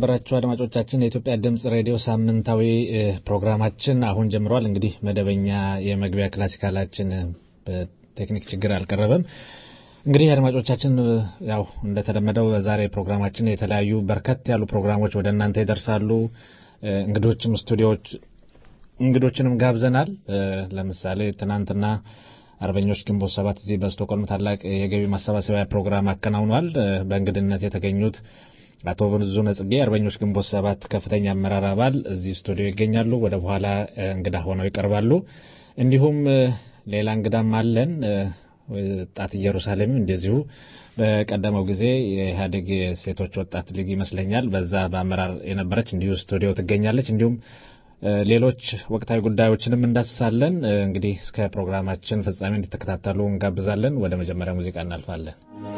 የተከበራችሁ አድማጮቻችን የኢትዮጵያ ድምጽ ሬዲዮ ሳምንታዊ ፕሮግራማችን አሁን ጀምሯል። እንግዲህ መደበኛ የመግቢያ ክላሲካላችን በቴክኒክ ችግር አልቀረበም። እንግዲህ አድማጮቻችን ያው እንደተለመደው በዛሬ ፕሮግራማችን የተለያዩ በርከት ያሉ ፕሮግራሞች ወደ እናንተ ይደርሳሉ። እንግዶችም ስቱዲዮዎች እንግዶችንም ጋብዘናል። ለምሳሌ ትናንትና አርበኞች ግንቦት ሰባት እዚህ በስቶኮልም ታላቅ የገቢ ማሰባሰቢያ ፕሮግራም አከናውኗል። በእንግድነት የተገኙት አቶ ብዙነ ጽጌ አርበኞች ግንቦት ሰባት ከፍተኛ አመራር አባል እዚህ ስቱዲዮ ይገኛሉ። ወደ በኋላ እንግዳ ሆነው ይቀርባሉ። እንዲሁም ሌላ እንግዳም አለን። ወጣት ኢየሩሳሌምም እንደዚሁ በቀደመው ጊዜ የኢህአዴግ የሴቶች ወጣት ሊግ ይመስለኛል በዛ በአመራር የነበረች እንዲሁ ስቱዲዮ ትገኛለች። እንዲሁም ሌሎች ወቅታዊ ጉዳዮችንም እንዳስሳለን። እንግዲህ እስከ ፕሮግራማችን ፍጻሜ እንድትከታተሉ እንጋብዛለን። ወደ መጀመሪያ ሙዚቃ እናልፋለን።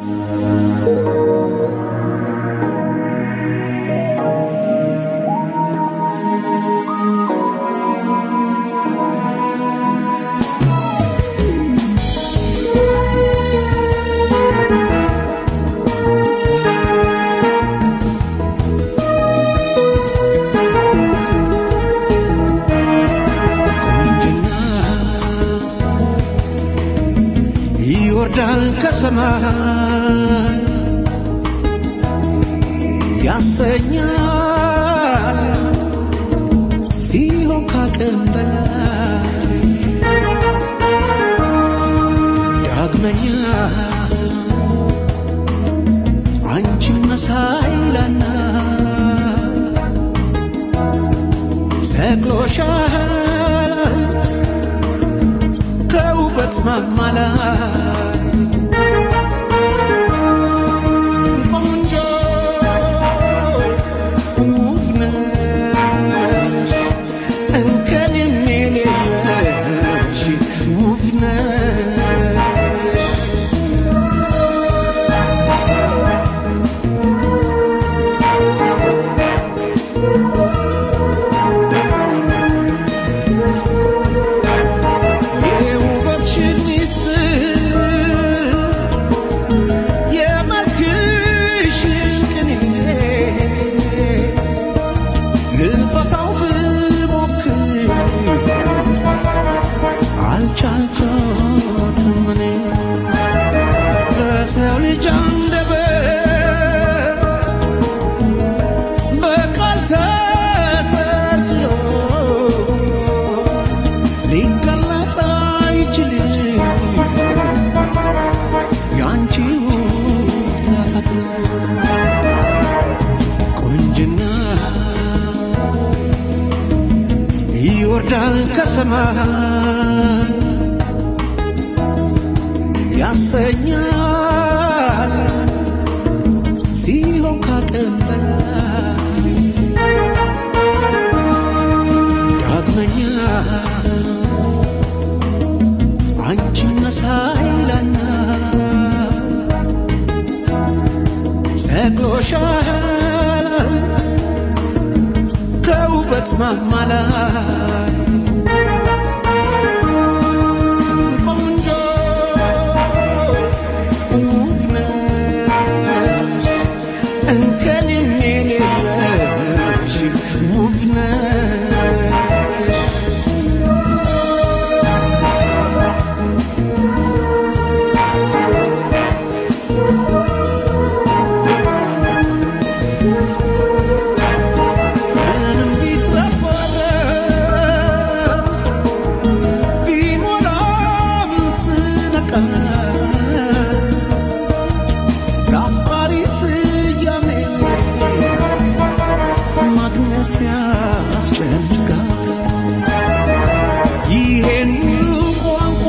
ይወርዳል ከሰማይ ያሰኛል ሲሆን ካቅም በላይ ዳግመኛ አንቺን መሳይ ላና ሰቅሎሻል ከውበት ማማ ላይ ቆንጆ ውብ ነሽ እንከን የሌለሽ ውብ ነሽ የውበትሽን ሚስጥር የመልክሽን ቅኔ ልፈታው ብሞክር አልቻልኩትም እኔ በሰው ልጅ አንደበት በቃል ተሰርቶ ሊገለጽ አይችልም ያንቺው ተፈጥሮ ቁንጅና ይወርዳል ከሰማይ ያሰኛል ሲሆን ካቅም በላይ ዳግመኛ አንቺን መሳይ ላና ሰቅሎሻል ከውበት ማማ ላይ ቆንጆ ውብ ነሽ እንከን የሌለሽ ውብ ነሽ ምንም ቢትረፈረ ቢሞላም ስነቃ ለአፍቃሪ ስያሜ ማግኘት ያስጨንቃል። ይሄን ቋንቋ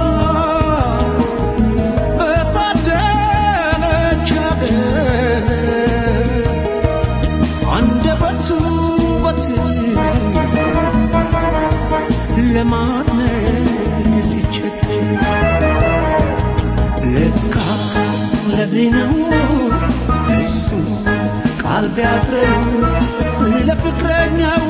በታደለች ሀገር አንደበቱ ውበት ለማድነቅ ሲቸገር ለካ ለዚህ ነው እሱ ቃል ቢያጥረው ስለ ፍቅረኛው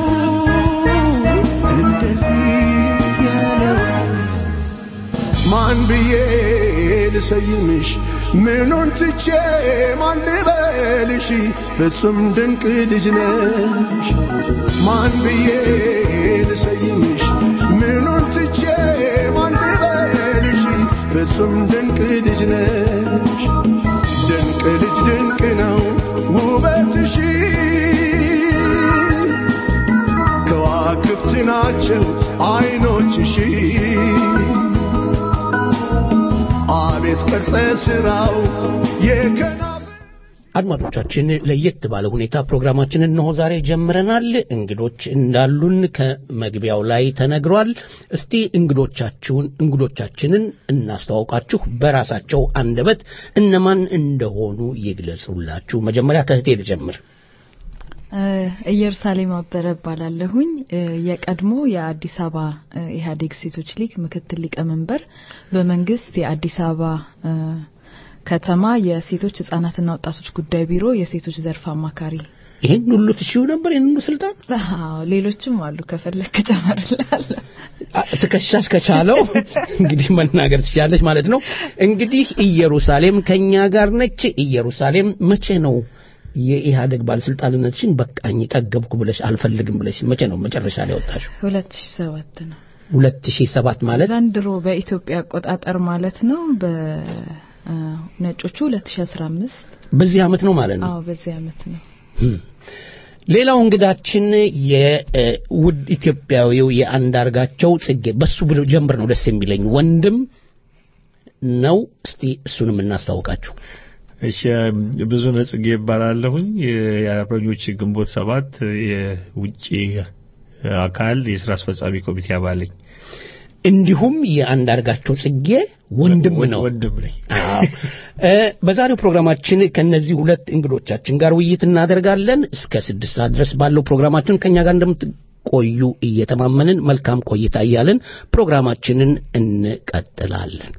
እንደዚህ ያለው ማን ብዬ ልሰይምሽ ምኑን ትቼ ማን ልበልሽ ፍጹም ድንቅ ልጅ ነሽ ማን ብዬ ልሰይምሽ ምኑን ትቼ ማን ልበልሽ ፍጹም ድንቅ ልጅ ነሽ ድንቅ ልጅ ድንቅ ነው ውበትሽ ከዋክብት ናቸው አይኖችሽ አቤት ቅርጸ ሥራው የከና አድማጮቻችን ለየት ባለ ሁኔታ ፕሮግራማችንን እነሆ ዛሬ ጀምረናል። እንግዶች እንዳሉን ከመግቢያው ላይ ተነግሯል። እስቲ እንግዶቻችሁን እንግዶቻችንን እናስተዋውቃችሁ። በራሳቸው አንደበት እነማን እንደሆኑ ይግለጹላችሁ። መጀመሪያ ከእህቴ ልጀምር። ኢየሩሳሌም አበረ እባላለሁኝ። የቀድሞ የአዲስ አበባ ኢህአዴግ ሴቶች ሊግ ምክትል ሊቀመንበር፣ በመንግስት የአዲስ አበባ ከተማ የሴቶች ህጻናትና ወጣቶች ጉዳይ ቢሮ የሴቶች ዘርፍ አማካሪ። ይህን ሁሉ ትሽው ነበር? ይህን ሁሉ ስልጣን? አዎ፣ ሌሎችም አሉ። ከፈለክ ጨመርልሃለሁ። ትከሻሽ ከቻለው እንግዲህ መናገር ትችላለች ማለት ነው። እንግዲህ ኢየሩሳሌም ከኛ ጋር ነች። ኢየሩሳሌም መቼ ነው የኢህአደግ ባለስልጣንነትሽን በቃኝ ጠገብኩ ብለሽ አልፈልግም ብለሽ መቼ ነው መጨረሻ ላይ ወጣሽው? 2007 ነው። 2007 ማለት ዘንድሮ በኢትዮጵያ አቆጣጠር ማለት ነው። በነጮቹ 2015 በዚህ አመት ነው ማለት ነው። አዎ በዚህ አመት ነው። ሌላው እንግዳችን የውድ ኢትዮጵያዊው የአንዳርጋቸው ጽጌ በሱ ጀምር ነው ደስ የሚለኝ ወንድም ነው። እስቲ እሱንም እናስታውቃችሁ። እሺ ብዙ ነጽጌ ይባላለሁኝ። የአርበኞች ግንቦት ሰባት የውጭ አካል የስራ አስፈጻሚ ኮሚቴ አባል ነኝ። እንዲሁም የአንዳርጋቸው ጽጌ ወንድም ነው። ወንድም ነኝ። በዛሬው ፕሮግራማችን ከነዚህ ሁለት እንግዶቻችን ጋር ውይይት እናደርጋለን። እስከ ስድስት ሰዓት ድረስ ባለው ፕሮግራማችን ከኛ ጋር እንደምትቆዩ እየተማመንን መልካም ቆይታ እያልን ፕሮግራማችንን እንቀጥላለን።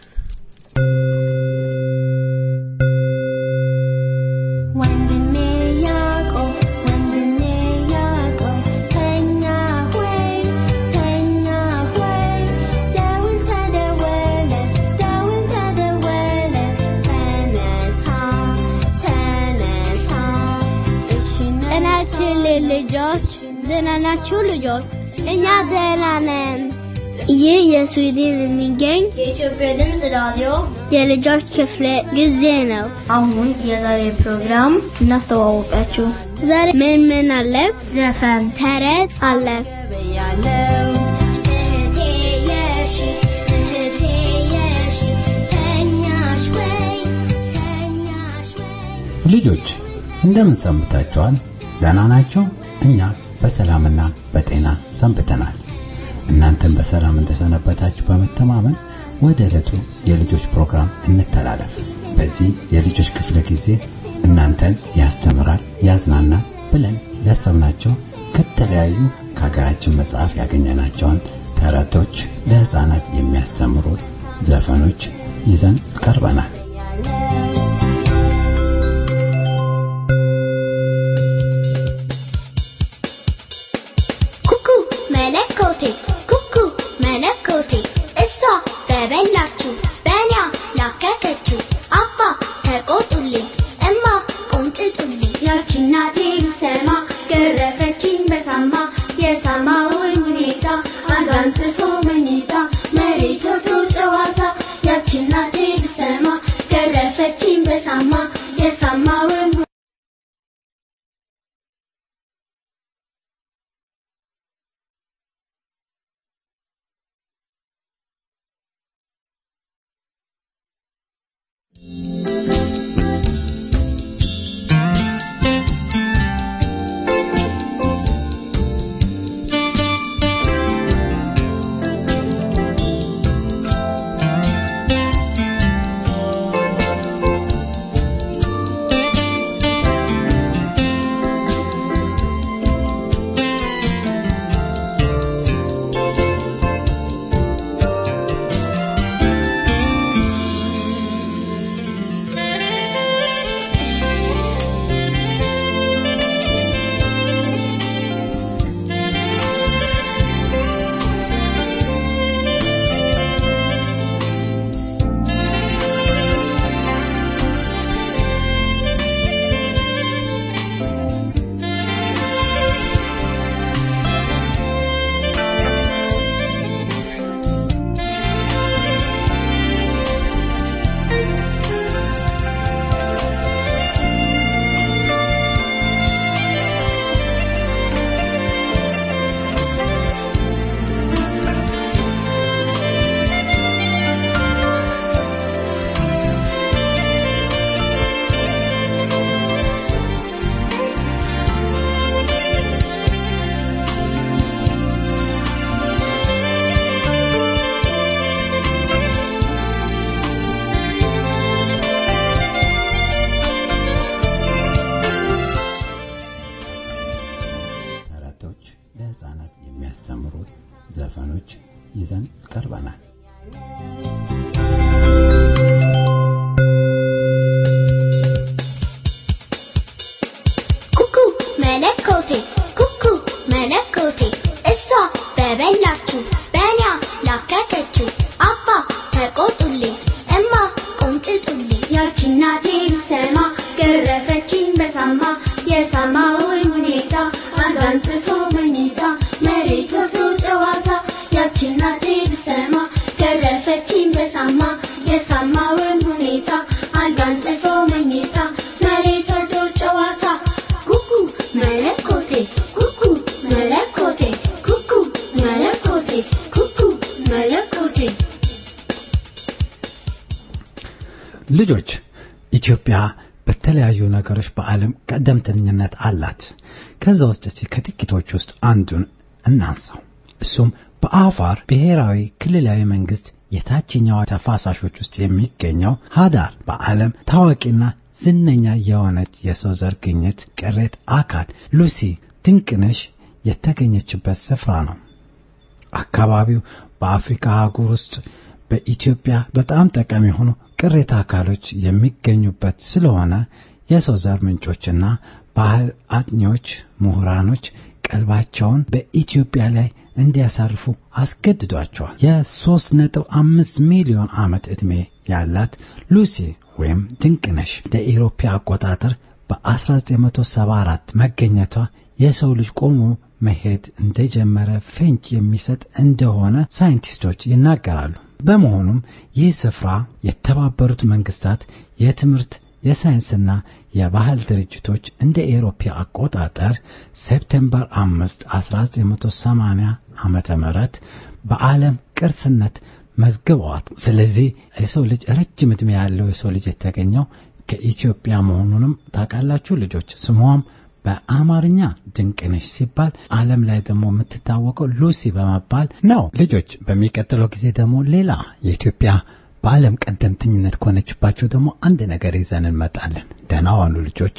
ወንድሜ ያዕቆብ ወንድሜ ያዕቆብ ተኛ ሆይ ተኛ ሆይ ደውል ተደወለ ደውል ተደወለ ተነሳ ተነሳ እሺ ጤናችን ልጆች ደህና ናችሁ ልጆች? እኛ ደህና ነን። ይህ የስዊድን የሚገኝ የኢትዮጵያ ድምፅ ራዲዮ የልጆች ክፍለ ጊዜ ነው። አሁን የዛሬ ፕሮግራም እናስተዋወቃችሁ። ዛሬ ምን ምን አለ? ዘፈን ተረት አለ። ያለው እህቴ የሺ እህቴ የሺ ተኛሽ ወይ ተኛሽ ወይ ልጆች እንደምን ሰንብታችኋል? ደህና ናቸው? እኛ በሰላምና በጤና ሰንብተናል። እናንተም በሰላም እንደሰነበታችሁ በመተማመን ወደ ዕለቱ የልጆች ፕሮግራም እንተላለፍ። በዚህ የልጆች ክፍለ ጊዜ እናንተን ያስተምራል፣ ያዝናናል ብለን ያሰብናቸው ከተለያዩ ከሀገራችን መጽሐፍ ያገኘናቸውን ተረቶች፣ ለህፃናት የሚያስተምሩ ዘፈኖች ይዘን ቀርበናል። ኩኩ መለኮቴ ኩኩ መለኮቴ እሷ በበላችሁ በእኛ ላከከችው አባ ተቆጡልኝ እማ ቆንጥጡልኝ ያቺ እናቴ ብሰማ ገረፈችኝ በሳማ የሳማውን ሁኔታ አጋንጥፎ መኝታ መሬት ወርዶ ጨዋታ ያቺ እናቴ ብሰማ ገረፈችኝ በሳማ የሳማውን የሚያስተምሩ ዘፈኖች ይዘን ቀርበናል። ኩኩ መለኮቴ ኩኩ መለኮቴ እሷ በበላችሁ በእኛ ላከከችው አባ ተቆጡልኝ እማ ቆንጥጡልኝ ያቺ እናቴ ብሰማ ገረፈችኝ በሳማ የሳማውን ሁኔታ አንጋንጥፎ መኝታ መሬት ወርዶ ጨዋታ ያቺ እናቴ ብሰማ ገረፈችኝ በሳማ የሳማውን ሁኔታ አንጋንጥፎ መኝታ መሬት ወርዶ ጨዋታ ኩኩ መለኮቴ ኩኩ መለኮቴ ኩኩ መለኮቴ ኩኩ መለኮቴ ልጆች ኢትዮጵያ በተለያዩ ነገሮች በዓለም ቀደምተኝነት አላት። ከዛ ውስጥ እስቲ ከጥቂቶች ውስጥ አንዱን እናንሳው። እሱም በአፋር ብሔራዊ ክልላዊ መንግስት የታችኛው ተፋሳሾች ውስጥ የሚገኘው ሀዳር በዓለም ታዋቂና ዝነኛ የሆነች የሰው ዘር ግኝት ቅሬት አካል ሉሲ ድንቅነሽ የተገኘችበት ስፍራ ነው። አካባቢው በአፍሪካ አህጉር ውስጥ በኢትዮጵያ በጣም ጠቃሚ የሆኑ ቅሬታ አካሎች የሚገኙበት ስለሆነ የሰው ዘር ምንጮችና ባህል አጥኚዎች፣ ምሁራኖች ቀልባቸውን በኢትዮጵያ ላይ እንዲያሳርፉ አስገድዷቸዋል። የሶስት ነጥብ አምስት ሚሊዮን ዓመት ዕድሜ ያላት ሉሲ ወይም ድንቅነሽ እንደ ኢሮፓ አቆጣጠር በ1974 መገኘቷ የሰው ልጅ ቆሞ መሄድ እንደጀመረ ፍንጭ የሚሰጥ እንደሆነ ሳይንቲስቶች ይናገራሉ። በመሆኑም ይህ ስፍራ የተባበሩት መንግስታት የትምህርት የሳይንስና የባህል ድርጅቶች እንደ ኤሮፓ አቆጣጠር ሴፕቴምበር 5 1980 ዓመተ ምህረት በዓለም ቅርስነት መዝግበዋት። ስለዚህ የሰው ልጅ ረጅም ዕድሜ ያለው የሰው ልጅ የተገኘው ከኢትዮጵያ መሆኑንም ታውቃላችሁ ልጆች። ስሟም በአማርኛ ድንቅነሽ ሲባል ዓለም ላይ ደግሞ የምትታወቀው ሉሲ በመባል ነው። ልጆች በሚቀጥለው ጊዜ ደግሞ ሌላ የኢትዮጵያ በዓለም ቀደምተኝነት ከሆነችባቸው ደግሞ አንድ ነገር ይዘን እንመጣለን። ደህና ዋሉ ልጆች።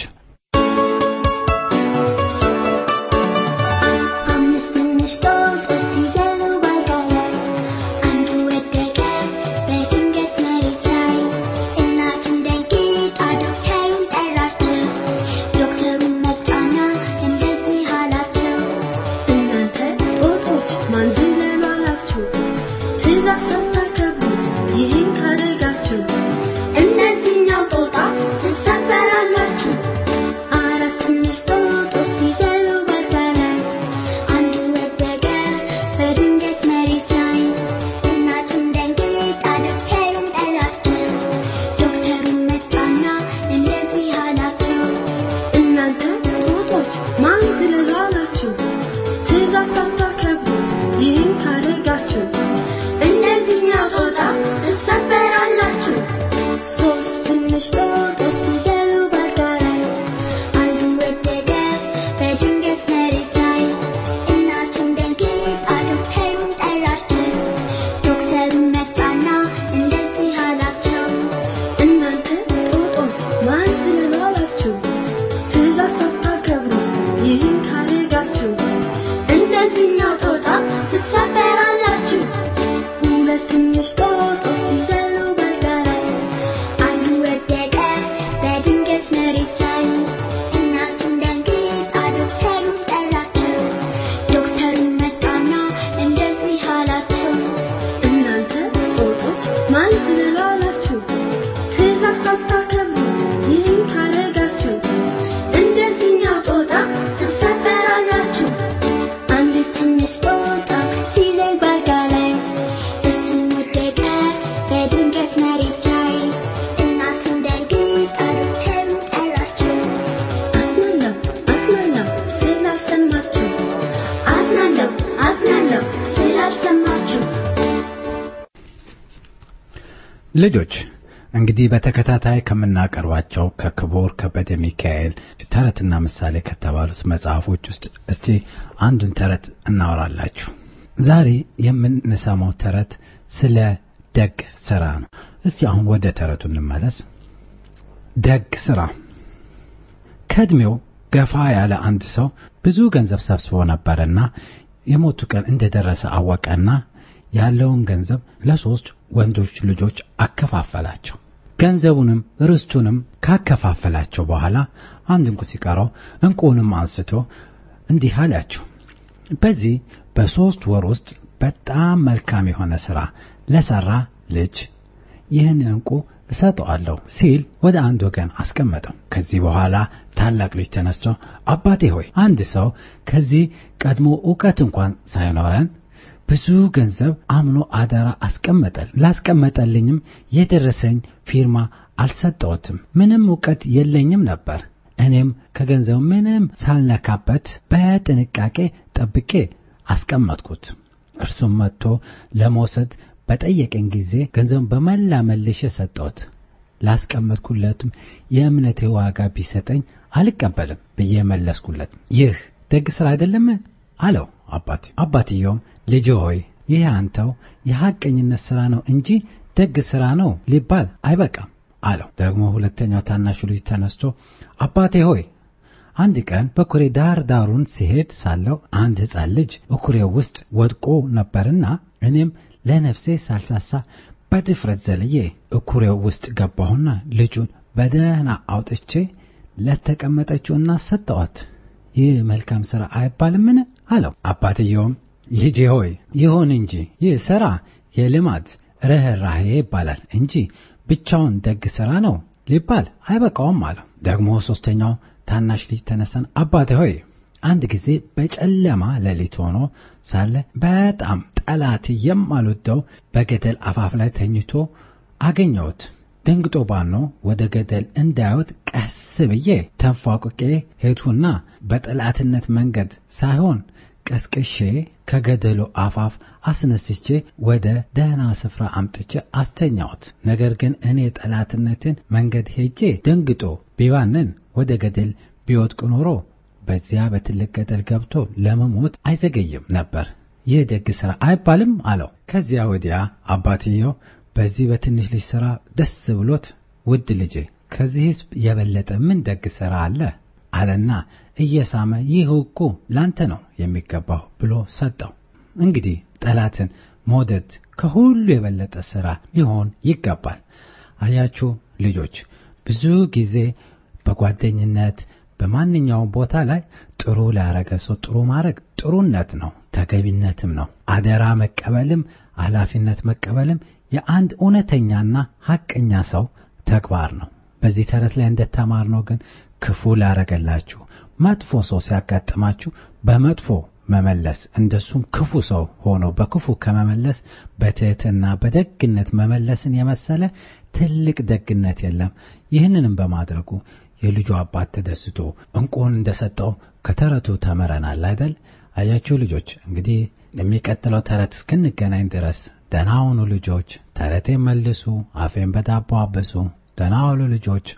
አምስት ትንሽ ጦጦች ሲዘሉ ባልጋ ላይ አንዱ ወደቀ በድንገት መሬት ላይ እናቱን ደንግጣ ዶክተሩን ጠራችው ዶክተሩን መጣና እንደዚህ አላቸው እናንተ ጦጦች ማን ዝለሉ አላችሁ? ትእዛዝ ሳታከብሩ ይህን ካደረጋችሁ እነዚህኛው ጦጣ ትሰበራላችሁ አራት ትንሽ ጦጦች ሲዘሉ ባልጋ ላይ አንዱ ወደቀ በድንገት መሬት ላይ እናቱን ደንግጣ ዶክተሩን ጠራችው ዶክተሩን መጣና እንደዚህ አላቸው እናንተ ጦጦች ማን ዝለሉ አላችሁ? ትእዛዝ ሳታከብሩ ይህን ካደረጋችሁ እነዚህኛው ጦጣ ትሰበራላችሁ ሶስት ትንሽ ጦጦች ሲዘሉ ባልጋ ላይ አንዱ ወደቀ በድንገት መሬት ላይ እናቱን ደንግጣ ዶክተሩን ጠራችው ዶክተሩን መጣና እንደዚህ አላቸው እናንተ ጦጦች ማን ዝለሉ አላችሁ? ትእዛዝ ሳታከብሩ ይህን ካደረጋችሁ እነዚህኛው ጦጣ ትሰበራላችሁ ሁለት ትንሽ ጦጦች ሲዘሉ ባልጋ ላይ አንዱ ወደቀ በድንገት መሬት ላይ እናቱን ደንግጣ ዶክተሩን ጠራችው ዶክተሩን መጣና እንደዚህ አላቸው እናንተ ጦጦች ማን ዝለሉ አላችሁ? ትእዛዝ ሳታከብሩ ይህን ካደረጋችሁ እንደዚህኛው ጦጣ ትሰበራላችሁ አንድ ትንሽ ጦጣ ሲዘል ባልጋ ላይ እሱም ወደቀ በድንገት መሬት ላይ እናቱን ደንግጣ ዶክተሩን ጠራችው አዝናለሁ አዝናለሁ ስላልሰማችሁ አዝናለሁ አዝናለሁ ስላልሰማችሁ ልጆች እንግዲህ በተከታታይ ከምናቀርባቸው ከክቡር ከበደ ሚካኤል ተረትና ምሳሌ ከተባሉት መጽሐፎች ውስጥ እስቲ አንዱን ተረት እናወራላችሁ። ዛሬ የምንሰማው ተረት ስለ ደግ ስራ ነው። እስቲ አሁን ወደ ተረቱ እንመለስ። ደግ ስራ ከእድሜው ገፋ ያለ አንድ ሰው ብዙ ገንዘብ ሰብስቦ ነበርና የሞቱ ቀን እንደደረሰ አወቀና ያለውን ገንዘብ ለሶስት ወንዶች ልጆች አከፋፈላቸው። ገንዘቡንም ርስቱንም ካከፋፈላቸው በኋላ አንድ እንቁ ሲቀረው እንቁንም አንስቶ እንዲህ አላቸው፣ በዚህ በሦስት ወር ውስጥ በጣም መልካም የሆነ ሥራ ለሠራ ልጅ ይህንን እንቁ እሰጠዋለሁ ሲል ወደ አንድ ወገን አስቀመጠው። ከዚህ በኋላ ታላቅ ልጅ ተነስቶ አባቴ ሆይ አንድ ሰው ከዚህ ቀድሞ ዕውቀት እንኳን ሳይኖረን ብዙ ገንዘብ አምኖ አደራ አስቀመጠል። ላስቀመጠልኝም የደረሰኝ ፊርማ አልሰጠሁትም። ምንም ዕውቀት የለኝም ነበር። እኔም ከገንዘቡ ምንም ሳልነካበት በጥንቃቄ ጠብቄ አስቀመጥኩት። እርሱም መጥቶ ለመውሰድ በጠየቀኝ ጊዜ ገንዘቡን በመላ መልሼ ሰጠሁት። ላስቀመጥኩለትም የእምነቴ ዋጋ ቢሰጠኝ አልቀበልም ብዬ መለስኩለት። ይህ ደግ ሥራ አይደለም አለው አባቴ። አባትየውም ልጅ ሆይ ይህ አንተው የሐቀኝነት ሥራ ነው እንጂ ደግ ሥራ ነው ሊባል አይበቃም አለው። ደግሞ ሁለተኛው ታናሹ ልጅ ተነስቶ አባቴ ሆይ አንድ ቀን በኩሬ ዳር ዳሩን ሲሄድ ሳለው አንድ ሕፃን ልጅ በኩሬው ውስጥ ወድቆ ነበርና እኔም ለነፍሴ ሳልሳሳ በድፍረት ዘልዬ እኩሬው ውስጥ ገባሁና ልጁን በደህና አውጥቼ ለተቀመጠችው እናት ሰጠኋት። ይህ መልካም ሥራ አይባልምን? አለው። አባትየውም ልጄ ሆይ ይሁን እንጂ ይህ ሥራ የልማድ ርኅራኄ ይባላል እንጂ ብቻውን ደግ ሥራ ነው ሊባል አይበቃውም አለው። ደግሞ ሦስተኛው ታናሽ ልጅ ተነሳን፣ አባቴ ሆይ አንድ ጊዜ በጨለማ ሌሊት ሆኖ ሳለ በጣም ጠላት የማልወደው በገደል አፋፍ ላይ ተኝቶ አገኘሁት። ደንግጦ ባኖ ወደ ገደል እንዳይወጥ ቀስ ብዬ ተንፏቅቄ ሄድሁና በጠላትነት መንገድ ሳይሆን ቀስቅሼ ከገደሉ አፋፍ አስነስቼ ወደ ደህና ስፍራ አምጥቼ አስተኛሁት። ነገር ግን እኔ ጠላትነትን መንገድ ሄጄ ደንግጦ ቢባንን ወደ ገደል ቢወድቅ ኖሮ በዚያ በትልቅ ገደል ገብቶ ለመሞት አይዘገይም ነበር። ይህ ደግ ሥራ አይባልም አለው። ከዚያ ወዲያ አባትየው በዚህ በትንሽ ልጅ ሥራ ደስ ብሎት ውድ ልጄ ከዚህ ሕዝብ የበለጠ ምን ደግ ሥራ አለ አለና እየሳመ ይህ እኮ ላንተ ነው የሚገባው ብሎ ሰጠው። እንግዲህ ጠላትን መውደድ ከሁሉ የበለጠ ሥራ ሊሆን ይገባል። አያችሁ ልጆች፣ ብዙ ጊዜ በጓደኝነት በማንኛውም ቦታ ላይ ጥሩ ላረገ ሰው ጥሩ ማድረግ ጥሩነት ነው፣ ተገቢነትም ነው። አደራ መቀበልም ኃላፊነት መቀበልም የአንድ እውነተኛና ሐቀኛ ሰው ተግባር ነው። በዚህ ተረት ላይ እንደተማርነው ግን ክፉ ላረገላችሁ መጥፎ ሰው ሲያጋጥማችሁ በመጥፎ መመለስ እንደሱም ክፉ ሰው ሆኖ በክፉ ከመመለስ በትህትና በደግነት መመለስን የመሰለ ትልቅ ደግነት የለም። ይህንንም በማድረጉ የልጁ አባት ተደስቶ እንቁን እንደሰጠው ከተረቱ ተምረናል አይደል? አያችሁ ልጆች፣ እንግዲህ የሚቀጥለው ተረት እስክንገናኝ ድረስ ደህና ሁኑ ልጆች። ተረቴን መልሱ፣ አፌን በዳቦ አብሱ። ደህና ሁኑ ልጆች።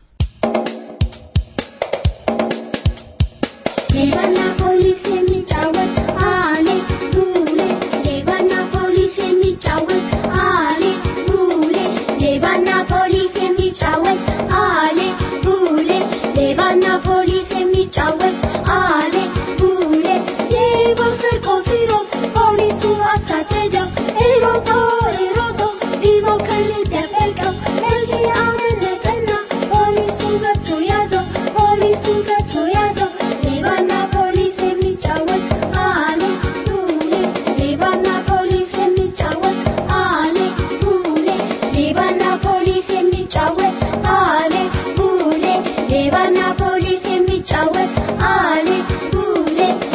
ሌባና ፖሊስ የሚጫወት አሌ ቡሌ ሌባና ፖሊስ የሚጫወት አሌ ቡሌ ሌባና ፖሊስ የሚጫወት አሌ ቡሌ ሌባና ፖሊስ የሚጫወት አሌ ቡሌ ሌባው ሰርቆ ሲሮጥ ፖሊሱ አሳደደው ሮጦ ሮጦ ቢሞክር ደበቀው እንጂ አመለጠና ፖሊሱ ገብቶ ያዘው ፖሊሱ ገብቶ ያዘው ሌባና ፖሊስ የሚጫወት አሌ ቡሌ ሌባና ፖሊስ የሚጫወት አሌ ቡሌ ሌባና ፖሊስ የሚጫወት አሌ ቡሌ ሌባና ፖሊስ የሚጫወት አሌ ቡሌ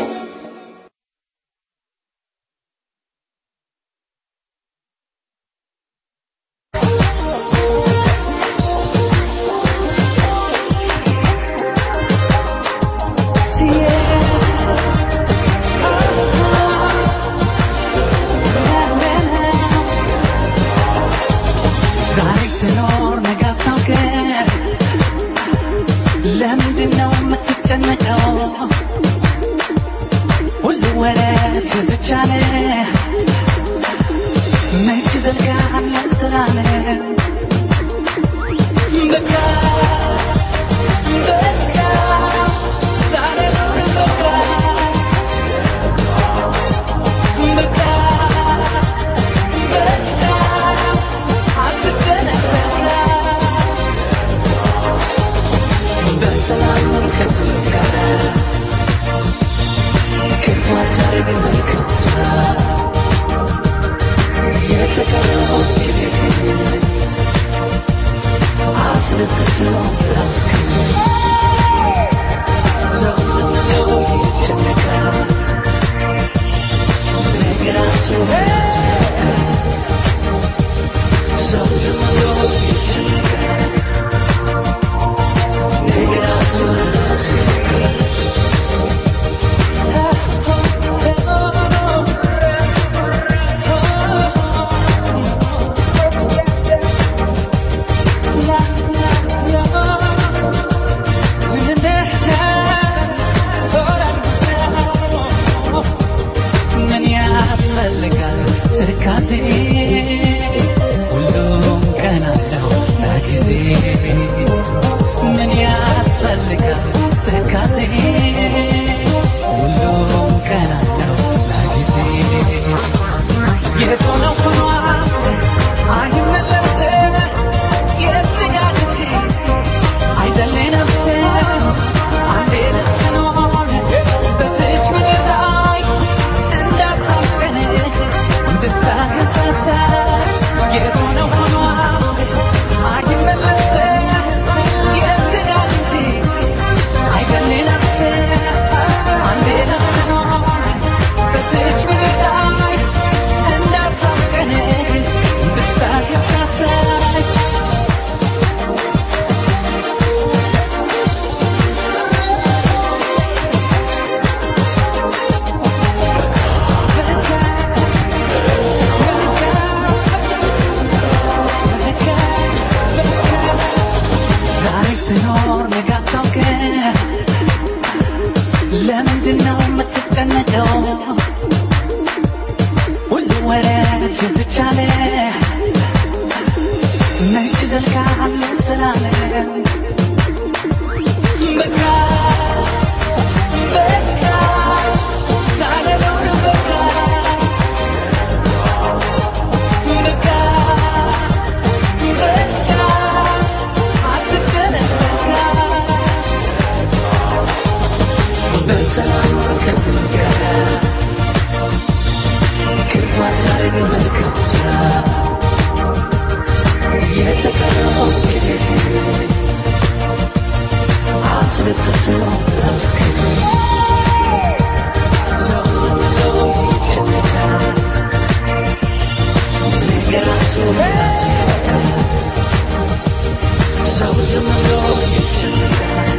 ዛሬ ስኖር ነገ አታውቅም። ለምንድን ነው የምትጨነቀው? ሁሉ ወደ ትዝቻለ መች ዘልቃለ ስላለ በቃ በቃ ዛሬ ነው ትዝቻለ መች ዘልቃል ስላለ በቃ በቃ ሳልኖር በቃ በቃ በቃ አትጨነቅ በቃ በሰላም ከፍልቀህ ክፋት ሳይል መልካም ስራ የተቀረው ጊዜ አስደስተው አስከብር ሰው ዝም ብሎ ይጨነቃል ለራሱ ያስፈቅዳል ሰው ዝም ብሎ ይጨነቃል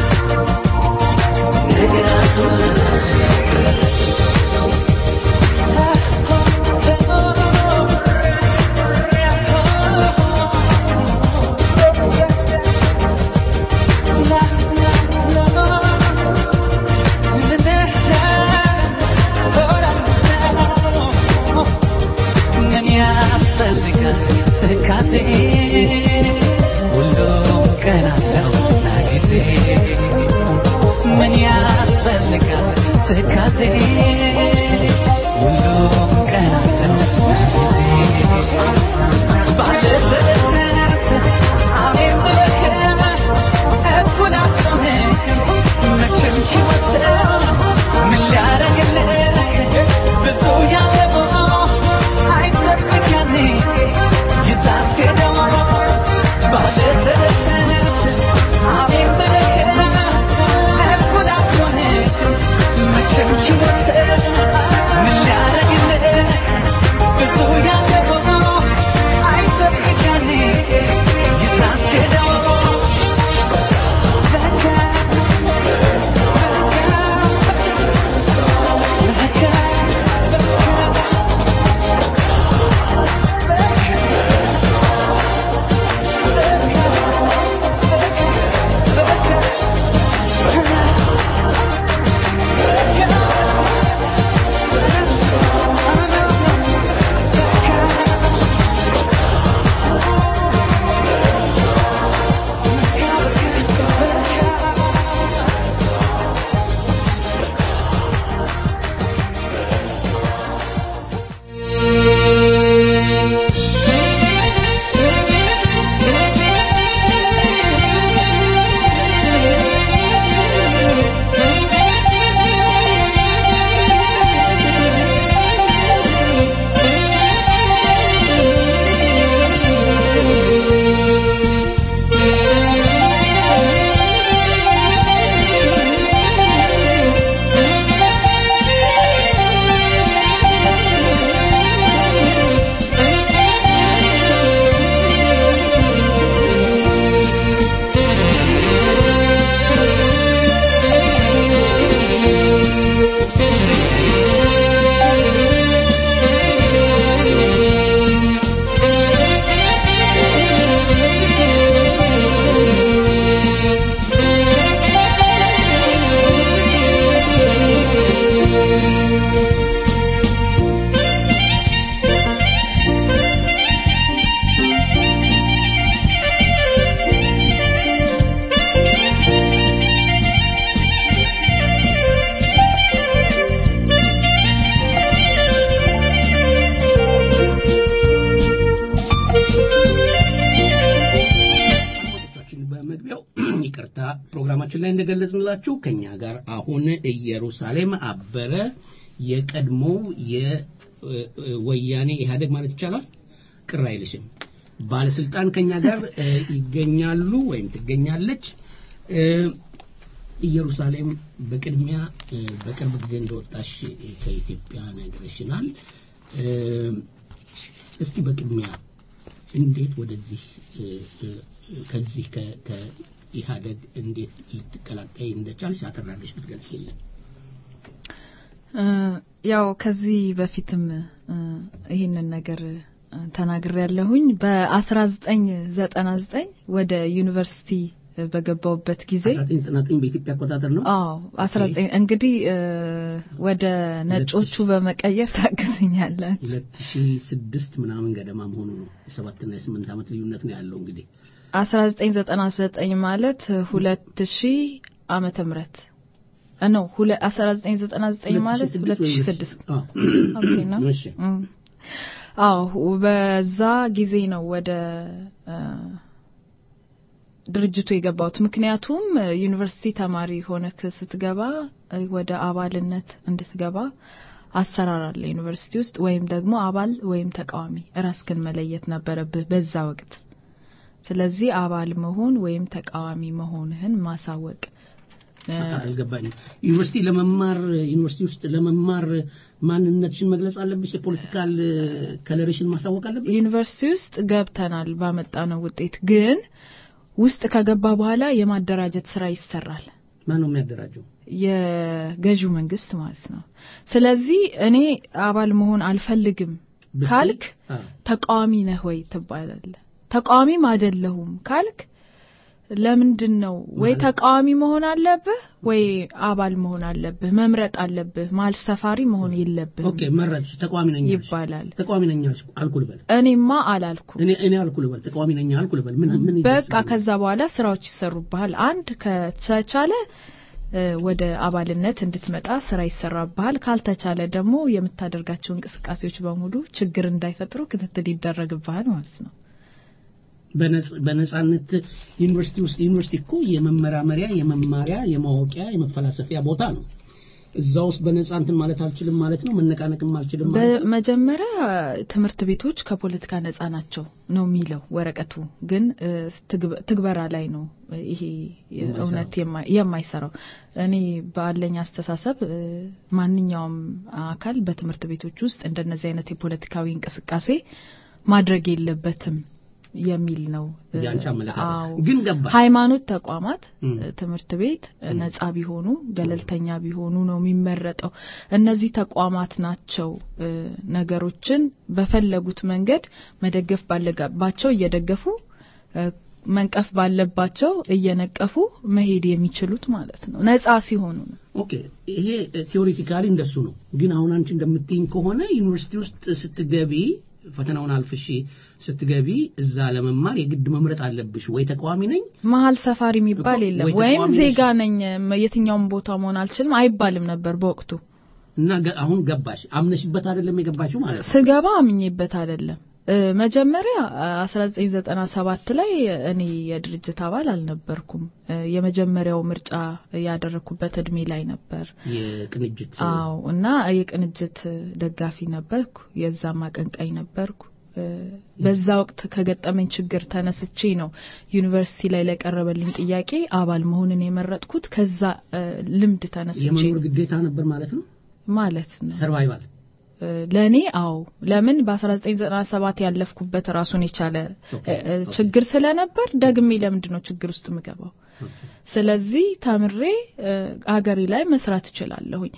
ለራሱ ያስፈቅዳል ምን ያስፈልጋል ትካዜ ሁሉም ቀን አለውና ጊዜ ምን ያስፈልጋል ትካዜ ሁሉም ቀን አለውና ጊዜ ባለበት አሜን ብለህ እኩል አትሆንም መቼም ሕይወት ምን ሊያደርግልህ ብዙ ያለፈው አይጠብቅ ያኔ ይዛት ሄደው ባለበት አሜን ብለህ እኩል አትሆንም መቼም ሕይወት ምን ሊያደርግልህ ብዙ ያለፈው አይጠብቅ ያኔ ይዛት ሄደው አድማጮቻችን በመግቢያው ይቅርታ ፕሮግራማችን ላይ እንደገለጽንላችሁ ከኛ ጋር አሁን ኢየሩሳሌም አበረ የቀድሞው የወያኔ ኢህአዴግ ማለት ይቻላል ቅር አይልሽም ባለስልጣን ከኛ ጋር እ፣ ይገኛሉ ወይም ትገኛለች እ፣ ኢየሩሳሌም በቅድሚያ እ፣ በቅርብ ጊዜ እንደወጣሽ ከኢትዮጵያ ነግረሽናል እ፣ እስቲ በቅድሚያ እንዴት ወደዚህ እ፣ እ፣ ከዚህ ከ- ከኢህአደግ እንዴት ልትቀላቀይ እንደቻልሽ አጠራለሽ ብትገልጽልን እ፣ ያው ከዚህ በፊትም እ፣ ይህንን ነገር ተናግሬ ያለሁኝ በ1999 ወደ ዩኒቨርሲቲ እ፣ በገባውበት ጊዜ 1999 በኢትዮጵያ አቆጣጠር ነው። አዎ 19 እንግዲህ እ፣ ወደ ነጮቹ በመቀየር ታግዘኛላችሁ 2006 ምናምን ገደማ መሆኑ ነው። የሰባትና የስምንት ዓመት ልዩነት ነው ያለው እንግዲህ 1999 ማለት 2000 ዓመተ ምህረት እ፣ ነው ሁለ- 1999 ማለት 2006 አዎ። ኦኬ ነው እሺ። እም። አዎ በዛ ጊዜ ነው ወደ እ፣ ድርጅቱ የገባሁት። ምክንያቱም እ፣ ዩኒቨርሲቲ ተማሪ ሆነክ ስትገባ እ፣ ወደ አባልነት እንድትገባ አሰራር አለ ዩኒቨርሲቲ ውስጥ ወይም ደግሞ አባል ወይም ተቃዋሚ ራስክን መለየት ነበረብህ በዛ ወቅት። ስለዚህ አባል መሆን ወይም ተቃዋሚ መሆንህን ማሳወቅ እ፣ አልገባኝም። ዩኒቨርሲቲ ለመማር ዩኒቨርሲቲ ውስጥ ለመማር ማንነትሽን መግለጽ አለብሽ። የፖለቲካል ከለርሽን ማሳወቅ አለብሽ። ዩኒቨርሲቲ ውስጥ ገብተናል ባመጣነው ውጤት ግን ውስጥ ከገባ በኋላ የማደራጀት ስራ ይሰራል። ማን ነው የሚያደራጀው? የገዢው መንግስት ማለት ነው። ስለዚህ እኔ አባል መሆን አልፈልግም ብትይ? ካልክ አዎ። ተቃዋሚ ነህ ወይ ትባላለህ። ተቃዋሚም አይደለሁም ካልክ ለምንድን ነው ወይ ተቃዋሚ መሆን አለብህ ወይ አባል መሆን አለብህ። መምረጥ አለብህ። መሀል ሰፋሪ መሆን የለብህም ኦኬ መረጥሽ። ተቃዋሚ ነኝ አልሽ። ይባላል። ተቃዋሚ ነኝ አልሽ አልኩ ልበል። እኔማ አላልኩም። እኔ እኔ አልኩ ልበል። ተቃዋሚ ነኝ አልኩ ልበል። ምን ምን በቃ ይደርሳል? ከዛ በኋላ ስራዎች ይሰሩብሃል። አንድ ከተቻለ እ፣ ወደ አባልነት እንድትመጣ ስራ ይሰራብሃል። ካልተቻለ ደግሞ የምታደርጋቸው እንቅስቃሴዎች በሙሉ ችግር እንዳይፈጥሩ ክትትል ይደረግብሃል ማለት ነው። በነጽ- በነጻነት ዩኒቨርሲቲ ውስጥ ዩኒቨርሲቲ እኮ የመመራመሪያ የመማሪያ የማወቂያ የመፈላሰፊያ ቦታ ነው። እዛ ውስጥ በነጻ እንትን ማለት አልችልም ማለት ነው። መነቃነቅም አልችልም ማለት ነው። በመጀመሪያ ትምህርት ቤቶች ከፖለቲካ ነጻ ናቸው ነው የሚለው ወረቀቱ። ግን እ፣ ትግበ- ትግበራ ላይ ነው እ፣ ይሄ የማይሰራው። እውነት የማ- የማይሰራው። እኔ ባለኝ አስተሳሰብ እ፣ ማንኛውም አካል በትምህርት ቤቶች ውስጥ እንደነዚህ አይነት የፖለቲካዊ እንቅስቃሴ ማድረግ የለበትም የሚል ነው። እ፣ የአንቺ አመለካከት አዎ። ግን ገባሽ። ሃይማኖት ተቋማት እም። እ፣ ትምህርት ቤት እ፣ ነጻ ቢሆኑ ገለልተኛ ቢሆኑ ነው የሚመረጠው። እነዚህ ተቋማት ናቸው እ፣ ነገሮችን በፈለጉት መንገድ መደገፍ ባለባቸው እየደገፉ እ፣ መንቀፍ ባለባቸው እየነቀፉ መሄድ የሚችሉት ማለት ነው። ነጻ ሲሆኑ ነው። ኦኬ ይሄ ቴዎሪቲካሊ እንደሱ ነው። ግን አሁን አንቺ እንደምትይኝ ከሆነ ዩኒቨርሲቲ ውስጥ ስትገቢ ፈተናውን አልፍሽ ስትገቢ እዛ ለመማር የግድ መምረጥ አለብሽ። ወይ ተቃዋሚ ነኝ መሀል ሰፋሪ የሚባል እኮ የለም። ወይ ወይም ተቃዋሚ ዜጋ ነኝ መ- የትኛውም ቦታ መሆን አልችልም አይባልም ነበር በወቅቱ። እና ገ- አሁን ገባሽ። አምነሽበት አይደለም የገባሽው ማለት ነው። ስገባ አምኜበት አይደለም። እ፣ መጀመሪያ አ፣ 1997 ላይ እኔ የድርጅት አባል አልነበርኩም። እ፣ የመጀመሪያው ምርጫ ያደረኩበት እድሜ ላይ ነበር። የቅንጅት አዎ እና የቅንጅት ደጋፊ ነበርኩ፣ የዛም አቀንቃኝ ነበርኩ። እ፣ በዛ ወቅት ከገጠመኝ ችግር ተነስቼ ነው ዩኒቨርሲቲ ላይ ለቀረበልኝ ጥያቄ አባል መሆንን የመረጥኩት። ከዛ እ፣ ልምድ ተነስቼ የመኖር ግዴታ ነበር ማለት ነው። ማለት ነው። ሰርቫይቫል እ፣ ለእኔ አዎ፣ ለምን በ1997 ያለፍኩበት ራሱን የቻለ እ፣ እ፣ ችግር ስለነበር ደግሜ ለምንድን ነው ችግር ውስጥ የምገባው? ስለዚህ ተምሬ እ፣ አገሬ ላይ መስራት እችላለሁኝ።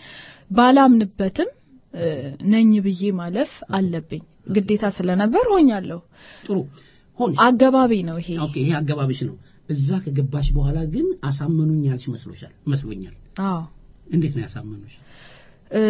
ባላምንበትም እ፣ ነኝ ብዬ ማለፍ አለብኝ ግዴታ ስለነበር ሆኛለሁ። ጥሩ ሆንሽ። አገባቢ ነው ይሄ። ኦኬ ይሄ አገባብሽ ነው። እዛ ከገባሽ በኋላ ግን አሳመኑኝ ያልሽ መስሎሻል መስሎኛል። አዎ እንዴት ነው ያሳመኑሽ? እ፣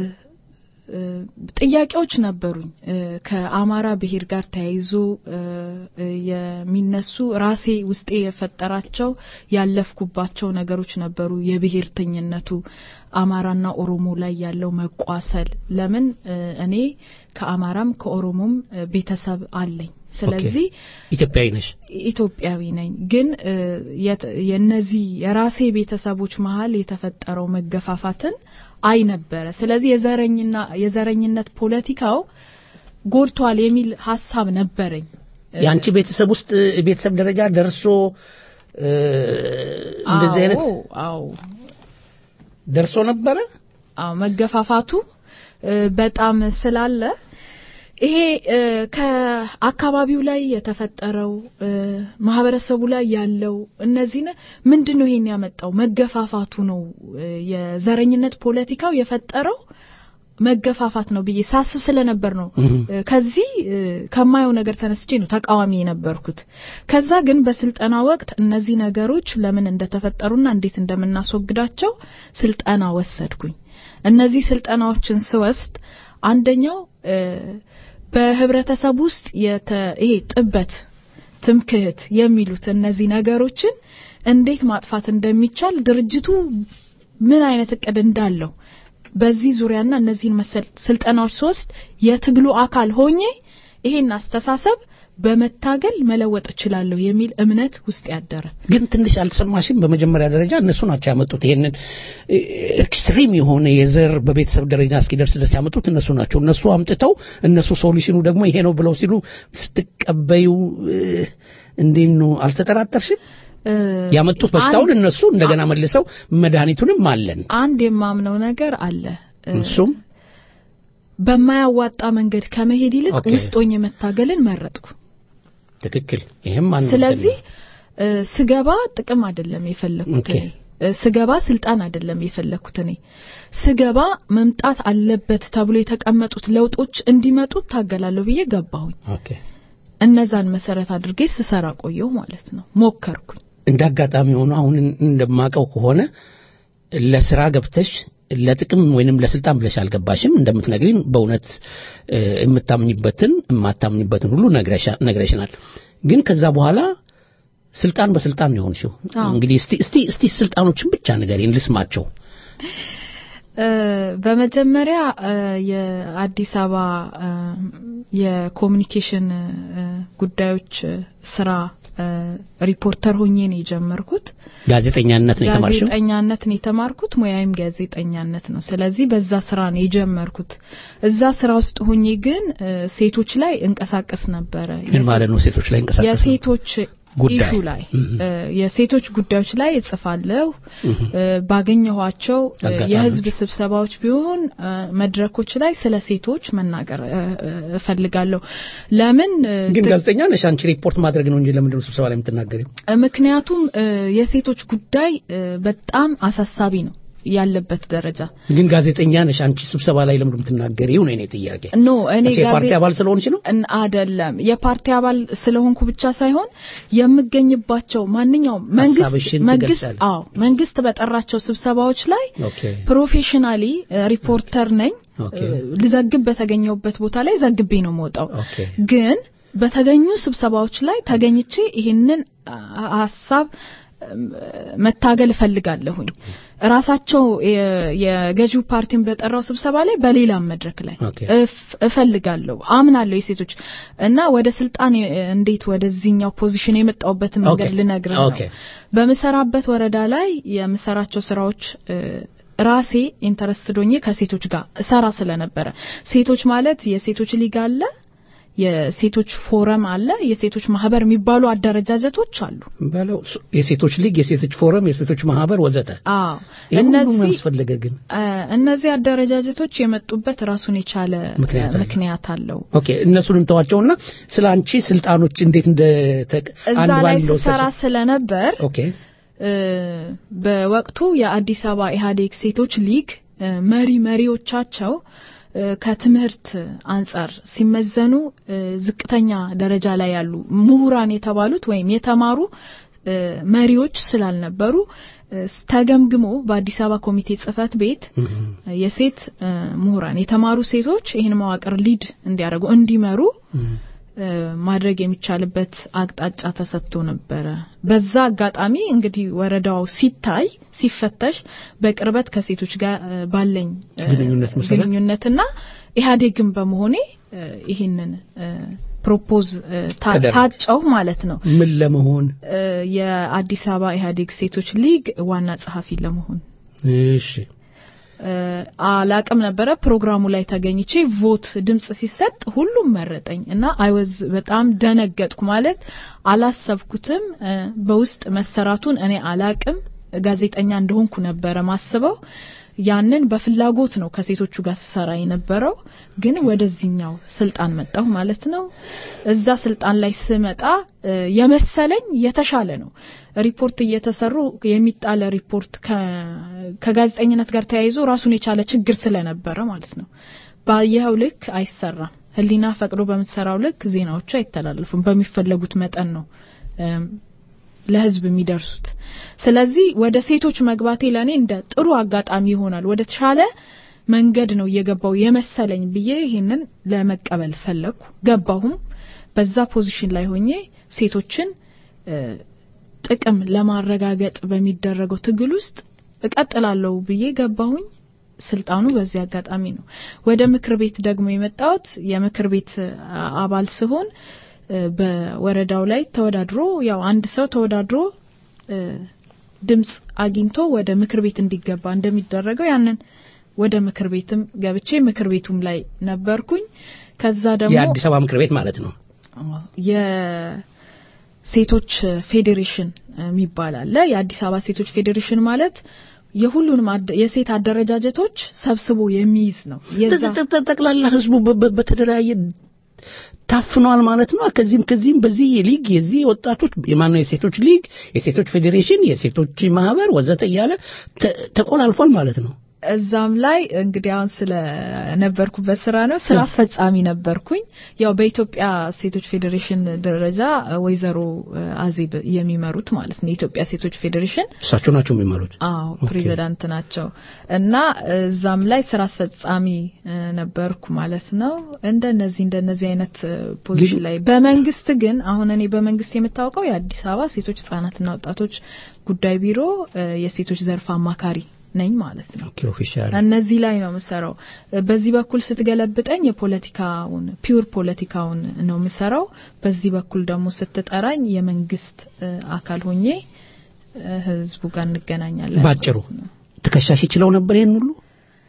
እ፣ ጥያቄዎች ነበሩኝ እ፣ ከአማራ ብሔር ጋር ተያይዞ እ፣ እ፣ የሚነሱ ራሴ ውስጤ የፈጠራቸው ያለፍኩባቸው ነገሮች ነበሩ። የብሔርተኝነቱ አማራና ኦሮሞ ላይ ያለው መቋሰል ለምን እ፣ እኔ ከአማራም ከኦሮሞም እ፣ ቤተሰብ አለኝ። ስለዚህ ኢትዮጵያዊ ነሽ። ኢትዮጵያዊ ነኝ። ግን እ፣ የት- የነዚህ የራሴ ቤተሰቦች መሀል የተፈጠረው መገፋፋትን አይ ነበረ። ስለዚህ የዘረኝና የዘረኝነት ፖለቲካው ጎድቷል የሚል ሀሳብ ነበረኝ። የአንቺ ቤተሰብ ውስጥ ቤተሰብ ደረጃ ደርሶ እ፣ እንደዚህ አይነት አዎ አዎ ደርሶ ነበረ። አዎ መገፋፋቱ እ፣ በጣም ስላለ ይሄ እ፣ ከአካባቢው ላይ የተፈጠረው እ፣ ማህበረሰቡ ላይ ያለው እነዚህ ምንድን ነው ይሄን ያመጣው መገፋፋቱ ነው እ፣ የዘረኝነት ፖለቲካው የፈጠረው መገፋፋት ነው ብዬ ሳስብ ስለነበር ነው እህ። እ፣ ከዚህ እ፣ ከማየው ነገር ተነስቼ ነው ተቃዋሚ የነበርኩት። ከዛ ግን በስልጠና ወቅት እነዚህ ነገሮች ለምን እንደተፈጠሩና እንዴት እንደምናስወግዳቸው ስልጠና ወሰድኩኝ። እነዚህ ስልጠናዎችን ስወስድ አንደኛው እ፣ በህብረተሰብ ውስጥ የተ ይሄ ጥበት፣ ትምክህት የሚሉት እነዚህ ነገሮችን እንዴት ማጥፋት እንደሚቻል ድርጅቱ ምን አይነት እቅድ እንዳለው በዚህ ዙሪያና እነዚህን መሰል ስልጠናዎች ስወስድ የትግሉ አካል ሆኜ ይሄን አስተሳሰብ በመታገል መለወጥ እችላለሁ የሚል እምነት ውስጥ ያደረ ግን ትንሽ አልተሰማሽም? በመጀመሪያ ደረጃ እነሱ ናቸው ያመጡት ይሄንን እ፣ ኤክስትሪም የሆነ የዘር በቤተሰብ ደረጃ እስኪደርስ ድረስ ያመጡት እነሱ ናቸው። እነሱ አምጥተው እነሱ ሶሉሽኑ ደግሞ ይሄ ነው ብለው ሲሉ ስትቀበዩ እ፣ እንዴት ነው አልተጠራጠርሽም? እ፣ ያመጡት በሽታውን አንድ- እነሱ እንደገና መልሰው መድኃኒቱንም አለን አንድ የማምነው ነገር አለ እ፣ እሱም በማያዋጣ መንገድ ከመሄድ ይልቅ ኦኬ። ውስጥ ሆኜ መታገልን መረጥኩ። ትክክል። ይሄም አንድ ስለዚህ እ፣ ስገባ ጥቅም አይደለም የፈለኩት ኦኬ። እኔ እ፣ ስገባ ስልጣን አይደለም የፈለኩት እኔ ስገባ መምጣት አለበት ተብሎ የተቀመጡት ለውጦች እንዲመጡ ታገላለሁ ብዬ ገባሁኝ። ኦኬ እነዛን መሰረት አድርጌ ስሰራ ቆየሁ ማለት ነው። ሞከርኩኝ። እንደ አጋጣሚ ሆኖ አሁን እንደማቀው ከሆነ ለስራ ገብተሽ ለጥቅም ወይንም ለስልጣን ብለሽ አልገባሽም። እንደምትነግሪን በእውነት እ፣ የምታምኝበትን የማታምኝበትን ሁሉ ነግረሻ- ነግረሽናል። ግን ከዛ በኋላ ስልጣን በስልጣን ነው የሆንሽው። አዎ። እንግዲህ እስቲ እስቲ እስቲ ስልጣኖችን ብቻ ንገሪን ልስማቸው። እ፣ በመጀመሪያ እ፣ የአዲስ አበባ እ፣ የኮሚኒኬሽን እ፣ ጉዳዮች እ፣ ስራ እ፣ ሪፖርተር ሆኜ ነው የጀመርኩት። ጋዜጠኛነት ነው የተማርሽው? ጋዜጠኛነት ነው የተማርኩት። ሙያዬም ጋዜጠኛነት ነው። ስለዚህ በዛ ስራ ነው የጀመርኩት። እዛ ስራ ውስጥ ሆኜ ግን እ፣ ሴቶች ላይ እንቀሳቀስ ነበረ። ምን ማለት ነው? ሴቶች ላይ እንቀሳቀስ ነው? የሴቶች ጉዳይ። ኢሹ ላይ እ፣ የሴቶች ጉዳዮች ላይ እጽፋለሁ። እ፣ ባገኘኋቸው እ፣ አጋጣሚዎች። የህዝብ ስብሰባዎች ቢሆን እ፣ መድረኮች ላይ ስለ ሴቶች መናገር እ፣ እ፣ እፈልጋለሁ። ለምን እ፣ ግን ት- ጋዜጠኛ ነሽ አንቺ ሪፖርት ማድረግ ነው እንጂ ለምንድን ነው ስብሰባ ላይ የምትናገሪው? ምክንያቱም እ፣ የሴቶች ጉዳይ እ፣ በጣም አሳሳቢ ነው ያለበት ደረጃ ግን ጋዜጠኛ ነሽ አንቺ ስብሰባ ላይ ለምንድን ነው የምትናገሪው ነው የኔ ጥያቄ። ኖ እኔ አንቺ የፓርቲ ጋዜ- አባል ስለሆንሽ ነው? እን- አደለም የፓርቲ አባል ስለሆንኩ ብቻ ሳይሆን የምገኝባቸው ማንኛውም መንግስት ሀሳብሽን መንግስት ትገልጫለሽ። አዎ መንግስት በጠራቸው ስብሰባዎች ላይ ኦኬ ፕሮፌሽናሊ ሪፖርተር ነኝ ኦኬ። እ፣ ልዘግብ በተገኘውበት ቦታ ላይ ዘግቤ ነው የምወጣው ኦኬ ግን በተገኙ ስብሰባዎች ላይ ተገኝቼ ይህንን አ- ሀሳብ እም፣ መታገል እፈልጋለሁኝ። ራሳቸው የ- የገዢው ፓርቲን በጠራው ስብሰባ ላይ በሌላም መድረክ ላይ ኦኬ። እፍ- እፈልጋለሁ፣ አምናለሁ የሴቶች እና ወደ ስልጣን የ- እንዴት ወደዚህኛው ፖዚሽን የመጣውበትን መንገድ ኦኬ። ልነግርህ ነው። ኦኬ። በምሰራበት ወረዳ ላይ የምሰራቸው ስራዎች እ፣ ራሴ ኢንተረስትድ ሆኜ ከሴቶች ጋር እሰራ ስለነበረ ሴቶች ማለት የሴቶች ሊግ አለ፣ የሴቶች ፎረም አለ፣ የሴቶች ማህበር የሚባሉ አደረጃጀቶች አሉ። በለው ሱ- የሴቶች ሊግ፣ የሴቶች ፎረም፣ የሴቶች ማህበር ወዘተ። አዎ ይሄ ሁሉ ምን እነዚህ ያስፈለገ ግን? እ፣ እነዚህ አደረጃጀቶች የመጡበት ራሱን የቻለ ምክንያት አለው። ምክንያት አለው። ኦኬ እነሱን እንተዋቸውና ስለ አንቺ ስልጣኖች እንዴት እንደ ተቅ- እዛ አንድ ላይ ባንድ ስሰራ እንደወሰድሽ- ስለነበር ኦኬ እ፣ በወቅቱ የአዲስ አበባ ኢህአዴግ ሴቶች ሊግ እ፣ መሪ መሪዎቻቸው እ፣ ከትምህርት አንጻር ሲመዘኑ እ፣ ዝቅተኛ ደረጃ ላይ ያሉ ምሁራን የተባሉት ወይም የተማሩ እ፣ መሪዎች ስላልነበሩ እ፣ ተገምግሞ በአዲስ አበባ ኮሚቴ ጽህፈት ቤት የሴት እ፣ ምሁራን የተማሩ ሴቶች ይህን መዋቅር ሊድ እንዲያደርጉ እንዲመሩ እ፣ ማድረግ የሚቻልበት አቅጣጫ ተሰጥቶ ነበረ። በዛ አጋጣሚ እንግዲህ ወረዳው ሲታይ ሲፈተሽ በቅርበት ከሴቶች ጋር እ፣ ባለኝ እ፣ ግንኙነት መሰረት? ግንኙነትና ኢህአዴግን በመሆኔ እ፣ ይህንን እ፣ ፕሮፖዝ እ፣ ታ- ተደረገ። ታጨው ማለት ነው ምን ለመሆን እ፣ የአዲስ አበባ ኢህአዴግ ሴቶች ሊግ ዋና ጸሐፊ ለመሆን እሺ እ፣ አላቅም ነበረ። ፕሮግራሙ ላይ ተገኝቼ ቮት ድምጽ ሲሰጥ ሁሉም መረጠኝ እና አይወዝ በጣም ደነገጥኩ። ማለት አላሰብኩትም። እ፣ በውስጥ መሰራቱን እኔ አላቅም። ጋዜጠኛ እንደሆንኩ ነበረ ማስበው። ያንን በፍላጎት ነው ከሴቶቹ ጋር ስሰራ የነበረው። ግን ወደዚህኛው ስልጣን መጣሁ ማለት ነው። እዛ ስልጣን ላይ ስመጣ እ፣ የመሰለኝ የተሻለ ነው። ሪፖርት እየተሰሩ የሚጣለ ሪፖርት ከ- ከጋዜጠኝነት ጋር ተያይዞ ራሱን የቻለ ችግር ስለነበረ ማለት ነው። ባየኸው ልክ አይሰራም። ሕሊና ፈቅዶ በምትሰራው ልክ ዜናዎቹ አይተላለፉም። በሚፈለጉት መጠን ነው እም፣ ለህዝብ የሚደርሱት። ስለዚህ ወደ ሴቶች መግባቴ ለእኔ እንደ ጥሩ አጋጣሚ ይሆናል፣ ወደ ተሻለ መንገድ ነው እየገባው የመሰለኝ ብዬ ይህንን ለመቀበል ፈለግኩ። ገባሁም። በዛ ፖዚሽን ላይ ሆኜ ሴቶችን እ፣ ጥቅም ለማረጋገጥ በሚደረገው ትግል ውስጥ እቀጥላለሁ ብዬ ገባሁኝ። ስልጣኑ በዚህ አጋጣሚ ነው። ወደ ምክር ቤት ደግሞ የመጣሁት የምክር ቤት አ- አባል ስሆን እ፣ በወረዳው ላይ ተወዳድሮ ያው አንድ ሰው ተወዳድሮ እ፣ ድምጽ አግኝቶ ወደ ምክር ቤት እንዲገባ እንደሚደረገው ያንን ወደ ምክር ቤትም ገብቼ ምክር ቤቱም ላይ ነበርኩኝ። ከዛ ደግሞ የአዲስ አበባ ምክር ቤት ማለት ነው። የሴቶች ፌዴሬሽን የሚባል አለ። የአዲስ አበባ ሴቶች ፌዴሬሽን ማለት የሁሉንም አደ- የሴት አደረጃጀቶች ሰብስቦ የሚይዝ ነው። የዛ ጠ- ጠ- ጠቅላላ ህዝቡ በ- በ- በተደራየ ታፍኗል ማለት ነው። ከዚህም ከዚህም በዚህ ሊግ የዚህ ወጣቶች የማነው የሴቶች ሊግ፣ የሴቶች ፌዴሬሽን፣ የሴቶች ማህበር ወዘተ እያለ ተ- ተቆላልፏል ማለት ነው። እዛም ላይ እንግዲህ አሁን ስለነበርኩበት ስራ ነው ስራ አስፈጻሚ ነበርኩኝ። ያው በኢትዮጵያ ሴቶች ፌዴሬሽን ደረጃ ወይዘሮ አዜብ የሚመሩት ማለት ነው የኢትዮጵያ ሴቶች ፌዴሬሽን እሳቸው ናቸው የሚመሩት። አዎ ፕሬዚዳንት ናቸው እና እዛም ላይ ስራ አስፈጻሚ እ፣ ነበርኩ ማለት ነው። እንደነዚህ እንደነዚህ አይነት እ፣ ፖዚሽን ላይ በመንግስት ግን አሁን እኔ በመንግስት የምታወቀው የአዲስ አበባ ሴቶች ህጻናትና ወጣቶች ጉዳይ ቢሮ እ፣ የሴቶች ዘርፍ አማካሪ ነኝ ማለት ነው። ኦኬ ኦፊሻል እነዚህ ላይ ነው የምሰራው። በዚህ በኩል ስትገለብጠኝ የፖለቲካውን ፒውር ፖለቲካውን ነው የምሰራው። በዚህ በኩል ደግሞ ስትጠራኝ የመንግስት እ፣ አካል ሆኜ እ፣ ህዝቡ ጋር እንገናኛለን። ባጭሩ ትከሻሽ ይችለው ነበር ይሄን ሁሉ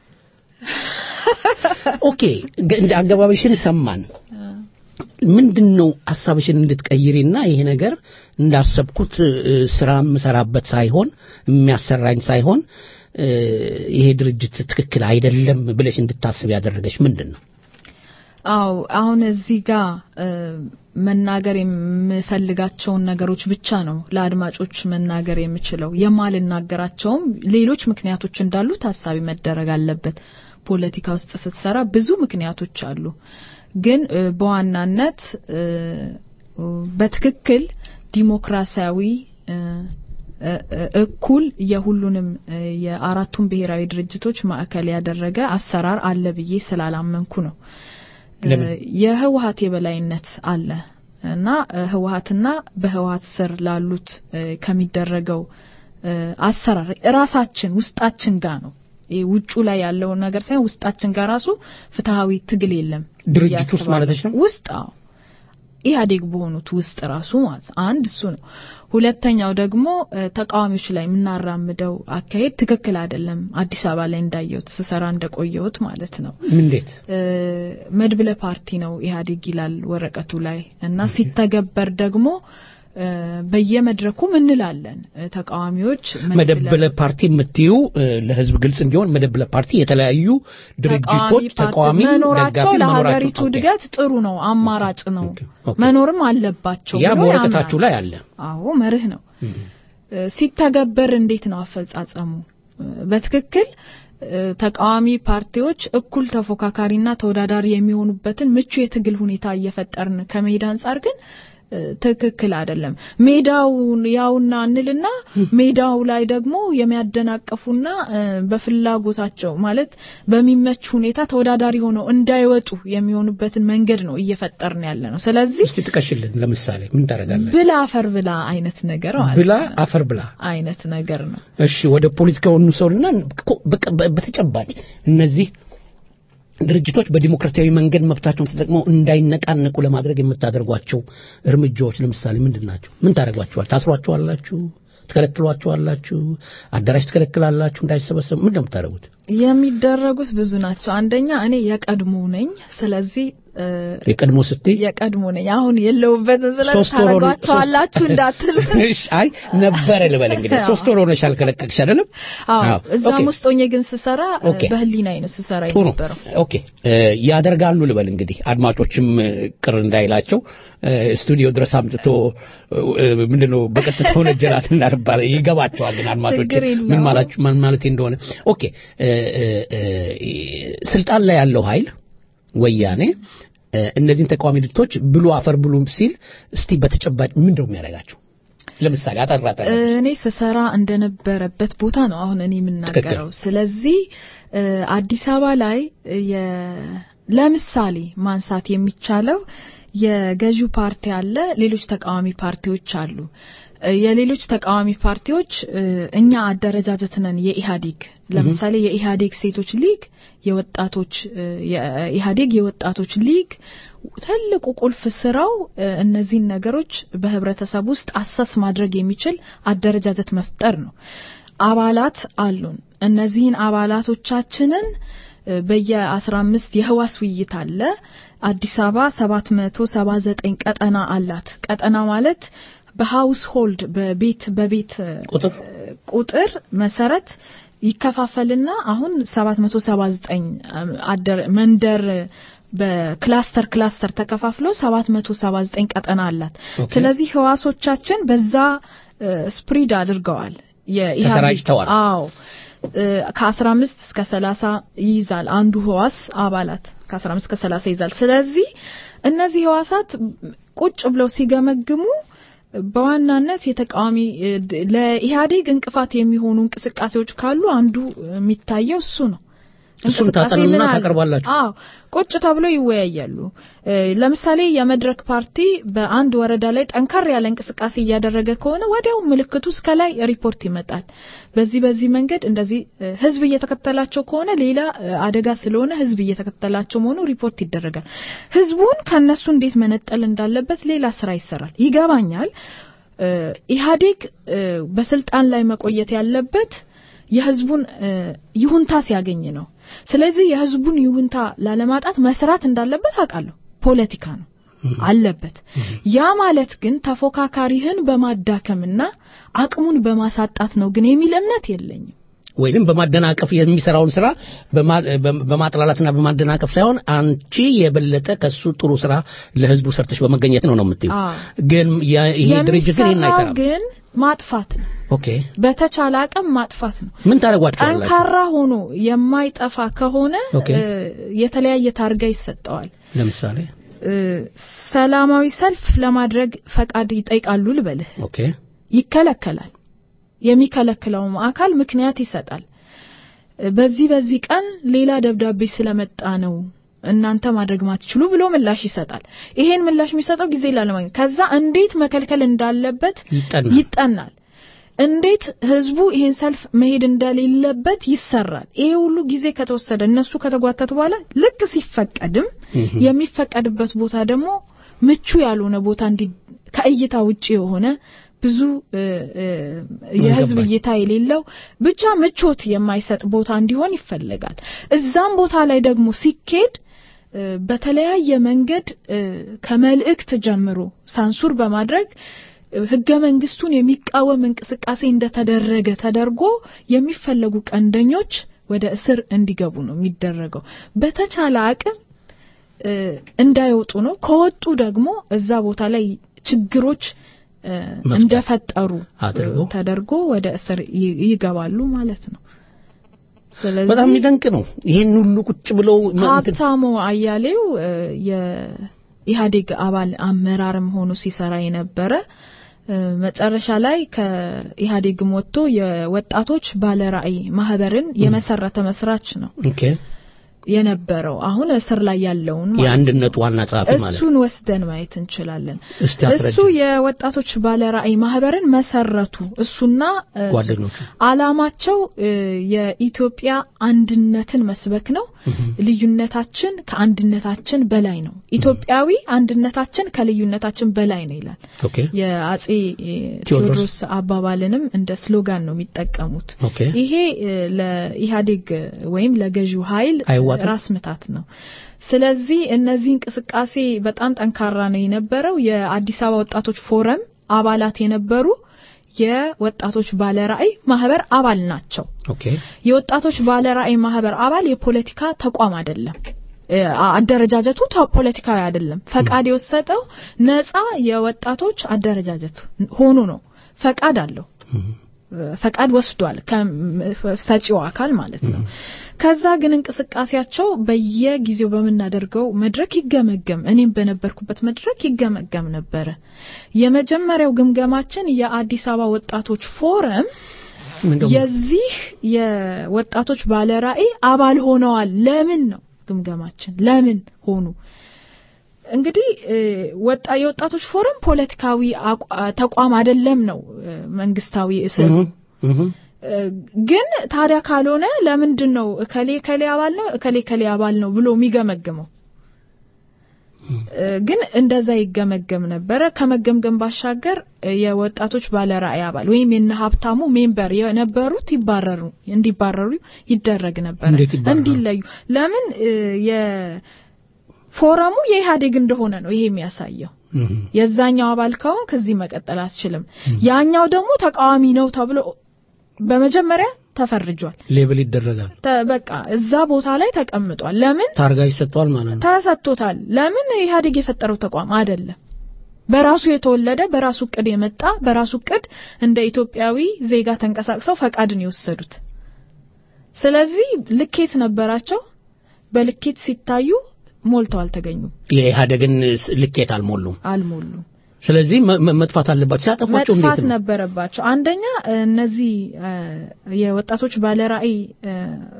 ኦኬ ገ- እንደ አገባበሽን ሰማን ምንድን ነው ሀሳብሽን እንድትቀይሪና ይሄ ነገር እንዳሰብኩት እ፣ ስራ የምሰራበት ሳይሆን የሚያሰራኝ ሳይሆን እ፣ ይሄ ድርጅት ትክክል አይደለም ብለሽ እንድታስብ ያደረገሽ ምንድን ነው አው አሁን እዚህ ጋር እ፣ መናገር የምፈልጋቸውን ነገሮች ብቻ ነው ለአድማጮች መናገር የምችለው። የማልናገራቸውም ሌሎች ምክንያቶች እንዳሉ ታሳቢ መደረግ አለበት። ፖለቲካ ውስጥ ስትሰራ ብዙ ምክንያቶች አሉ። ግን እ፣ በዋናነት እ፣ በትክክል ዲሞክራሲያዊ እ፣ እ፣ እ፣ እኩል የሁሉንም እ፣ የአራቱን ብሔራዊ ድርጅቶች ማዕከል ያደረገ አሰራር አለ ብዬ ስላላመንኩ ነው። ለምን? እ፣ የህወሀት የበላይነት አለ እና እ፣ ህወሀትና በህወሀት ስር ላሉት እ፣ ከሚደረገው እ፣ አሰራር ራሳችን ውስጣችን ጋር ነው ይሄ ውጩ ላይ ያለውን ነገር ሳይሆን ውስጣችን ጋር ራሱ ፍትሃዊ ትግል የለም ድርጅት ብዬ ውስጥ አስባለሁ። ማለትሽ ነው? ውስጥ አዎ ኢህአዴግ በሆኑት ውስጥ ራሱ ማለት ነው። አንድ እሱ ነው። ሁለተኛው ደግሞ እ፣ ተቃዋሚዎች ላይ የምናራምደው አካሄድ ትክክል አይደለም። አዲስ አበባ ላይ እንዳየሁት ስሰራ እንደቆየሁት ማለት ነው። እንዴት እ፣ መድብለ ፓርቲ ነው ኢህአዴግ ይላል ወረቀቱ ላይ እና ሲተገበር ደግሞ እ፣ በየመድረኩም እንላለን እ፣ ተቃዋሚዎች መደብለ ፓርቲ የምትዩ እ፣ ለህዝብ ግልጽ እንዲሆን መደብለ ፓርቲ የተለያዩ ድርጅቶች ተቃዋሚ መኖራቸው ደጋፊ ለሀገሪቱ መኖራቸው እድገት ጥሩ ነው፣ አማራጭ ነው፣ ኦኬ። መኖርም አለባቸው ያ ብሎ በወረቀታችሁ ያምናል። ላይ አለ አዎ መርህ ነው። እ፣ ሲተገበር እንዴት ነው አፈጻጸሙ? እ፣ በትክክል እ፣ ተቃዋሚ ፓርቲዎች እኩል ተፎካካሪና ተወዳዳሪ የሚሆኑበትን ምቹ የትግል ሁኔታ እየፈጠርን ከመሄድ አንጻር ግን እ፣ ትክክል አይደለም። ሜዳውን ያውና እንልና ሜዳው ላይ ደግሞ የሚያደናቅፉና እ፣ በፍላጎታቸው ማለት በሚመች ሁኔታ ተወዳዳሪ ሆነው እንዳይወጡ የሚሆኑበትን መንገድ ነው እየፈጠርን ያለ ነው። ስለዚህ እስቲ ጥቀሽልን ለምሳሌ ምን ታደርጋለህ ብላ አፈር ብላ አይነት ነገር ማለት ብላ ነው። አፈር ብላ አይነት ነገር ነው። እሺ ወደ ፖለቲካው እንውሰድና ኮ- በቀ- በ- በተጨባጭ እነዚህ ድርጅቶች በዲሞክራሲያዊ መንገድ መብታቸውን ተጠቅመው እንዳይነቃነቁ ለማድረግ የምታደርጓቸው እርምጃዎች ለምሳሌ ምንድን ናቸው? ምን ታደርጓቸዋል? ታስሯቸዋላችሁ? ትከለክሏቸዋላችሁ? አዳራሽ ትከለክላላችሁ? እንዳይሰበሰቡ ምንድን ነው የምታደርጉት? የሚደረጉት ብዙ ናቸው። አንደኛ እኔ የቀድሞ ነኝ። ስለዚህ እ፣ የቀድሞ ስትይ የቀድሞ ነኝ አሁን የለውበትን ስለ ሶስት ወር ሆነ- ታረጓቸዋላችሁ እንዳትል እሺ፣ አይ ነበረ ልበል እንግዲህ ሶስት ወር ሆነሻል ከለቀቅሽ አይደለም? አዎ አዎ፣ እዛም ኦኬ። ውስጥ ሆኜ ግን ስሰራ እ፣ ኦኬ። በህሊናዬ ነው ስሰራ ጥሩ የነበረው ኦኬ እ፣ ያደርጋሉ ልበል እንግዲህ አድማጮችም እ፣ ቅር እንዳይላቸው እ፣ ስቱዲዮ ድረስ አምጥቶ እ፣ ምንድነው በቀጥታ ሆነ ጀራት እናርባለ ይገባቸዋል ግን አድማጮች ችግር የለውም። ምን ማለት ምን ማለት እንደሆነ ኦኬ እ፣ እ፣ እ፣ ስልጣን ላይ ያለው ኃይል ወያኔ እ፣ እነዚህን ተቃዋሚ ድርጅቶች ብሉ አፈር ብሉ ሲል እስቲ በተጨባጭ ምንድነው የሚያደርጋቸው ለምሳሌ አጠራጠረ እኔ ስሰራ እንደነበረበት ቦታ ነው አሁን እኔ የምናገረው። ስለዚህ እ፣ አዲስ አበባ ላይ የ- ለምሳሌ ማንሳት የሚቻለው የገዢው ፓርቲ አለ፣ ሌሎች ተቃዋሚ ፓርቲዎች አሉ። እ፣ የሌሎች ተቃዋሚ ፓርቲዎች እ፣ እኛ አደረጃጀት ነን የኢህአዴግ ለምሳሌ የኢህአዴግ ሴቶች ሊግ የወጣቶች እ፣ የኢህአዴግ የወጣቶች ሊግ ትልቁ ቁልፍ ስራው እ፣ እነዚህን ነገሮች በህብረተሰብ ውስጥ አሰስ ማድረግ የሚችል አደረጃጀት መፍጠር ነው። አባላት አሉን። እነዚህን አባላቶቻችንን እ፣ በየ15 የህዋስ ውይይት አለ። አዲስ አበባ 779 ቀጠና አላት። ቀጠና ማለት በሃውስ ሆልድ በቤት በቤት እ፣ ቁጥር ቁጥር መሰረት ይከፋፈልና አሁን 779 አደር መንደር በክላስተር ክላስተር ተከፋፍሎ 779 ቀጠና አላት። ኦኬ። ስለዚህ ህዋሶቻችን በዛ ስፕሪድ አድርገዋል። የኢህአዴግ- ተሰራጭተዋል። አዎ እ፣ ከ15 እስከ 30 ይይዛል አንዱ ህዋስ አባላት ከ15 እስከ 30 ይይዛል። ስለዚህ እነዚህ ህዋሳት ቁጭ ብለው ሲገመግሙ በዋናነት የተቃዋሚ እ፣ ድ- ለኢህአዴግ እንቅፋት የሚሆኑ እንቅስቃሴዎች ካሉ አንዱ የሚታየው እሱ ነው። እሱን እንቅስቃሴ ታጠኑና ምን አለ? ታቀርባላችሁ? አዎ ቁጭ ተብሎ ይወያያሉ። እ፣ ለምሳሌ የመድረክ ፓርቲ በአንድ ወረዳ ላይ ጠንከር ያለ እንቅስቃሴ እያደረገ ከሆነ ወዲያው ምልክቱ እስከ ላይ ሪፖርት ይመጣል። በዚህ በዚህ መንገድ እንደዚህ እ፣ ህዝብ እየተከተላቸው ከሆነ ሌላ እ፣ አደጋ ስለሆነ ህዝብ እየተከተላቸው መሆኑ ሪፖርት ይደረጋል። ህዝቡን ከነሱ እንዴት መነጠል እንዳለበት ሌላ ስራ ይሰራል። ይገባኛል። እ፣ ኢህአዴግ እ፣ በስልጣን ላይ መቆየት ያለበት የህዝቡን እ፣ ይሁንታ ሲያገኝ ነው። ስለዚህ የህዝቡን ይሁንታ ላለማጣት መስራት እንዳለበት አውቃለሁ። ፖለቲካ ነው አለበት። ያ ማለት ግን ተፎካካሪህን በማዳከምና አቅሙን በማሳጣት ነው ግን የሚል እምነት የለኝም። ወይንም በማደናቀፍ የሚሰራውን ስራ በማ- በ- በማጥላላትና በማደናቀፍ ሳይሆን አንቺ የበለጠ ከሱ ጥሩ ስራ ለህዝቡ ሰርተሽ በመገኘት ነው ነው የምትይው። አዎ። ግን ያ- ይሄ ድርጅት ግን ይሄን የሚሰራው አይሰራም። ግን ማጥፋት ነው። ኦኬ በተቻለ አቅም ማጥፋት ነው። ምን ታደርጓቸዋላችሁ? ጠንካራ ሆኖ የማይጠፋ ከሆነ ኦኬ። እ፣ የተለያየ ታርጋ ይሰጠዋል። ለምሳሌ እ፣ ሰላማዊ ሰልፍ ለማድረግ ፈቃድ ይጠይቃሉ ልበልህ፣ ኦኬ ይከለከላል። የሚከለክለውም አካል ምክንያት ይሰጣል። እ፣ በዚህ በዚህ ቀን ሌላ ደብዳቤ ስለመጣ ነው እናንተ ማድረግ ማትችሉ ብሎ ምላሽ ይሰጣል። ይሄን ምላሽ የሚሰጠው ጊዜ ላለማግኘት ከዛ እንዴት መከልከል እንዳለበት ይጠናል። ይጠናል። እንዴት ህዝቡ ይሄን ሰልፍ መሄድ እንደሌለበት ይሰራል። ይሄ ሁሉ ጊዜ ከተወሰደ እነሱ ከተጓተቱ በኋላ ልክ ሲፈቀድም የሚፈቀድበት ቦታ ደግሞ ምቹ ያልሆነ ቦታ እንዲ ከእይታ ውጪ የሆነ ብዙ እ፣ እ፣ የህዝብ ገባኝ። እይታ የሌለው ብቻ ምቾት የማይሰጥ ቦታ እንዲሆን ይፈለጋል። እዛም ቦታ ላይ ደግሞ ሲኬድ እ፣ በተለያየ መንገድ እ፣ ከመልእክት ጀምሮ ሳንሱር በማድረግ እ፣ ህገ መንግስቱን የሚቃወም እንቅስቃሴ እንደተደረገ ተደርጎ የሚፈለጉ ቀንደኞች ወደ እስር እንዲገቡ ነው የሚደረገው። በተቻለ አቅም እ፣ እንዳይወጡ ነው። ከወጡ ደግሞ እዛ ቦታ ላይ ችግሮች እ፣ መፍጠር እንደፈጠሩ አድርጎ እ፣ ተደርጎ ወደ እስር ይ- ይገባሉ ማለት ነው። ስለዚህ በጣም የሚደንቅ ነው። ይሄን ሁሉ ቁጭ ብለው ማ- እንትን- ሀብታሙ አያሌው እ፣ የኢህአዴግ አባል አመራርም ሆኖ ሲሰራ የነበረ እ፣ መጨረሻ ላይ ከኢህአዴግም ወጥቶ የወጣቶች ባለራዕይ ማህበርን የመሰረተ መስራች ነው ኦኬ የነበረው። አሁን እስር ላይ ያለውን ማለት ነው። የአንድነቱ ዋና ጸሐፊ ማለት ነው። እሱን ወስደን ማየት እንችላለን። እስቲ አስረጅ። እሱ የወጣቶች ባለራዕይ ማህበርን መሰረቱ። እሱና እ፣ ጓደኞቹ አላማቸው እ፣ የኢትዮጵያ አንድነትን መስበክ ነው። ልዩነታችን ከአንድነታችን በላይ ነው። ኢትዮጵያዊ አንድነታችን ከልዩነታችን በላይ ነው ይላል። ኦኬ የአጼ እ፣ ቴዎድሮስ ቴዎድሮስ አባባልንም እንደ ስሎጋን ነው የሚጠቀሙት። ኦኬ ይሄ እ፣ ለኢህአዴግ ወይም ለገዢው ኃይል አይዋጥም ህወሓት ራስ ምታት ነው። ስለዚህ እነዚህ እንቅስቃሴ በጣም ጠንካራ ነው የነበረው። የአዲስ አበባ ወጣቶች ፎረም አባላት የነበሩ የወጣቶች ባለራዕይ ማህበር አባል ናቸው። ኦኬ የወጣቶች ባለራዕይ ማህበር አባል የፖለቲካ ተቋም አይደለም። እ፣ አደረጃጀቱ ተ- ፖለቲካዊ አይደለም። ፈቃድ የወሰደው ነፃ የወጣቶች አደረጃጀት ሆኖ ነው። ፈቃድ አለው። ፈቃድ ወስዷል ከሰጪው አካል ማለት ነው። ከዛ ግን እንቅስቃሴያቸው በየጊዜው በምናደርገው መድረክ ይገመገም፣ እኔም በነበርኩበት መድረክ ይገመገም ነበረ። የመጀመሪያው ግምገማችን የአዲስ አበባ ወጣቶች ፎረም ምንድነው? የዚህ የወጣቶች ባለራዕይ አባል ሆነዋል። ለምን ነው ግምገማችን? ለምን ሆኑ? እንግዲህ እ፣ ወጣ የወጣቶች ፎረም ፖለቲካዊ አቋ- ተቋም አይደለም ነው እ፣ መንግስታዊ እስር እህ፣ እህ። እ፣ ግን ታዲያ ካልሆነ ለምንድን ነው እከሌ እከሌ አባል ነው እከሌ እከሌ አባል ነው ብሎ የሚገመግመው? እ፣ ግን እንደዛ ይገመገም ነበረ። ከመገምገም ባሻገር እ፣ የወጣቶች ባለራዕይ አባል ወይም የነ ሀብታሙ ሜምበር የነበሩት ይባረሩ እንዲባረሩ ይደረግ ነበረ፣ እንዴት ይባረራሉ? እንዲለዩ። ለምን እ፣ የፎረሙ የኢህአዴግ እንደሆነ ነው ይሄ የሚያሳየው። እህ። የዛኛው አባል ከሆን ከዚህ መቀጠል አትችልም። ያኛው ደግሞ ተቃዋሚ ነው ተብሎ በመጀመሪያ ተፈርጇል። ሌብል ይደረጋል። ተ- በቃ እዛ ቦታ ላይ ተቀምጧል። ለምን ታርጋ ይሰጠዋል ማለት ነው። ተሰጥቶታል? ለምን ኢህአዴግ የፈጠረው ተቋም አይደለም። በራሱ የተወለደ በራሱ እቅድ የመጣ በራሱ እቅድ እንደ ኢትዮጵያዊ ዜጋ ተንቀሳቅሰው ፈቃድን የወሰዱት። ስለዚህ ልኬት ነበራቸው። በልኬት ሲታዩ ሞልተው አልተገኙም፣ የኢህአደግን ስ- ልኬት አልሞሉም። አልሞሉም። ስለዚህ መ- መ- መጥፋት አለባቸው። ሲያጠፏቸው እንዴት መጥፋት ነው? ነበረባቸው። አንደኛ እነዚህ እ፣ የወጣቶች ባለራዕይ እ፣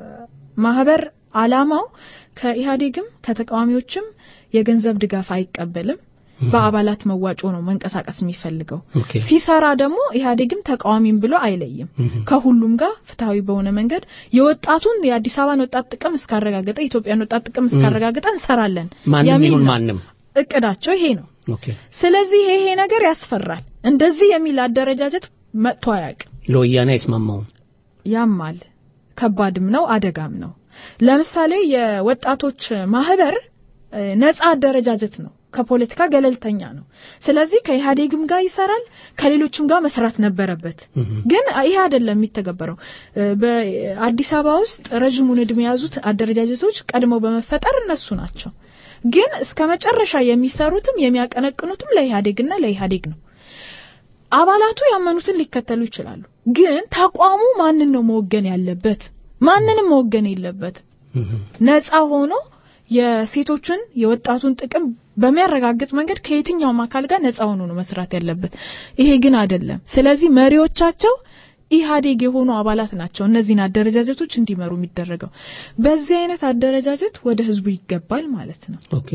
ማህበር አላማው ከኢህአዴግም ከተቃዋሚዎችም የገንዘብ ድጋፍ አይቀበልም። በአባላት መዋጮ ነው መንቀሳቀስ የሚፈልገው። ኦኬ። ሲሰራ ደግሞ ኢህአዴግም ተቃዋሚም ብሎ አይለይም። ከሁሉም ጋር ፍትሐዊ በሆነ መንገድ የወጣቱን የአዲስ አበባን ወጣት ጥቅም እስካረጋገጠ የኢትዮጵያን ወጣት ጥቅም እስካረጋገጠ እንሰራለን ማንም የሚል ይሁን ነው። ማንም። እቅዳቸው ይሄ ነው። ኦኬ። ስለዚህ ይሄ ነገር ያስፈራል። እንደዚህ የሚል አደረጃጀት መጥቶ አያውቅም። ለወያኔ አይስማማውም። ያማል፣ ከባድም ነው፣ አደጋም ነው። ለምሳሌ የወጣቶች ማህበር እ፣ ነጻ አደረጃጀት ነው፣ ከፖለቲካ ገለልተኛ ነው። ስለዚህ ከኢህአዴግም ጋር ይሰራል፣ ከሌሎችም ጋር መስራት ነበረበት። ግን ይሄ አይደለም የሚተገበረው። እ፣ በአዲስ አበባ ውስጥ ረዥሙን እድሜ የያዙት አደረጃጀቶች ቀድመው በመፈጠር እነሱ ናቸው። ግን እስከ መጨረሻ የሚሰሩትም የሚያቀነቅኑትም ለኢህአዴግና ለኢህአዴግ ነው። አባላቱ ያመኑትን ሊከተሉ ይችላሉ። ግን ተቋሙ ማንን ነው መወገን ያለበት? ማንንም መወገን የለበት። ነፃ ሆኖ የሴቶችን የወጣቱን ጥቅም በሚያረጋግጥ መንገድ ከየትኛውም አካል ጋር ነፃ ሆኖ ነው መስራት ያለበት። ይሄ ግን አይደለም። ስለዚህ መሪዎቻቸው ኢህአዴግ የሆኑ አባላት ናቸው እነዚህን አደረጃጀቶች እንዲመሩ የሚደረገው። በዚህ አይነት አደረጃጀት ወደ ህዝቡ ይገባል ማለት ነው። ኦኬ።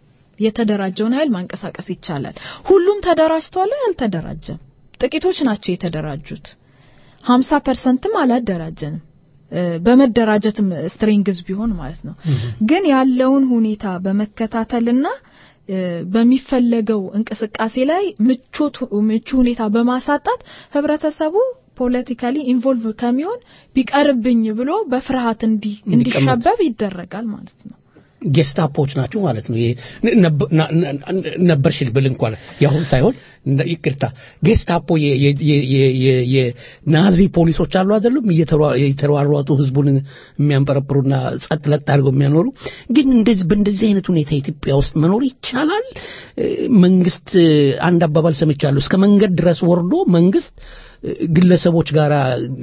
የተደራጀውን ኃይል ማንቀሳቀስ ይቻላል። ሁሉም ተደራጅተዋል? አልተደራጀም። ጥቂቶች ናቸው የተደራጁት። ሀምሳ ፐርሰንትም አላደራጀንም። እ፣ በመደራጀትም ስትሪንግዝ ቢሆን ማለት ነው። ግን ያለውን ሁኔታ በመከታተልና እ፣ በሚፈለገው እንቅስቃሴ ላይ ምቾት ምቹ ሁኔታ በማሳጣት ህብረተሰቡ ፖለቲካሊ ኢንቮልቭ ከሚሆን ቢቀርብኝ ብሎ በፍርሃት እንዲ እንዲሸበብ ይደረጋል ማለት ነው። ጌስታፖች ናቸው ማለት ነው። ይሄ ነብ- ና- ና- ነበርሽ ብል እንኳን ያሁን ሳይሆን እንደ- ይቅርታ ጌስታፖ የ- የ- የ- የ- የ- የናዚ ፖሊሶች አሉ አይደሉም? እየተሯ- እየተሯሯጡ ህዝቡን የሚያንጠረጥሩና ጸጥ ለጥ አድርገው የሚያኖሩ ግን እንደዚህ በእንደዚህ አይነት ሁኔታ ኢትዮጵያ ውስጥ መኖር ይቻላል? እ፣ መንግስት እ፣ አንድ አባባል ሰምቻለሁ። እስከ መንገድ ድረስ ወርዶ መንግስት እ፣ ግለሰቦች ጋራ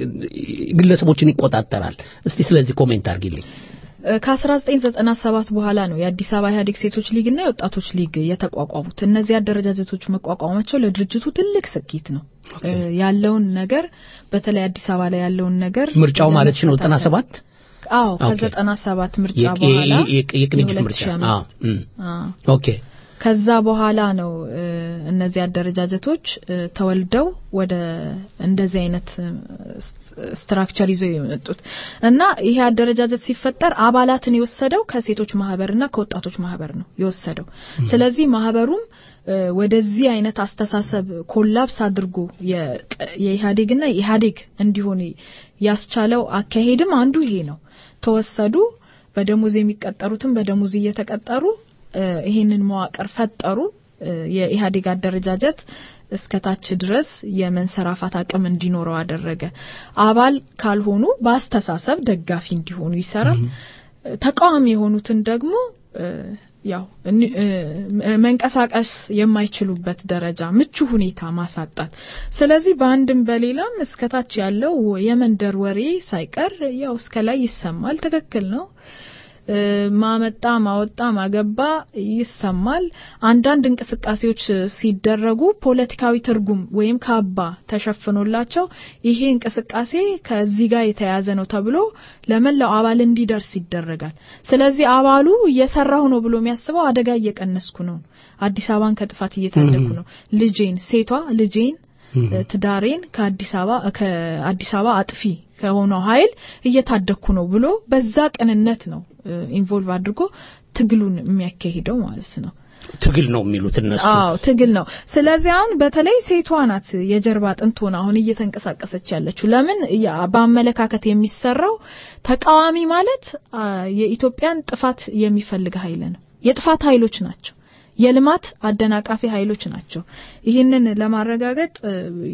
ግለሰቦችን ይቆጣጠራል። እስቲ ስለዚህ ኮሜንት አድርጊልኝ። ከ1997 በኋላ ነው የአዲስ አበባ ኢህአዴግ ሴቶች ሊግና የወጣቶች ሊግ የተቋቋሙት። እነዚህ አደረጃጀቶች መቋቋማቸው ለድርጅቱ ትልቅ ስኬት ነው። እ፣ ያለውን ነገር በተለይ አዲስ አበባ ላይ ያለውን ነገር ምርጫው ማለት ነው 97 አዎ ኦኬ። ከ97 ምርጫ የቅ- በኋላ የቅ- የቅንጅት ምርጫ የ2005 አዎ እም። አዎ። ኦኬ ከዛ በኋላ ነው እ፣ እነዚህ አደረጃጀቶች እ፣ ተወልደው ወደ እንደዚህ አይነት እ፣ ስትራክቸር ይዘው የመጡት እና ይሄ አደረጃጀት ሲፈጠር አባላትን የወሰደው ከሴቶች ማህበርና ከወጣቶች ማህበር ነው የወሰደው። ስለዚህ ማህበሩም እ፣ ወደዚህ አይነት አስተሳሰብ ኮላፕስ አድርጎ የቀ- የኢህአዴግና የኢህአዴግ እንዲሆን ያስቻለው አካሄድም አንዱ ይሄ ነው። ተወሰዱ በደሞዝ የሚቀጠሩትን በደሞዝ እየተቀጠሩ እ፣ ይሄንን መዋቅር ፈጠሩ። እ፣ የኢህአዴግ አደረጃጀት እስከታች ድረስ የመንሰራፋት አቅም እንዲኖረው አደረገ። አባል ካልሆኑ በአስተሳሰብ ደጋፊ እንዲሆኑ ይሰራል። ተቃዋሚ የሆኑትን ደግሞ እ፣ ያው እኒ- እ፣ መንቀሳቀስ የማይችሉበት ደረጃ ምቹ ሁኔታ ማሳጣት። ስለዚህ በአንድም በሌላም እስከታች ያለው የመንደር ወሬ ሳይቀር ያው እስከ ላይ ይሰማል። ትክክል ነው። እ፣ ማመጣ ማወጣ ማገባ ይሰማል። አንዳንድ እንቅስቃሴዎች ሲደረጉ ፖለቲካዊ ትርጉም ወይም ካባ ተሸፍኖላቸው ይሄ እንቅስቃሴ ከዚህ ጋር የተያያዘ ነው ተብሎ ለመላው አባል እንዲደርስ ይደረጋል። ስለዚህ አባሉ እየሰራሁ ነው ብሎ የሚያስበው አደጋ እየቀነስኩ ነው፣ አዲስ አበባን ከጥፋት እየታደግኩ ነው፣ ልጄን ሴቷ ልጄን እ፣ ትዳሬን ከአዲስ አበባ ከአዲስ አበባ አጥፊ ከሆነው ኃይል እየታደግኩ ነው ብሎ በዛ ቅንነት ነው ኢንቮልቭ አድርጎ ትግሉን የሚያካሂደው ማለት ነው። ትግል ነው የሚሉት እነሱ። አዎ ትግል ነው። ስለዚህ አሁን በተለይ ሴቷ ናት የጀርባ አጥንት ሆና አሁን እየተንቀሳቀሰች ያለችው። ለምን ያ በአመለካከት የሚሰራው ተቃዋሚ ማለት አ፣ የኢትዮጵያን ጥፋት የሚፈልግ ኃይል ነው። የጥፋት ኃይሎች ናቸው። የልማት አደናቃፊ ኃይሎች ናቸው። ይህንን ለማረጋገጥ እ፣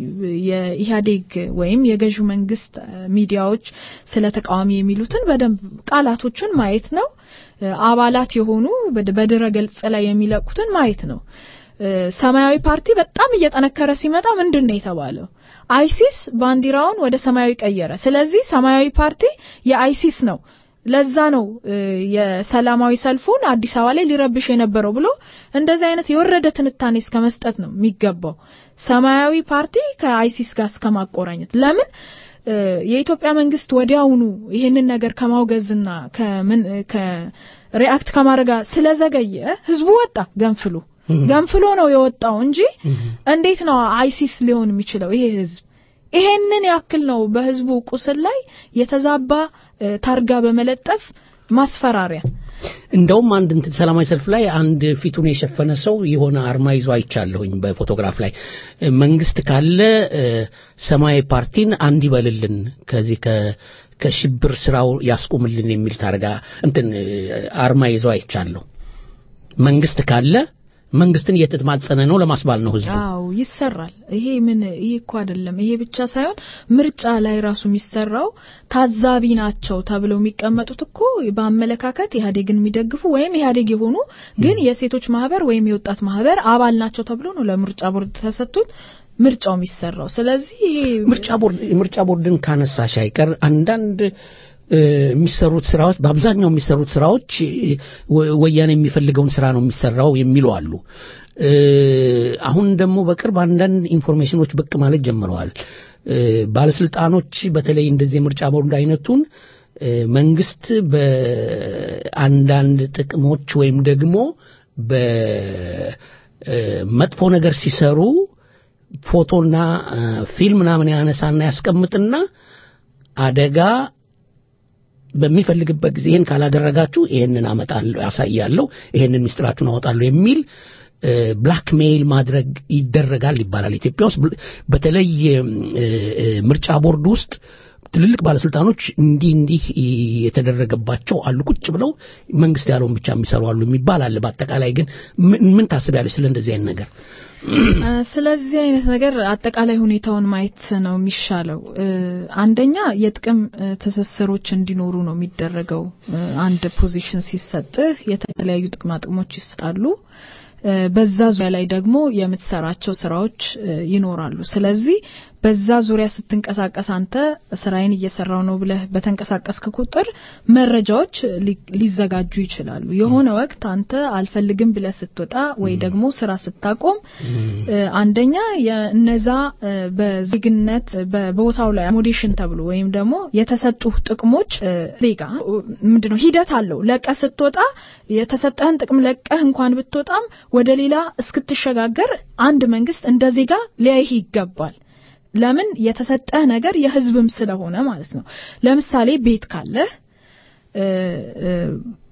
የኢህአዴግ ወይም የገዢው መንግስት እ፣ ሚዲያዎች ስለ ተቃዋሚ የሚሉትን በደንብ ቃላቶቹን ማየት ነው። እ፣ አባላት የሆኑ በድ- በድረ ገጽ ላይ የሚለቁትን ማየት ነው። እ፣ ሰማያዊ ፓርቲ በጣም እየጠነከረ ሲመጣ ምንድን ነው የተባለው? አይሲስ ባንዲራውን ወደ ሰማያዊ ቀየረ። ስለዚህ ሰማያዊ ፓርቲ የአይሲስ ነው። ለዛ ነው እ፣ የሰላማዊ ሰልፉን አዲስ አበባ ላይ ሊረብሽ የነበረው ብሎ እንደዚህ አይነት የወረደ ትንታኔ እስከ መስጠት ነው የሚገባው። ሰማያዊ ፓርቲ ከአይሲስ ጋር እስከ ማቆራኘት ለምን እ፣ የኢትዮጵያ መንግስት ወዲያውኑ ይህንን ነገር ከማውገዝና ከምን ከሪአክት ከማድረግ ጋር ስለዘገየ ህዝቡ ወጣ ገንፍሎ ገንፍሎ ነው የወጣው እንጂ እንዴት ነው አይሲስ ሊሆን የሚችለው ይሄ ህዝብ? ይሄንን ያክል ነው በህዝቡ ቁስል ላይ የተዛባ እ፣ ታርጋ በመለጠፍ ማስፈራሪያ እንደውም አንድ እንትን ሰላማዊ ሰልፍ ላይ አንድ ፊቱን የሸፈነ ሰው የሆነ አርማ ይዞ አይቻለሁኝ በፎቶግራፍ ላይ እ፣ መንግስት ካለ እ፣ ሰማያዊ ፓርቲን አንድ ይበልልን ከዚህ ከ ከሽብር ስራው ያስቁምልን የሚል ታርጋ እንትን እ፣ አርማ ይዞ አይቻለሁ። መንግስት ካለ መንግስትን እየተማጸነ ነው ለማስባል ነው ህዝቡ። አዎ ይሰራል። ይሄ ምን ይሄ እኮ አይደለም። ይሄ ብቻ ሳይሆን ምርጫ ላይ ራሱ የሚሰራው ታዛቢ ናቸው ተብለው የሚቀመጡት እኮ በአመለካከት ኢህአዴግን የሚደግፉ ወይም ኢህአዴግ የሆኑ ግን የሴቶች ማህበር ወይም የወጣት ማህበር አባል ናቸው ተብሎ ነው ለምርጫ ቦርድ ተሰጥቶት ምርጫው የሚሰራው። ስለዚህ ይሄ ምርጫ ቦርድ የምርጫ ቦርድን ካነሳሽ አይቀር አንዳንድ እ፣ የሚሰሩት ስራዎች በአብዛኛው የሚሰሩት ስራዎች እ፣ ወ- ወያኔ የሚፈልገውን ስራ ነው የሚሰራው የሚሉ አሉ። እ፣ አሁን ደግሞ በቅርብ አንዳንድ ኢንፎርሜሽኖች ብቅ ማለት ጀምረዋል። እ፣ ባለስልጣኖች በተለይ እንደዚህ የምርጫ ቦርድ አይነቱን እ፣ መንግስት በአንዳንድ ጥቅሞች ወይም ደግሞ በመጥፎ ነገር ሲሰሩ ፎቶና እ፣ ፊልም ምናምን ያነሳና ያስቀምጥና አደጋ በሚፈልግበት ጊዜ ይህን ካላደረጋችሁ ይህንን አመጣለሁ ያሳያለሁ ይህንን ሚስጥራችሁን አወጣለሁ የሚል ብላክሜይል ማድረግ ይደረጋል ይባላል ኢትዮጵያ ውስጥ ብል- በተለይ እ፣ እ፣ ምርጫ ቦርድ ውስጥ ትልልቅ ባለስልጣኖች እንዲህ እንዲህ የተደረገባቸው አሉ ቁጭ ብለው መንግስት ያለውን ብቻ የሚሰሩ አሉ የሚባል አለ በአጠቃላይ ግን ምን ምን ታስቢያለሽ ስለ እንደዚህ አይነት ነገር እ፣ ስለዚህ አይነት ነገር አጠቃላይ ሁኔታውን ማየት ነው የሚሻለው። እ፣ አንደኛ የጥቅም እ፣ ትስስሮች እንዲኖሩ ነው የሚደረገው። እ፣ አንድ ፖዚሽን ሲሰጥህ የተለያዩ ጥቅማ ጥቅሞች ይሰጣሉ። እ፣ በዛ ዙሪያ ላይ ደግሞ የምትሰራቸው ስራዎች እ፣ ይኖራሉ። ስለዚህ በዛ ዙሪያ ስትንቀሳቀስ አንተ ስራዬን እየሰራው ነው ብለህ በተንቀሳቀስክ ቁጥር መረጃዎች ሊ- ሊዘጋጁ ይችላሉ። የሆነ ወቅት አንተ አልፈልግም ብለህ ስትወጣ ወይ ደግሞ ስራ ስታቆም እ፣ አንደኛ የእነዛ እ፣ በዜግነት በቦታው ላይ አሞዴሽን ተብሎ ወይም ደግሞ የተሰጡ ጥቅሞች እ፣ ዜጋ ምንድነው ሂደት አለው። ለቀህ ስትወጣ የተሰጠህን ጥቅም ለቀህ እንኳን ብትወጣም ወደ ሌላ እስክትሸጋገር አንድ መንግስት እንደ ዜጋ ሊያይህ ይገባል። ለምን የተሰጠህ ነገር የህዝብም ስለሆነ ማለት ነው። ለምሳሌ ቤት ካለህ እ፣ እ፣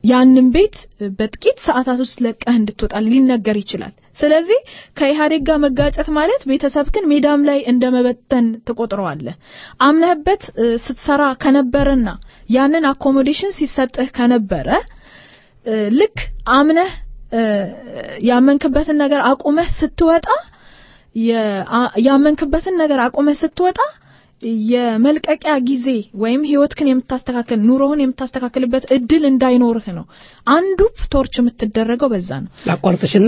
ያንን ቤት በጥቂት ሰዓታት ውስጥ ለቀህ እንድትወጣ ሊነገር ይችላል። ስለዚህ ከኢህአዴግ ጋር መጋጨት ማለት ቤተሰብክን ሜዳም ላይ እንደ መበተን ትቆጥረዋለህ። አምነህበት እ፣ ስትሰራ ከነበረና ያንን አኮሞዴሽን ሲሰጥህ ከነበረ እ፣ ልክ አምነህ እ፣ ያመንክበትን ነገር አቁመህ ስትወጣ የ- አ- ያመንክበትን ነገር አቁመህ ስትወጣ የመልቀቂያ ጊዜ ወይም ህይወትክን የምታስተካከል ኑሮህን የምታስተካክልበት እድል እንዳይኖርህ ነው። አንዱ ቶርች የምትደረገው በዛ ነው። ላቋርጥሽና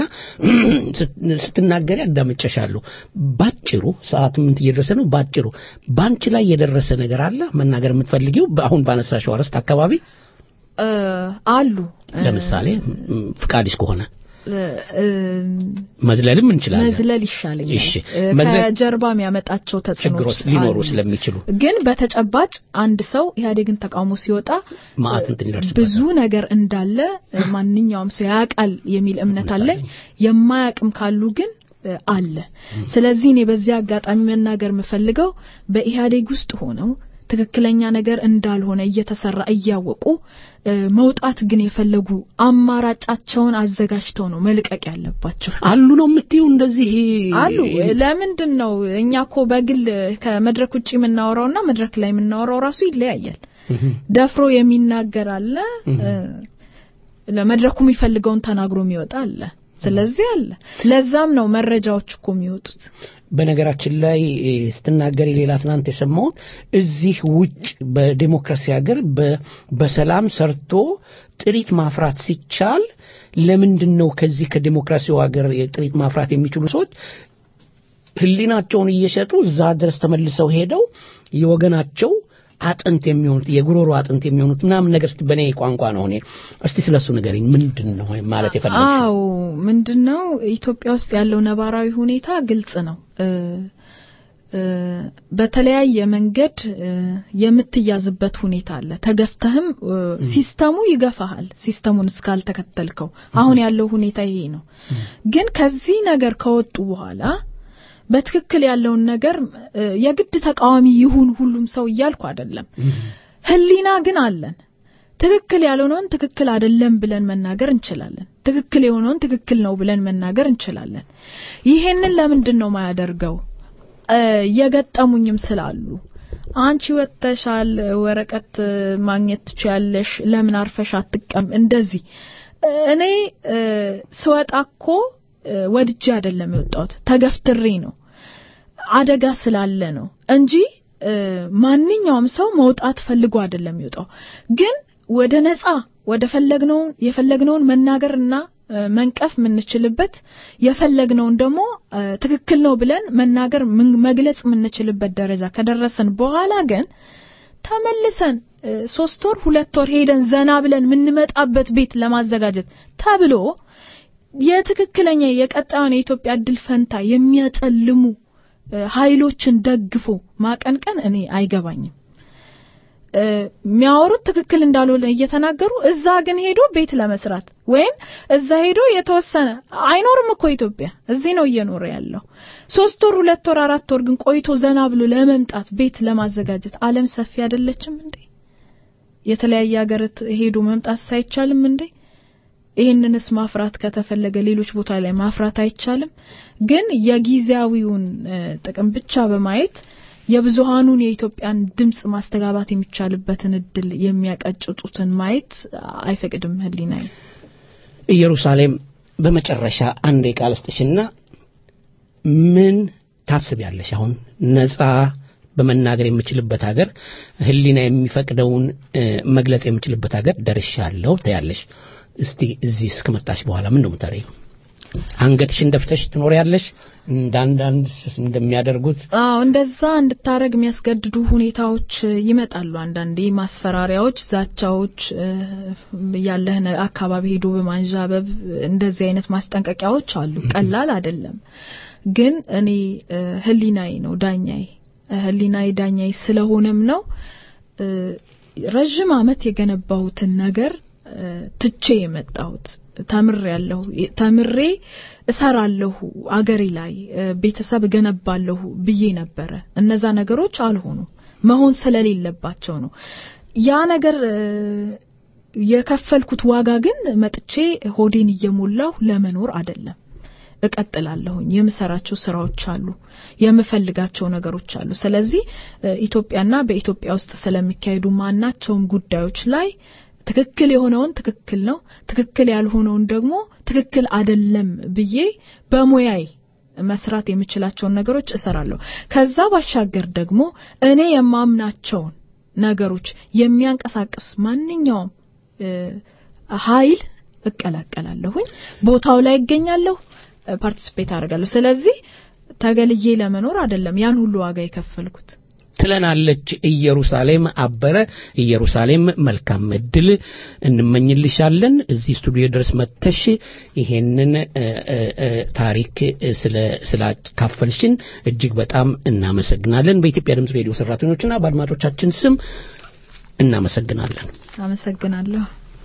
ስትናገሪ አዳምጨሻለሁ። ባጭሩ ሰዓቱ ምን እየደረሰ ነው? ባጭሩ ባንቺ ላይ የደረሰ ነገር አለ መናገር የምትፈልጊው አሁን ባነሳሽው አርዕስት አካባቢ እ፣ አሉ ለምሳሌ ም፣ ፍቃድሽ ከሆነ እ፣ እ፣ መዝለልም እንችላለን። መዝለል ይሻለኛል። እሺ፣ እ፣ መዝለል- ከጀርባ የሚያመጣቸው ችግሮች ተጽዕኖች ሊኖሩ አሉ። ስለሚችሉ ግን በተጨባጭ አንድ ሰው ኢህአዴግን ተቃውሞ ሲወጣ ማአት እንትን ይደርስበታል። ብዙ ነገር እንዳለ እ፣ ማንኛውም ሰው ያውቃል የሚል እምነት አለኝ። የማያውቅም ካሉ ግን እ፣ አለ። ስለዚህ እኔ በዚህ አጋጣሚ መናገር የምፈልገው በኢህአዴግ ውስጥ ሆነው ትክክለኛ ነገር እንዳልሆነ እየተሰራ እያወቁ እ፣ መውጣት ግን የፈለጉ አማራጫቸውን አዘጋጅተው ነው መልቀቅ ያለባቸው። አሉ ነው የምትይው እንደዚህ አሉ ለምንድን ነው እኛ እኮ በግል ከመድረክ ውጭ የምናወራውና መድረክ ላይ የምናወራው ራሱ ይለያያል። ደፍሮ የሚናገር አለ፣ እ፣ ለመድረኩ የሚፈልገውን ተናግሮ የሚወጣ አለ። ስለዚህ አለ። ለዛም ነው መረጃዎች እኮ የሚወጡት። በነገራችን ላይ እ፣ ስትናገሪ ሌላ ትናንት የሰማሁት እዚህ ውጭ በዲሞክራሲ ሀገር በ- በሰላም ሰርቶ ጥሪት ማፍራት ሲቻል ለምንድን ነው ከዚህ ከዲሞክራሲው ሀገር ጥሪት ማፍራት የሚችሉ ሰዎች ሕሊናቸውን እየሸጡ እዛ ድረስ ተመልሰው ሄደው የወገናቸው አጥንት የሚሆኑት የጉሮሮ አጥንት የሚሆኑት ምናምን ነገር እስቲ በእኔ ቋንቋ ነው እኔ እስቲ ስለሱ ንገሪኝ ምንድን ነው ማለት የፈለግሽው አዎ ምንድነው ኢትዮጵያ ውስጥ ያለው ነባራዊ ሁኔታ ግልጽ ነው። እ፣ እ፣ በተለያየ መንገድ እ፣ የምትያዝበት ሁኔታ አለ። ተገፍተህም እ፣ ሲስተሙ ይገፋሃል፣ ሲስተሙን እስካልተከተልከው። አሁን ያለው ሁኔታ ይሄ ነው። ግን ከዚህ ነገር ከወጡ በኋላ በትክክል ያለውን ነገር እ፣ የግድ ተቃዋሚ ይሁን ሁሉም ሰው እያልኩ አይደለም። ህሊና ግን አለን። ትክክል ያልሆነውን ትክክል አይደለም ብለን መናገር እንችላለን። ትክክል የሆነውን ትክክል ነው ብለን መናገር እንችላለን። ይሄንን ለምንድን ነው ማያደርገው? እ፣ የገጠሙኝም ስላሉ አንቺ ወጥተሻል፣ ወረቀት ማግኘት ትችያለሽ፣ ለምን አርፈሽ አትቀም? እንደዚህ እኔ እ፣ ስወጣ እኮ እ፣ ወድጄ አይደለም የወጣሁት፣ ተገፍትሬ ነው አደጋ ስላለ ነው እንጂ እ፣ ማንኛውም ሰው መውጣት ፈልጎ አይደለም የሚወጣው። ግን ወደ ነጻ ወደ ፈለግነውን የፈለግነውን መናገርና እ፣ መንቀፍ የምንችልበት የፈለግነውን ደግሞ እ፣ ትክክል ነው ብለን መናገር ምን- መግለጽ የምንችልበት ደረጃ ከደረስን በኋላ ግን ተመልሰን እ፣ ሶስት ወር ሁለት ወር ሄደን ዘና ብለን የምንመጣበት ቤት ለማዘጋጀት ተብሎ የትክክለኛ የቀጣዩን የኢትዮጵያ እድል ፈንታ የሚያጨልሙ እ፣ ኃይሎችን ደግፎ ማቀንቀን እኔ አይገባኝም። እ፣ የሚያወሩት ትክክል እንዳልሆነ እየተናገሩ እዛ ግን ሄዶ ቤት ለመስራት ወይም እዛ ሄዶ የተወሰነ አይኖርም እኮ ኢትዮጵያ እዚህ ነው እየኖረ ያለው። ሶስት ወር ሁለት ወር አራት ወር ግን ቆይቶ ዘና ብሎ ለመምጣት ቤት ለማዘጋጀት ዓለም ሰፊ አይደለችም እንዴ? የተለያየ ሀገር ሄዶ መምጣት ሳይቻልም እንዴ? ይህንንስ ማፍራት ከተፈለገ ሌሎች ቦታ ላይ ማፍራት አይቻልም? ግን የጊዜያዊውን እ፣ ጥቅም ብቻ በማየት የብዙሃኑን የኢትዮጵያን ድምጽ ማስተጋባት የሚቻልበትን እድል የሚያቀጭጡትን ማየት አይፈቅድም ህሊናዬ። ኢየሩሳሌም በመጨረሻ አንድ ቃል ስጥሽና ምን ታስቢያለሽ? አሁን ነጻ በመናገር የምችልበት ሀገር ህሊና የሚፈቅደውን እ፣ መግለጽ የምችልበት ሀገር ደርሻለሁ ትያለሽ። እስቲ እዚህ እስከመጣሽ በኋላ ምን ነው የምታደርጊው? አንገትሽን ደፍተሽ ትኖሪያለሽ እንዳንዳንድ እንደሚያደርጉት አዎ እንደዛ እንድታረግ የሚያስገድዱ ሁኔታዎች ይመጣሉ። አንዳንዴ ማስፈራሪያዎች፣ ዛቻዎች፣ እ፣ ያለህን አካባቢ ሄዶ በማንዣበብ እንደዚህ አይነት ማስጠንቀቂያዎች አሉ። ቀላል አይደለም። ግን እኔ እ፣ ህሊናዬ ነው ዳኛዬ፣ እ፣ ህሊናዬ ዳኛዬ ስለሆነም ነው እ፣ ረዥም አመት የገነባሁትን ነገር እ፣ ትቼ የመጣሁት ተምሬ ያለሁ ተምሬ እሰራለሁ አገሬ ላይ እ፣ ቤተሰብ እገነባለሁ ብዬ ነበረ። እነዛ ነገሮች አልሆኑ መሆን ስለሌለባቸው ነው። ያ ነገር እ፣ የከፈልኩት ዋጋ ግን መጥቼ ሆዴን እየሞላሁ ለመኖር አይደለም። እቀጥላለሁኝ። የምሰራቸው ስራዎች አሉ፣ የምፈልጋቸው ነገሮች አሉ። ስለዚህ እ፣ ኢትዮጵያና በኢትዮጵያ ውስጥ ስለሚካሄዱ ማናቸውም ጉዳዮች ላይ ትክክል የሆነውን ትክክል ነው፣ ትክክል ያልሆነውን ደግሞ ትክክል አይደለም ብዬ በሙያዬ መስራት የምችላቸውን ነገሮች እሰራለሁ። ከዛ ባሻገር ደግሞ እኔ የማምናቸውን ነገሮች የሚያንቀሳቅስ ማንኛውም እ፣ ኃይል እቀላቀላለሁኝ፣ ቦታው ላይ እገኛለሁ፣ ፓርቲሲፔት አደርጋለሁ። ስለዚህ ተገልዬ ለመኖር አይደለም ያን ሁሉ ዋጋ የከፈልኩት። ትለናለች ኢየሩሳሌም አበረ። ኢየሩሳሌም መልካም እድል እንመኝልሻለን። እዚህ ስቱዲዮ ድረስ መጥተሽ ይሄንን እ፣ እ፣ እ፣ ታሪክ እ፣ ስለ ስላካፈልሽን እጅግ በጣም እናመሰግናለን። በኢትዮጵያ ድምፅ ሬዲዮ ሰራተኞችና በአድማጮቻችን ስም እናመሰግናለን። አመሰግናለሁ።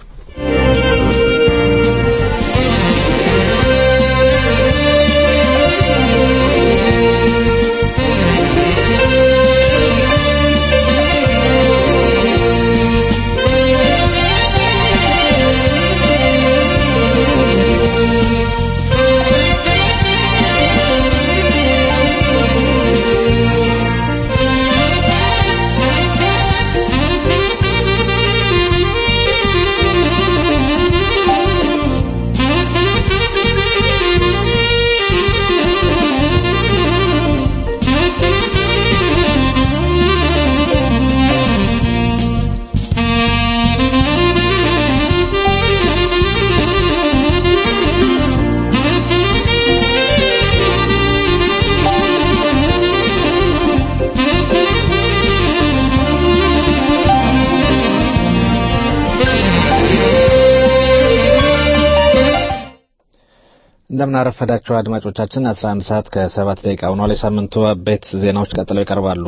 እንደምን አረፈዳችሁ አድማጮቻችን 11 ሰዓት ከሰባት ደቂቃ ሆኗል። የሳምንቱ አበይት ዜናዎች ቀጥለው ይቀርባሉ።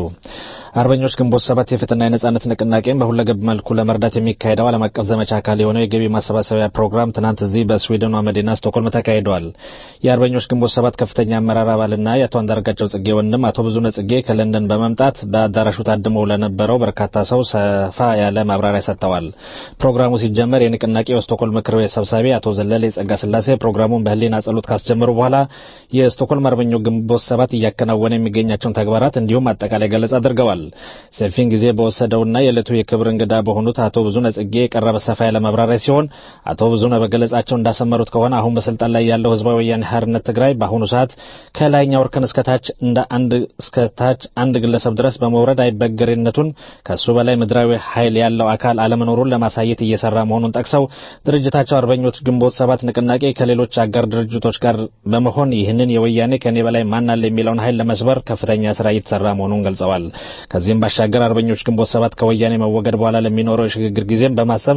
አርበኞች ግንቦት ሰባት የፍትህና የነጻነት ንቅናቄን በሁለገብ መልኩ ለመርዳት የሚካሄደው ዓለም አቀፍ ዘመቻ አካል የሆነው የገቢ ማሰባሰቢያ ፕሮግራም ትናንት እዚህ በስዊድኗ መዲና ስቶክሆልም ተካሂዷል። የአርበኞች ግንቦት ሰባት ከፍተኛ አመራር አባልና የአቶ አንዳርጋቸው ጽጌ ወንድም አቶ ብዙነህ ጽጌ ከለንደን በመምጣት በአዳራሹ ታድመው ለነበረው በርካታ ሰው ሰፋ ያለ ማብራሪያ ሰጥተዋል። ፕሮግራሙ ሲጀመር የንቅናቄው የስቶክሆልም ምክር ቤት ሰብሳቢ አቶ ዘለለ ጸጋ ስላሴ ፕሮግራሙን በህሊና ጸሎት ካስጀመሩ በኋላ የስቶክሆልም አርበኞች ግንቦት ሰባት እያከናወነ የሚገኛቸውን ተግባራት እንዲሁም አጠቃላይ ገለጻ አድርገዋል። ሰፊን ጊዜ በወሰደውና የዕለቱ የክብር እንግዳ በሆኑት አቶ ብዙነህ ጽጌ የቀረበ ሰፋ ያለ ማብራሪያ ሲሆን አቶ ብዙነህ በገለጻቸው እንዳሰመሩት ከሆነ አሁን በስልጣን ላይ ያለው ህዝባዊ ወያኔ ሓርነት ትግራይ በአሁኑ ሰዓት ከላይኛው እርከን እስከ ታች እንደ አንድ እስከ ታች አንድ ግለሰብ ድረስ በመውረድ አይበገሬነቱን ከሱ በላይ ምድራዊ ኃይል ያለው አካል አለመኖሩን ለማሳየት እየሰራ መሆኑን ጠቅሰው ድርጅታቸው አርበኞች ግንቦት ሰባት ንቅናቄ ከሌሎች አጋር ድርጅቶች ጋር በመሆን ይህንን የወያኔ ከኔ በላይ ማን አለ የሚለውን ኃይል ለመስበር ከፍተኛ ስራ እየተሰራ መሆኑን ገልጸዋል። ከዚህም ባሻገር አርበኞች ግንቦት ሰባት ከወያኔ መወገድ በኋላ ለሚኖረው የሽግግር ጊዜም በማሰብ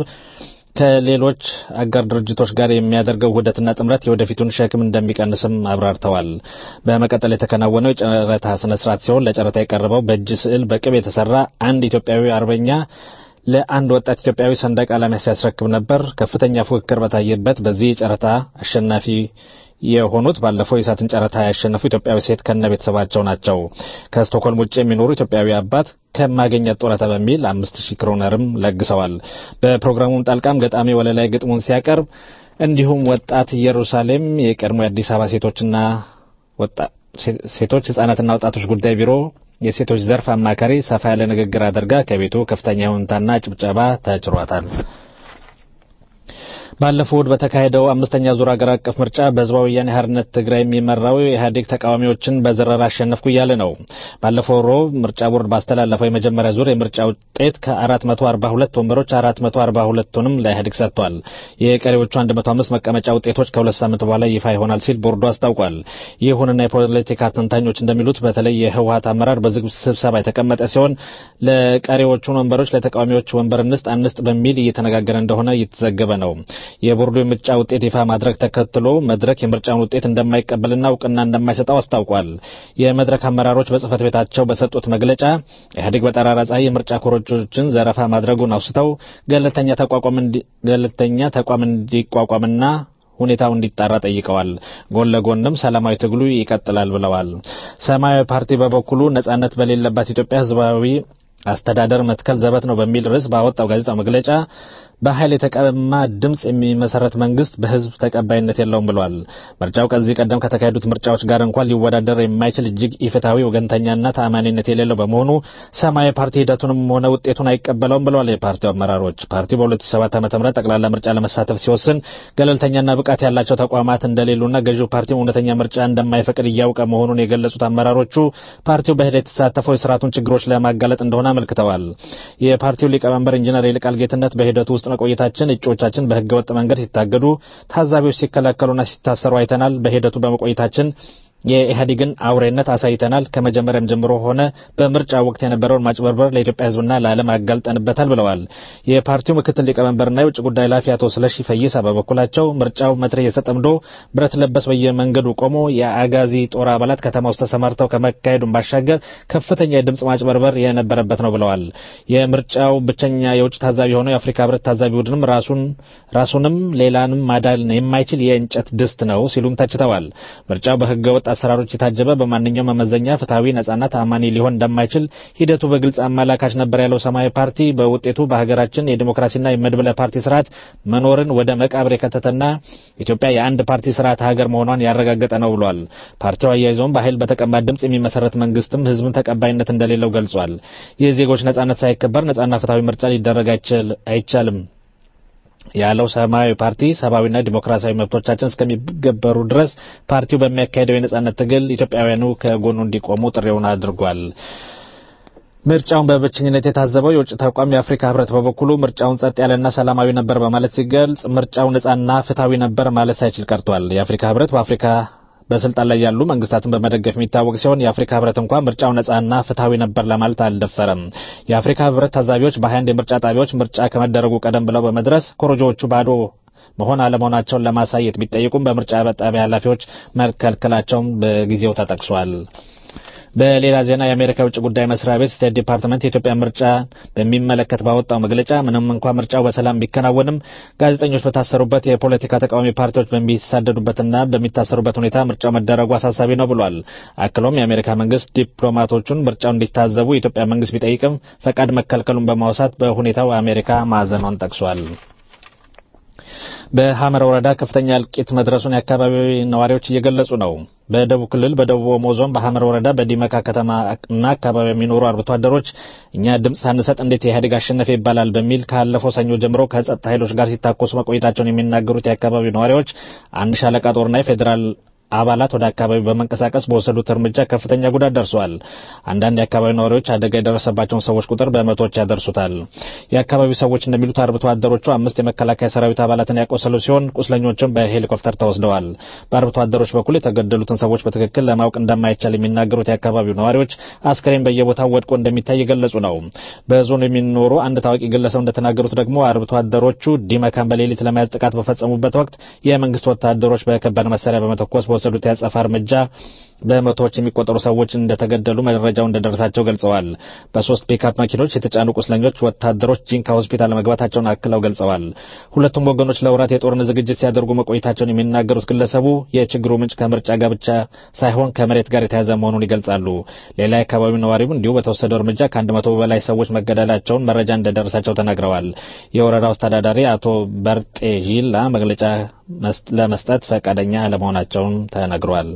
ከሌሎች አጋር ድርጅቶች ጋር የሚያደርገው ውህደትና ጥምረት የወደፊቱን ሸክም እንደሚቀንስም አብራርተዋል። በመቀጠል የተከናወነው የጨረታ ስነ ስርዓት ሲሆን ለጨረታ የቀረበው በእጅ ስዕል በቅብ የተሰራ አንድ ኢትዮጵያዊ አርበኛ ለአንድ ወጣት ኢትዮጵያዊ ሰንደቅ ዓላማ ሲያስረክብ ነበር። ከፍተኛ ፉክክር በታየበት በዚህ ጨረታ አሸናፊ የሆኑት ባለፈው የእሳትን ጨረታ ያሸነፉ ኢትዮጵያዊ ሴት ከነ ቤተሰባቸው ናቸው። ከስቶክሆልም ውጭ የሚኖሩ ኢትዮጵያዊ አባት ከማገኘት ጡረታ በሚል አምስት ሺህ ክሮነርም ለግሰዋል። በፕሮግራሙም ጣልቃም ገጣሚ ወለላይ ግጥሙን ሲያቀርብ እንዲሁም ወጣት ኢየሩሳሌም የቀድሞ የአዲስ አበባ ሴቶችና ሴቶች ህጻናትና ወጣቶች ጉዳይ ቢሮ የሴቶች ዘርፍ አማካሪ ሰፋ ያለ ንግግር አድርጋ ከቤቱ ከፍተኛ ይሁንታና ጭብጨባ ተችሯታል። ባለፈው እሁድ በተካሄደው አምስተኛ ዙር ሀገር አቀፍ ምርጫ በህዝባዊ ወያኔ ሓርነት ትግራይ የሚመራው የኢህአዴግ ተቃዋሚዎችን በዝረራ አሸነፍኩ እያለ ነው። ባለፈው ሮብ ምርጫ ቦርድ ባስተላለፈው የመጀመሪያ ዙር የምርጫ ውጤት ከ442 ወንበሮች 442ቱንም ለኢህአዴግ ሰጥቷል። የቀሪዎቹ 105 መቀመጫ ውጤቶች ከሁለት ሳምንት በኋላ ይፋ ይሆናል ሲል ቦርዱ አስታውቋል። ይሁንና የፖለቲካ ተንታኞች እንደሚሉት በተለይ የህወሀት አመራር በዝግ ስብሰባ የተቀመጠ ሲሆን ለቀሪዎቹን ወንበሮች ለተቃዋሚዎች ወንበር እንስጥ አንስጥ በሚል እየተነጋገረ እንደሆነ እየተዘገበ ነው። የቦርዱ የምርጫ ውጤት ይፋ ማድረግ ተከትሎ መድረክ የምርጫውን ውጤት እንደማይቀበልና እውቅና እንደማይሰጠው አስታውቋል። የመድረክ አመራሮች በጽህፈት ቤታቸው በሰጡት መግለጫ ኢህአዴግ በጠራራ ፀሐይ የምርጫ ኮረጆችን ዘረፋ ማድረጉን አውስተው ገለልተኛ ተቋም እንዲቋቋምና ሁኔታው እንዲጣራ ጠይቀዋል። ጎን ለጎንም ሰላማዊ ትግሉ ይቀጥላል ብለዋል። ሰማያዊ ፓርቲ በበኩሉ ነጻነት በሌለባት ኢትዮጵያ ህዝባዊ አስተዳደር መትከል ዘበት ነው በሚል ርዕስ ባወጣው ጋዜጣው መግለጫ በኃይል የተቀማ ድምፅ የሚመሰረት መንግስት በህዝብ ተቀባይነት የለውም ብሏል። ምርጫው ከዚህ ቀደም ከተካሄዱት ምርጫዎች ጋር እንኳን ሊወዳደር የማይችል እጅግ ኢፍትሐዊ፣ ወገንተኛና ተአማኒነት የሌለው በመሆኑ ሰማያዊ ፓርቲ ሂደቱንም ሆነ ውጤቱን አይቀበለውም ብለዋል የፓርቲው አመራሮች። ፓርቲው በ2007 ዓ.ም ጠቅላላ ምርጫ ለመሳተፍ ሲወስን ገለልተኛና ብቃት ያላቸው ተቋማት እንደሌሉና ገዢው ፓርቲው እውነተኛ ምርጫ እንደማይፈቅድ እያውቀ መሆኑን የገለጹት አመራሮቹ ፓርቲው በሂደት የተሳተፈው የስርዓቱን ችግሮች ለማጋለጥ እንደሆነ አመልክተዋል። የፓርቲው ሊቀመንበር ኢንጂነር ይልቃል ጌትነት በሂደቱ ውስጥ መቆየታችን እጩዎቻችን በህገወጥ መንገድ ሲታገዱ፣ ታዛቢዎች ሲከለከሉና ሲታሰሩ አይተናል። በሂደቱ በመቆየታችን የኢህአዴግን አውሬነት አሳይተናል። ከመጀመሪያም ጀምሮ ሆነ በምርጫ ወቅት የነበረውን ማጭበርበር ለኢትዮጵያ ህዝብና ለዓለም አጋልጠንበታል ብለዋል። የፓርቲው ምክትል ሊቀመንበርና የውጭ ጉዳይ ኃላፊ አቶ ስለሺ ፈይሳ በበኩላቸው ምርጫው መትረየስ ተጠምዶ ብረት ለበስ በየመንገዱ ቆሞ የአጋዚ ጦር አባላት ከተማ ውስጥ ተሰማርተው ከመካሄዱን ባሻገር ከፍተኛ የድምፅ ማጭበርበር የነበረበት ነው ብለዋል። የምርጫው ብቸኛ የውጭ ታዛቢ የሆነው የአፍሪካ ህብረት ታዛቢ ቡድንም ራሱን ራሱንም ሌላንም ማዳን የማይችል የእንጨት ድስት ነው ሲሉም ተችተዋል። ምርጫው በህገ ወጥ አሰራሮች የታጀበ በማንኛውም መመዘኛ ፍትሐዊ፣ ነጻና ተአማኒ ሊሆን እንደማይችል ሂደቱ በግልጽ አመላካች ነበር ያለው ሰማያዊ ፓርቲ በውጤቱ በሀገራችን የዲሞክራሲና የመድብለ ፓርቲ ስርዓት መኖርን ወደ መቃብር የከተተና ኢትዮጵያ የአንድ ፓርቲ ስርዓት ሀገር መሆኗን ያረጋገጠ ነው ብሏል። ፓርቲው አያይዘውም በኃይል በተቀማ ድምፅ የሚመሰረት መንግስትም ህዝብን ተቀባይነት እንደሌለው ገልጿል። የዜጎች ነጻነት ሳይከበር ነጻና ፍትሐዊ ምርጫ ሊደረግ አይቻልም ያለው ሰማያዊ ፓርቲ ሰብአዊና ዲሞክራሲያዊ መብቶቻችን እስከሚገበሩ ድረስ ፓርቲው በሚያካሄደው የነጻነት ትግል ኢትዮጵያውያኑ ከጎኑ እንዲቆሙ ጥሪውን አድርጓል። ምርጫውን በብቸኝነት የታዘበው የውጭ ተቋም የአፍሪካ ህብረት በበኩሉ ምርጫውን ጸጥ ያለና ሰላማዊ ነበር በማለት ሲገልጽ ምርጫው ነጻና ፍትሐዊ ነበር ማለት ሳይችል ቀርቷል። የአፍሪካ ህብረት በአፍሪካ በስልጣን ላይ ያሉ መንግስታትን በመደገፍ የሚታወቅ ሲሆን የአፍሪካ ህብረት እንኳን ምርጫው ነጻና ፍትሐዊ ነበር ለማለት አልደፈረም። የአፍሪካ ህብረት ታዛቢዎች በ21 የምርጫ ጣቢያዎች ምርጫ ከመደረጉ ቀደም ብለው በመድረስ ኮረጆዎቹ ባዶ መሆን አለመሆናቸውን ለማሳየት ቢጠይቁም በምርጫ ጣቢያ ኃላፊዎች መከልከላቸውን በጊዜው ተጠቅሷል። በሌላ ዜና የአሜሪካ የውጭ ጉዳይ መስሪያ ቤት ስቴት ዲፓርትመንት የኢትዮጵያ ምርጫ በሚመለከት ባወጣው መግለጫ ምንም እንኳ ምርጫው በሰላም ቢከናወንም ጋዜጠኞች በታሰሩበት፣ የፖለቲካ ተቃዋሚ ፓርቲዎች በሚሳደዱበትና በሚታሰሩበት ሁኔታ ምርጫው መደረጉ አሳሳቢ ነው ብሏል። አክሎም የአሜሪካ መንግስት ዲፕሎማቶቹን ምርጫው እንዲታዘቡ የኢትዮጵያ መንግስት ቢጠይቅም ፈቃድ መከልከሉን በማውሳት በሁኔታው አሜሪካ ማዘኗን ጠቅሷል። በሐመር ወረዳ ከፍተኛ እልቂት መድረሱን የአካባቢው ነዋሪዎች እየገለጹ ነው። በደቡብ ክልል በደቡብ ኦሞ ዞን በሐመር ወረዳ በዲመካ ከተማና አካባቢ የሚኖሩ አርብቶ አደሮች እኛ ድምፅ ሳንሰጥ እንዴት ኢህአዴግ አሸነፈ ይባላል በሚል ካለፈው ሰኞ ጀምሮ ከጸጥታ ኃይሎች ጋር ሲታኮሱ መቆየታቸውን የሚናገሩት የአካባቢው ነዋሪዎች አንድ ሻለቃ ጦርና የፌዴራል አባላት ወደ አካባቢው በመንቀሳቀስ በወሰዱት እርምጃ ከፍተኛ ጉዳት ደርሷል። አንዳንድ የአካባቢው ነዋሪዎች አደጋ የደረሰባቸውን ሰዎች ቁጥር በመቶዎች ያደርሱታል። የአካባቢው ሰዎች እንደሚሉት አርብቶ አደሮቹ አምስት የመከላከያ ሰራዊት አባላትን ያቆሰሉ ሲሆን ቁስለኞችም በሄሊኮፕተር ተወስደዋል። በአርብቶ አደሮች በኩል የተገደሉትን ሰዎች በትክክል ለማወቅ እንደማይቻል የሚናገሩት የአካባቢው ነዋሪዎች አስከሬን በየቦታው ወድቆ እንደሚታይ የገለጹ ነው። በዞኑ የሚኖሩ አንድ ታዋቂ ግለሰብ እንደተናገሩት ደግሞ አርብቶ አደሮቹ ዲመካን በሌሊት ለመያዝ ጥቃት በፈጸሙበት ወቅት የመንግስት ወታደሮች በከባድ መሳሪያ በመተኮስ በወሰዱት ያጸፋ እርምጃ በመቶዎች የሚቆጠሩ ሰዎች እንደተገደሉ መረጃው እንደደረሳቸው ገልጸዋል። በሶስት ፒክአፕ መኪኖች የተጫኑ ቁስለኞች ወታደሮች ጂንካ ሆስፒታል መግባታቸውን አክለው ገልጸዋል። ሁለቱም ወገኖች ለወራት የጦርነት ዝግጅት ሲያደርጉ መቆየታቸውን የሚናገሩት ግለሰቡ የችግሩ ምንጭ ከምርጫ ጋር ብቻ ሳይሆን ከመሬት ጋር የተያዘ መሆኑን ይገልጻሉ። ሌላ የአካባቢው ነዋሪው እንዲሁ በተወሰደው እርምጃ ከአንድ መቶ በላይ ሰዎች መገደላቸውን መረጃ እንደደረሳቸው ተናግረዋል። የወረዳው አስተዳዳሪ አቶ በርጤ ዢላ መግለጫ ለመስጠት ፈቃደኛ አለመሆናቸውን ተነግሯል።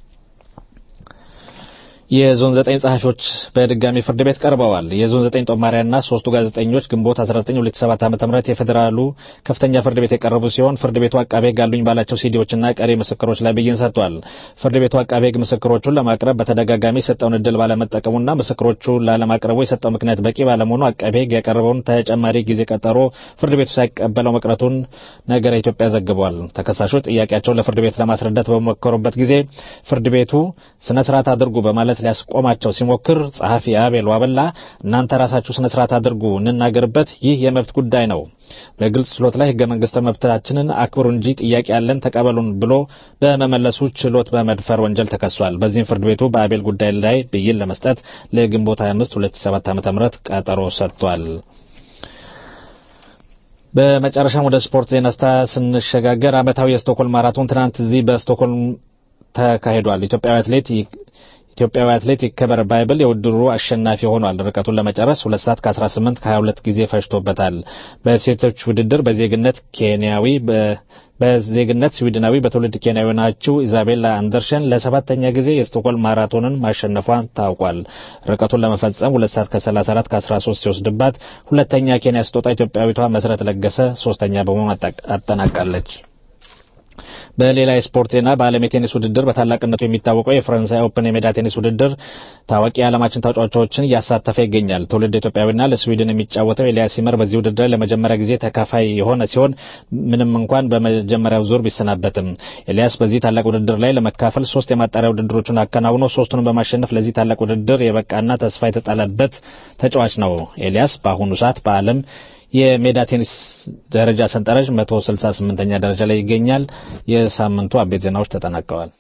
የዞን ዘጠኝ ጸሐፊዎች በድጋሚ ፍርድ ቤት ቀርበዋል። የዞን ዘጠኝ ጦማሪያና ሶስቱ ጋዜጠኞች ግንቦት 19 2007 ዓ.ም የፌዴራሉ ከፍተኛ ፍርድ ቤት የቀረቡ ሲሆን ፍርድ ቤቱ አቃቤ ሕግ አሉኝ ባላቸው ሲዲዎችና ቀሪ ምስክሮች ላይ ብይን ሰጥቷል። ፍርድ ቤቱ አቃቤ ሕግ ምስክሮቹን ለማቅረብ በተደጋጋሚ የሰጠውን እድል ባለመጠቀሙና ምስክሮቹ ላለማቅረቡ የሰጠው ምክንያት በቂ ባለመሆኑ አቃቤ ሕግ ያቀረበውን ተጨማሪ ጊዜ ቀጠሮ ፍርድ ቤቱ ሳይቀበለው መቅረቱን ነገረ ኢትዮጵያ ዘግቧል። ተከሳሾች ጥያቄያቸውን ለፍርድ ቤት ለማስረዳት በሞከሩበት ጊዜ ፍርድ ቤቱ ስነ ስርዓት አድርጉ በማለት ሊያስቆማቸው ሲሞክር ጸሐፊ አቤል ዋበላ እናንተ ራሳችሁ ስነ ስርዓት አድርጉ፣ እንናገርበት፣ ይህ የመብት ጉዳይ ነው። በግልጽ ችሎት ላይ ህገ መንግስታዊ መብታችንን አክብሩ እንጂ ጥያቄ ያለን ተቀበሉን ብሎ በመመለሱ ችሎት በመድፈር ወንጀል ተከሷል። በዚህም ፍርድ ቤቱ በአቤል ጉዳይ ላይ ብይን ለመስጠት ለግንቦት 25 2007 ዓ.ም ቀጠሮ ሰጥቷል። በመጨረሻም ወደ ስፖርት ዜና ስታ ስንሸጋገር ዓመታዊ የስቶኮልም ማራቶን ትናንት እዚህ በስቶኮልም ተካሂዷል። ኢትዮጵያዊ አትሌት ኢትዮጵያዊ አትሌት ይከበር ባይብል የውድድሩ አሸናፊ ሆኗል። ርቀቱን ለመጨረስ 2 ሰዓት ከ18 ከ22 ጊዜ ፈጅቶበታል። በሴቶች ውድድር በዜግነት ኬንያዊ በዜግነት ስዊድናዊ በትውልድ ኬንያዊ ናችው ኢዛቤላ አንደርሸን ለሰባተኛ ጊዜ የስቶክሆልም ማራቶንን ማሸነፏን ታውቋል። ርቀቱን ለመፈጸም 2 ሰዓት ከ34 ከ13 ሲወስድባት ሁለተኛ ኬንያ ስትወጣ ኢትዮጵያዊቷ መሰረት ለገሰ ሶስተኛ በመሆን አጠናቃለች። በሌላ የስፖርት ዜና በዓለም የቴኒስ ውድድር በታላቅነቱ የሚታወቀው የፈረንሳይ ኦፕን የሜዳ ቴኒስ ውድድር ታዋቂ የዓለማችን ተጫዋቾችን እያሳተፈ ይገኛል። ትውልድ ኢትዮጵያዊና ለስዊድን የሚጫወተው ኤልያስ ሲመር በዚህ ውድድር ለመጀመሪያ ጊዜ ተካፋይ የሆነ ሲሆን ምንም እንኳን በመጀመሪያው ዙር ቢሰናበትም ኤልያስ በዚህ ታላቅ ውድድር ላይ ለመካፈል ሶስት የማጣሪያ ውድድሮችን አከናውኖ ሶስቱንም በማሸነፍ ለዚህ ታላቅ ውድድር የበቃና ተስፋ የተጣለበት ተጫዋች ነው። ኤልያስ በአሁኑ ሰዓት በዓለም የሜዳ ቴኒስ ደረጃ ሰንጠረዥ 168ኛ ደረጃ ላይ ይገኛል። የሳምንቱ አቤት ዜናዎች ተጠናቀዋል።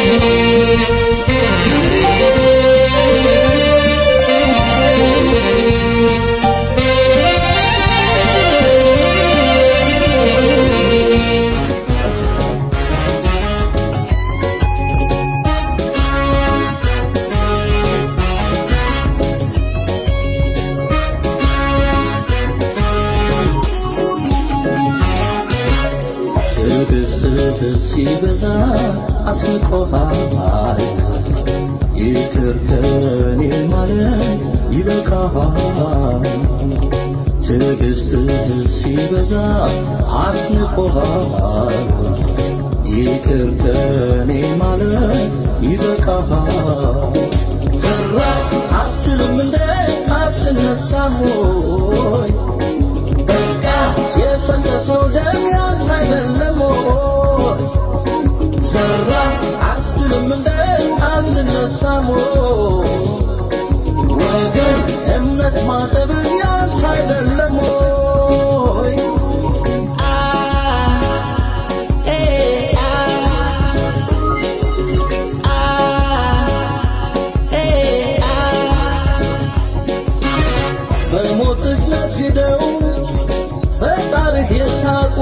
ሲበዛ አስቆሃል ይቅር ከኔ ማለት ይበቃሃል ትዕግስትህ ሲበዛ አስንቆሃል ይቅር ከኔ ማለት ይበቃሃል ፈራ አትልም እንደ አትነሳም ሆይ በቃ የፈሰሰው ደም ያንተ አይደለም ሆይ ዘራ አትልም እንደ አትነሳም ሆይ ወገን እምነት ማሰብ ያንተ አይደለም ሆይ በሞትህ ነግደው በጣርህ የሳቁ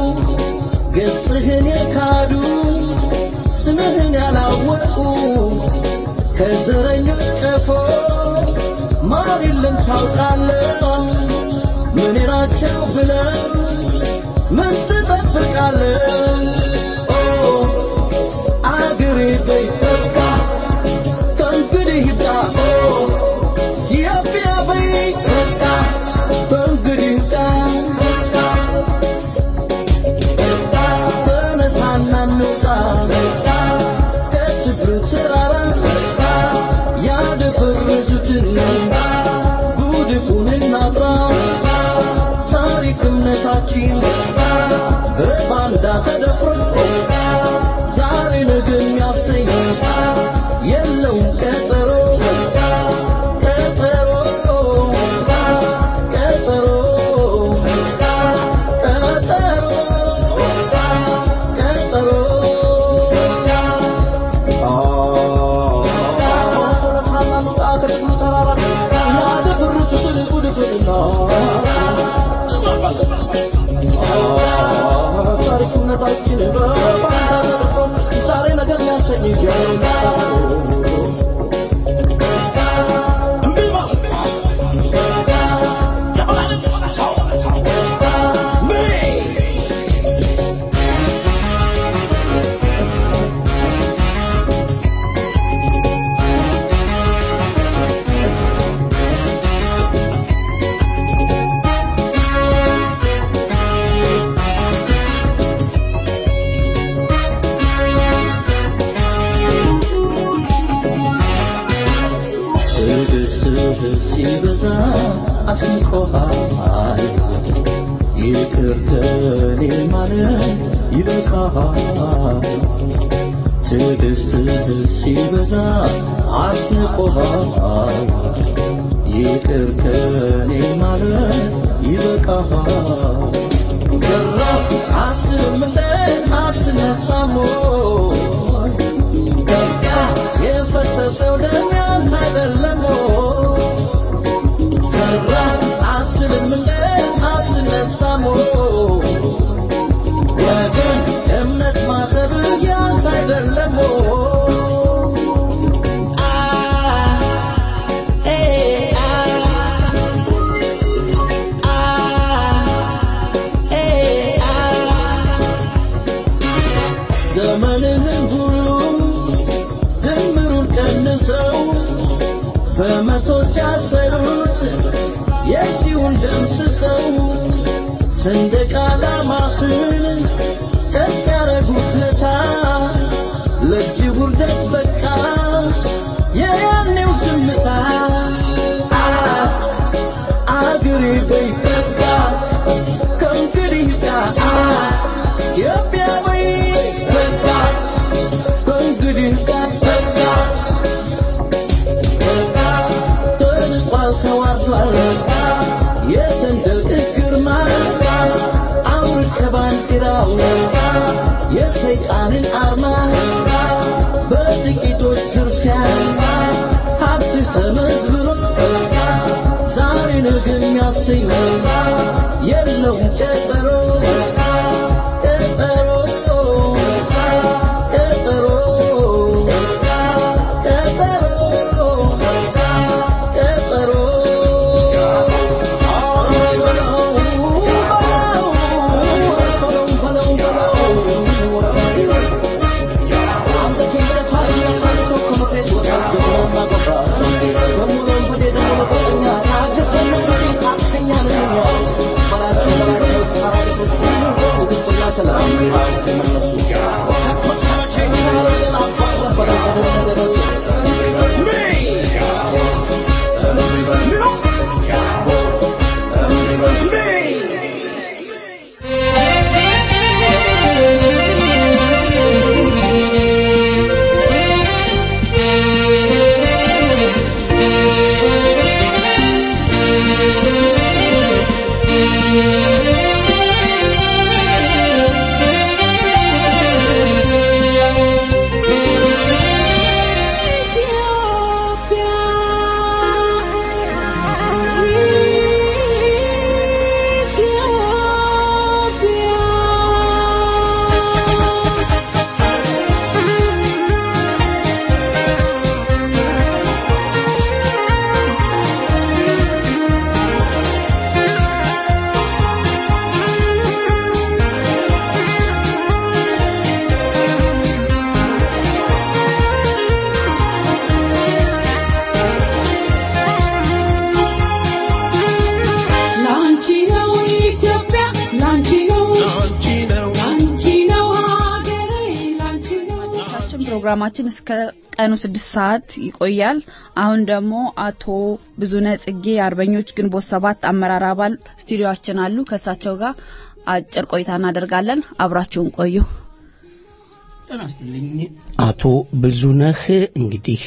ገጽህን የካዱ ስምህን ያላወቁ ከዘረኞች ቀፎ ማር የለም ታውቃለህ ምን ናቸው ብለህ ምን ትጠብቃለህ ኦ አገሬ በይ በቃ ከእንግዲህ ይብቃ ኦ ኢትዮጵያ በይ በቃ ከእንግዲህ ይብቃ ተነሳና እንውጣ ከችግሩ ተራራ ያደፈረሱትን ጉድፉን እናጥራ ታሪክ እምነታችን በባንዳ ተደፍሮ ዛሬ ነገ የሚያሰኝ የለውም ቀጠሮ ቀጠሮ ቀጠሮ ታሪክነታችን በባንዳ ተደፍሮ ዛሬ ነገር የሚያሰኝ ትዕግስትህ ሲበዛ አስንቆሃል ይቅር ከኔ ማለት ይበቃሃል ትዕግስትህ ሲበዛ አስንቆሃል ይቅር ከኔ ማለት ይበቃሃል ገራፍ አትልም እንደ አትነሳም ወይ? በቃ የፈሰሰው ደም ያንተ አይደለም ወይ? ዘራ አትልም እንደ አትነሳም ወይ? ወገን እምነት ማሰብ ያንተ አይደለም ወይ? አ ስም የሲውን ደምስሰው ሰንደቅ ዓላማህን ጨቅ ያረጉት ለታ ለዚህ ውርደት በቃ የያኔው ዝምታ አ አገሬ በይ በቃ ከእንግዲህ ጋር ኢትዮጵያ በይ በቃ ከእንግዲህ ጋር በቃ ተንቋል ተዋርዷል የሰንደቅ ግርማ አውር ከባንዲራው የሰይጣንን አርማ በጥቂቶች ዝርፊያ ሀብት ተመዝብሮ ዛሬ ነገ የሚያሰኝ የለውም ቀጠሮ ቀጠሮ ቀጠሮ ቀጠሮ ላንቺ ነው ኢትዮጵያ ላንቺ ነው ላንቺ ነው ሀገሬ ላንቺ ነው ችን ፕሮግራማችን እስከ ቀኑ ስድስት ሰዓት ይቆያል። አሁን ደግሞ አቶ ብዙነህ ጽጌ የአርበኞች ግንቦት ሰባት አመራር አባል ስቱዲዮአችን አሉ። ከእሳቸው ጋር አጭር ቆይታ እናደርጋለን። አብራችሁን ቆዩ። ጤና ይስጥልኝ አቶ ብዙነህ እንግዲህ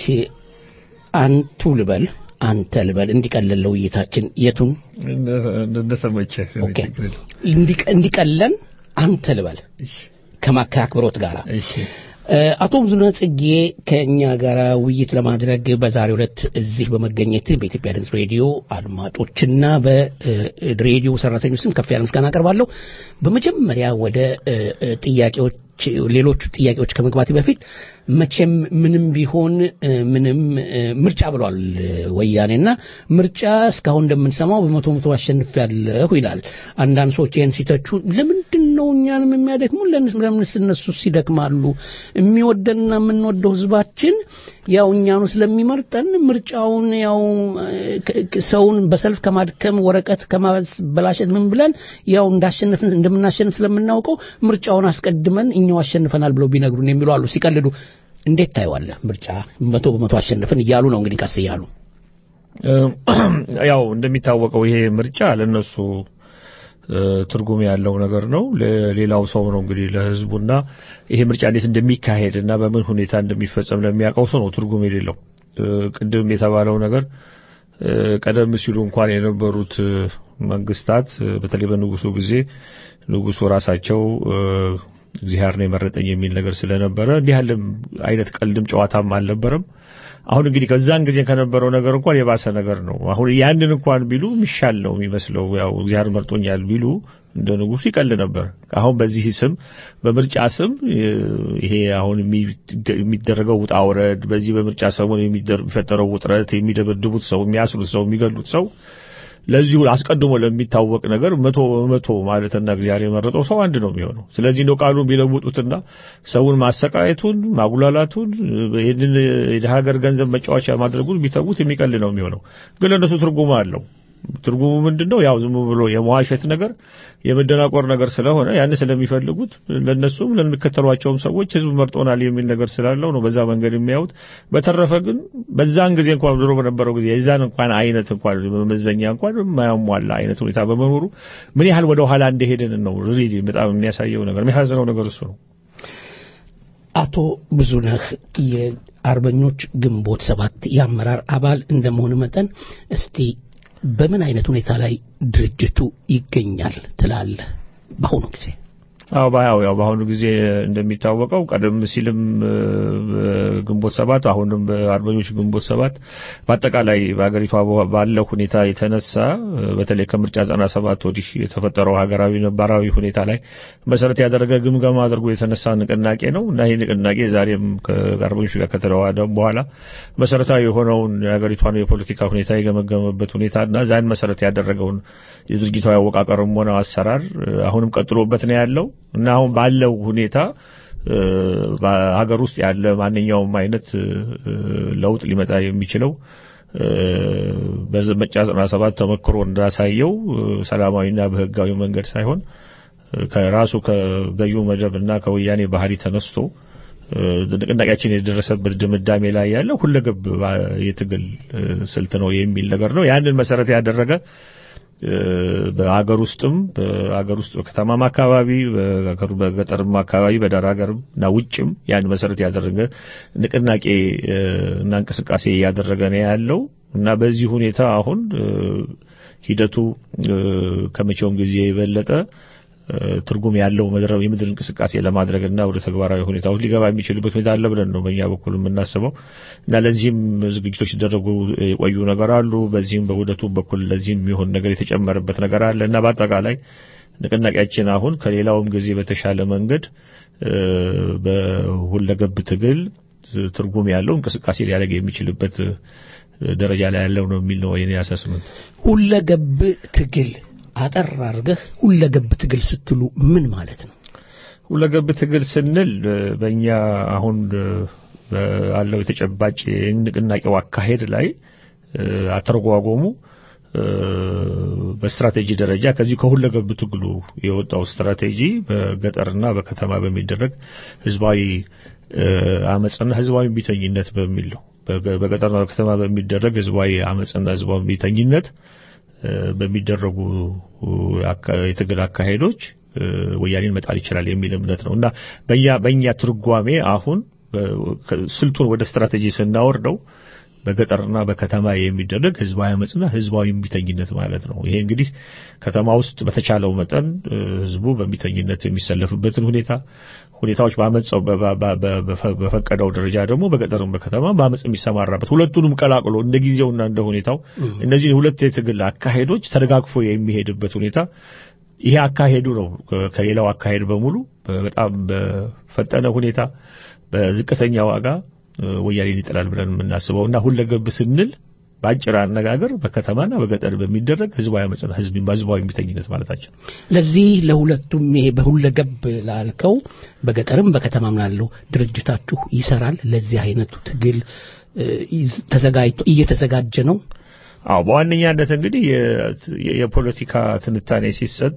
አንቱ ልበል አንተ ልበል እንዲቀለለው ውይይታችን የቱን እንደተመቸህ ኦኬ እንዲቀ- እንዲቀለን አንተ ልበል ከማካ አክብሮት ጋር አቶ ብዙነህ ጽጌ ከእኛ ጋር ውይይት ለማድረግ በዛሬው ዕለት እዚህ በመገኘት በኢትዮጵያ ድምፅ ሬዲዮ አድማጮችና በሬዲዮ ሰራተኞች ስም ከፍ ያለ ምስጋና አቀርባለሁ። በመጀመሪያ ወደ እ፣ እ፣ ጥያቄዎች ሌሎቹ ጥያቄዎች ከመግባቴ በፊት መቼም ምንም ቢሆን እ፣ ምንም እ፣ ምርጫ ብሏል እ፣ ወያኔና ምርጫ እስካሁን እንደምንሰማው በመቶ መቶ አሸንፊያለሁ ይላል። አንዳንድ ሰዎች ይህን ሲተቹ ለምንድን ነው እኛንም የሚያደክሙ ለምንስ እነሱስ ይደክማሉ? የሚወደንና የምንወደው ህዝባችን ያው እኛኑ ስለሚመርጠን ምርጫውን ያው እ፣ ክ- ክ- ሰውን በሰልፍ ከማድከም ወረቀት ከማበላሸት ምን ብለን ያው እንዳሸነፍን እንደምናሸንፍ ስለምናውቀው ምርጫውን አስቀድመን እኛው አሸንፈናል ብለው ቢነግሩን የሚሉ አሉ ሲቀልዱ። እንዴት ታየዋለህ? ምርጫ መቶ በመቶ አሸንፈን እያሉ ነው እንግዲህ ቀስ እያሉ ያው እንደሚታወቀው ይሄ ምርጫ ለነሱ እ፣ ትርጉም ያለው ነገር ነው። ለሌላው ሰው ነው እንግዲህ ለህዝቡና ይሄ ምርጫ እንዴት እንደሚካሄድ እና በምን ሁኔታ እንደሚፈጸም ለሚያውቀው ሰው ነው ትርጉም የሌለው። እ፣ ቅድም የተባለው ነገር እ፣ ቀደም ሲሉ እንኳን የነበሩት እ፣ መንግስታት እ፣ በተለይ በንጉሱ ጊዜ ንጉሱ ራሳቸው እ፣ እግዚአብሔር ነው የመረጠኝ የሚል ነገር ስለነበረ እንዲህ ያለ አይነት ቀልድም ጨዋታም አልነበረም። አሁን እንግዲህ ከዛን ጊዜ ከነበረው ነገር እንኳን የባሰ ነገር ነው። አሁን ያንን እንኳን ቢሉ የሚሻል ነው የሚመስለው። ያው እግዚአብሔር መርጦኛል ቢሉ እንደ ንጉሱ ይቀል ነበር። አሁን በዚህ ስም በምርጫ ስም እ፣ ይሄ አሁን የሚ- የሚደረገው ውጣ ውረድ፣ በዚህ በምርጫ ሰሞን የሚደር- የሚፈጠረው ውጥረት፣ የሚደበድቡት ሰው፣ የሚያስሩት ሰው፣ የሚገሉት ሰው ለዚሁ አስቀድሞ ለሚታወቅ ነገር መቶ በመቶ ማለትና እግዚአብሔር የመረጠው ሰው አንድ ነው የሚሆነው። ስለዚህ እንደው ቃሉን ቢለውጡትና ሰውን ማሰቃየቱን፣ ማጉላላቱን፣ ይህንን የሀገር ገንዘብ መጫወቻ ማድረጉን ቢተዉት የሚቀል ነው የሚሆነው። ግን ለእነሱ ትርጉም አለው። ትርጉሙ ምንድን ነው? ያው ዝም ብሎ የመዋሸት ነገር የመደናቆር ነገር ስለሆነ ያን ስለሚፈልጉት ለነሱም ለሚከተሏቸውም ሰዎች ህዝብ መርጦናል የሚል ነገር ስላለው ነው በዛ መንገድ የሚያዩት። በተረፈ ግን በዛን ጊዜ እንኳን ድሮ በነበረው ጊዜ የዛን እንኳን አይነት እንኳን መመዘኛ እንኳን የማያሟላ አይነት ሁኔታ በመኖሩ ምን ያህል ወደ ኋላ እንደሄድን ነው ሪሊ በጣም የሚያሳየው ነገር የሚያሳዝነው ነገር እሱ ነው። አቶ ብዙነህ የአርበኞች ግንቦት ሰባት የአመራር አባል እንደመሆን መጠን እስቲ በምን አይነት ሁኔታ ላይ ድርጅቱ ይገኛል ትላለህ በአሁኑ ጊዜ? አዎ ባያው ያው በአሁኑ ጊዜ እንደሚታወቀው ቀደም ሲልም ግንቦት ሰባት አሁንም በአርበኞች ግንቦት ሰባት በአጠቃላይ በሀገሪቷ ባለው ሁኔታ የተነሳ በተለይ ከምርጫ ዘጠና ሰባት ወዲህ የተፈጠረው ሀገራዊ ነባራዊ ሁኔታ ላይ መሰረት ያደረገ ግምገማ አድርጎ የተነሳ ንቅናቄ ነው እና ይህ ንቅናቄ ዛሬም ከአርበኞች ጋር ከተዋሃደ በኋላ መሰረታዊ የሆነውን የሀገሪቷን የፖለቲካ ሁኔታ የገመገመበት ሁኔታ እና ዛን መሰረት ያደረገውን የድርጅታዊ አወቃቀርም ሆነ አሰራር አሁንም ቀጥሎበት ነው ያለው እና አሁን ባለው ሁኔታ በሀገር ውስጥ ያለ ማንኛውም አይነት ለውጥ ሊመጣ የሚችለው በምርጫ ዘጠና ሰባት ተመክሮ እንዳሳየው ሰላማዊና በህጋዊ መንገድ ሳይሆን ከራሱ ከገዢው መደብ እና ከወያኔ ባህሪ ተነስቶ ንቅናቄያችን የደረሰበት ድምዳሜ ላይ ያለ ሁለገብ የትግል ስልት ነው የሚል ነገር ነው። ያንን መሰረት ያደረገ በሀገር ውስጥም በሀገር ውስጥ በከተማም አካባቢ በገጠርም አካባቢ በዳር ሀገርም እና ውጭም ያን መሰረት ያደረገ ንቅናቄ እና እንቅስቃሴ እያደረገ ነው ያለው እና በዚህ ሁኔታ አሁን ሂደቱ ከመቼውም ጊዜ የበለጠ ትርጉም ያለው የምድር እንቅስቃሴ ለማድረግና ወደ ተግባራዊ ሁኔታዎች ሊገባ የሚችልበት ሁኔታ አለ ብለን ነው በእኛ በኩል የምናስበው እና ለዚህም ዝግጅቶች ሲደረጉ የቆዩ ነገር አሉ። በዚህም በውህደቱ በኩል ለዚህም የሚሆን ነገር የተጨመረበት ነገር አለ እና በአጠቃላይ ንቅናቄያችን አሁን ከሌላውም ጊዜ በተሻለ መንገድ በሁለገብ ትግል ትርጉም ያለው እንቅስቃሴ ሊያደርግ የሚችልበት ደረጃ ላይ ያለው ነው የሚል ነው የኔ አሰስመንት። ሁለገብ ትግል አጠር አድርገህ ሁለገብ ትግል ስትሉ ምን ማለት ነው? ሁለገብ ትግል ስንል በእኛ አሁን ባለው የተጨባጭ ንቅናቄው አካሄድ ላይ አተረጓጎሙ በስትራቴጂ ደረጃ ከዚህ ከሁለገብ ትግሉ የወጣው ስትራቴጂ በገጠርና በከተማ በሚደረግ ህዝባዊ አመፅና ህዝባዊ ቢተኝነት በሚል ነው። በገጠርና በከተማ በሚደረግ ህዝባዊ አመፅና ህዝባዊ ቢተኝነት በሚደረጉ የትግል አካሄዶች ወያኔን መጣል ይችላል የሚል እምነት ነው እና በእኛ በእኛ ትርጓሜ አሁን ስልቱን ወደ ስትራቴጂ ስናወርደው በገጠርና በከተማ የሚደረግ ህዝባዊ አመፅና ህዝባዊ እምቢተኝነት ማለት ነው። ይሄ እንግዲህ ከተማ ውስጥ በተቻለው መጠን ህዝቡ በእምቢተኝነት የሚሰለፍበትን ሁኔታ ሁኔታዎች በአመፀው በፈቀደው ደረጃ ደግሞ በገጠርም በከተማ በአመፅ የሚሰማራበት ሁለቱንም ቀላቅሎ እንደ ጊዜውና እንደ ሁኔታው እነዚህ ሁለት የትግል አካሄዶች ተደጋግፎ የሚሄድበት ሁኔታ ይሄ አካሄዱ ነው ከሌላው አካሄድ በሙሉ በጣም በፈጠነ ሁኔታ በዝቅተኛ ዋጋ ወያኔን ይጥላል ብለን የምናስበው እና ሁለገብ ስንል በአጭር አነጋገር በከተማና በገጠር በሚደረግ ህዝባዊ አመፅና ህዝብ ህዝባዊ እምቢተኝነት ማለታችን። ለዚህ ለሁለቱም ይሄ በሁለገብ ላልከው በገጠርም በከተማም ላለው ድርጅታችሁ ይሰራል። ለዚህ አይነቱ ትግል ተዘጋጅቶ እየተዘጋጀ ነው። አዎ በዋነኛነት እንግዲህ የፖለቲካ ትንታኔ ሲሰጥ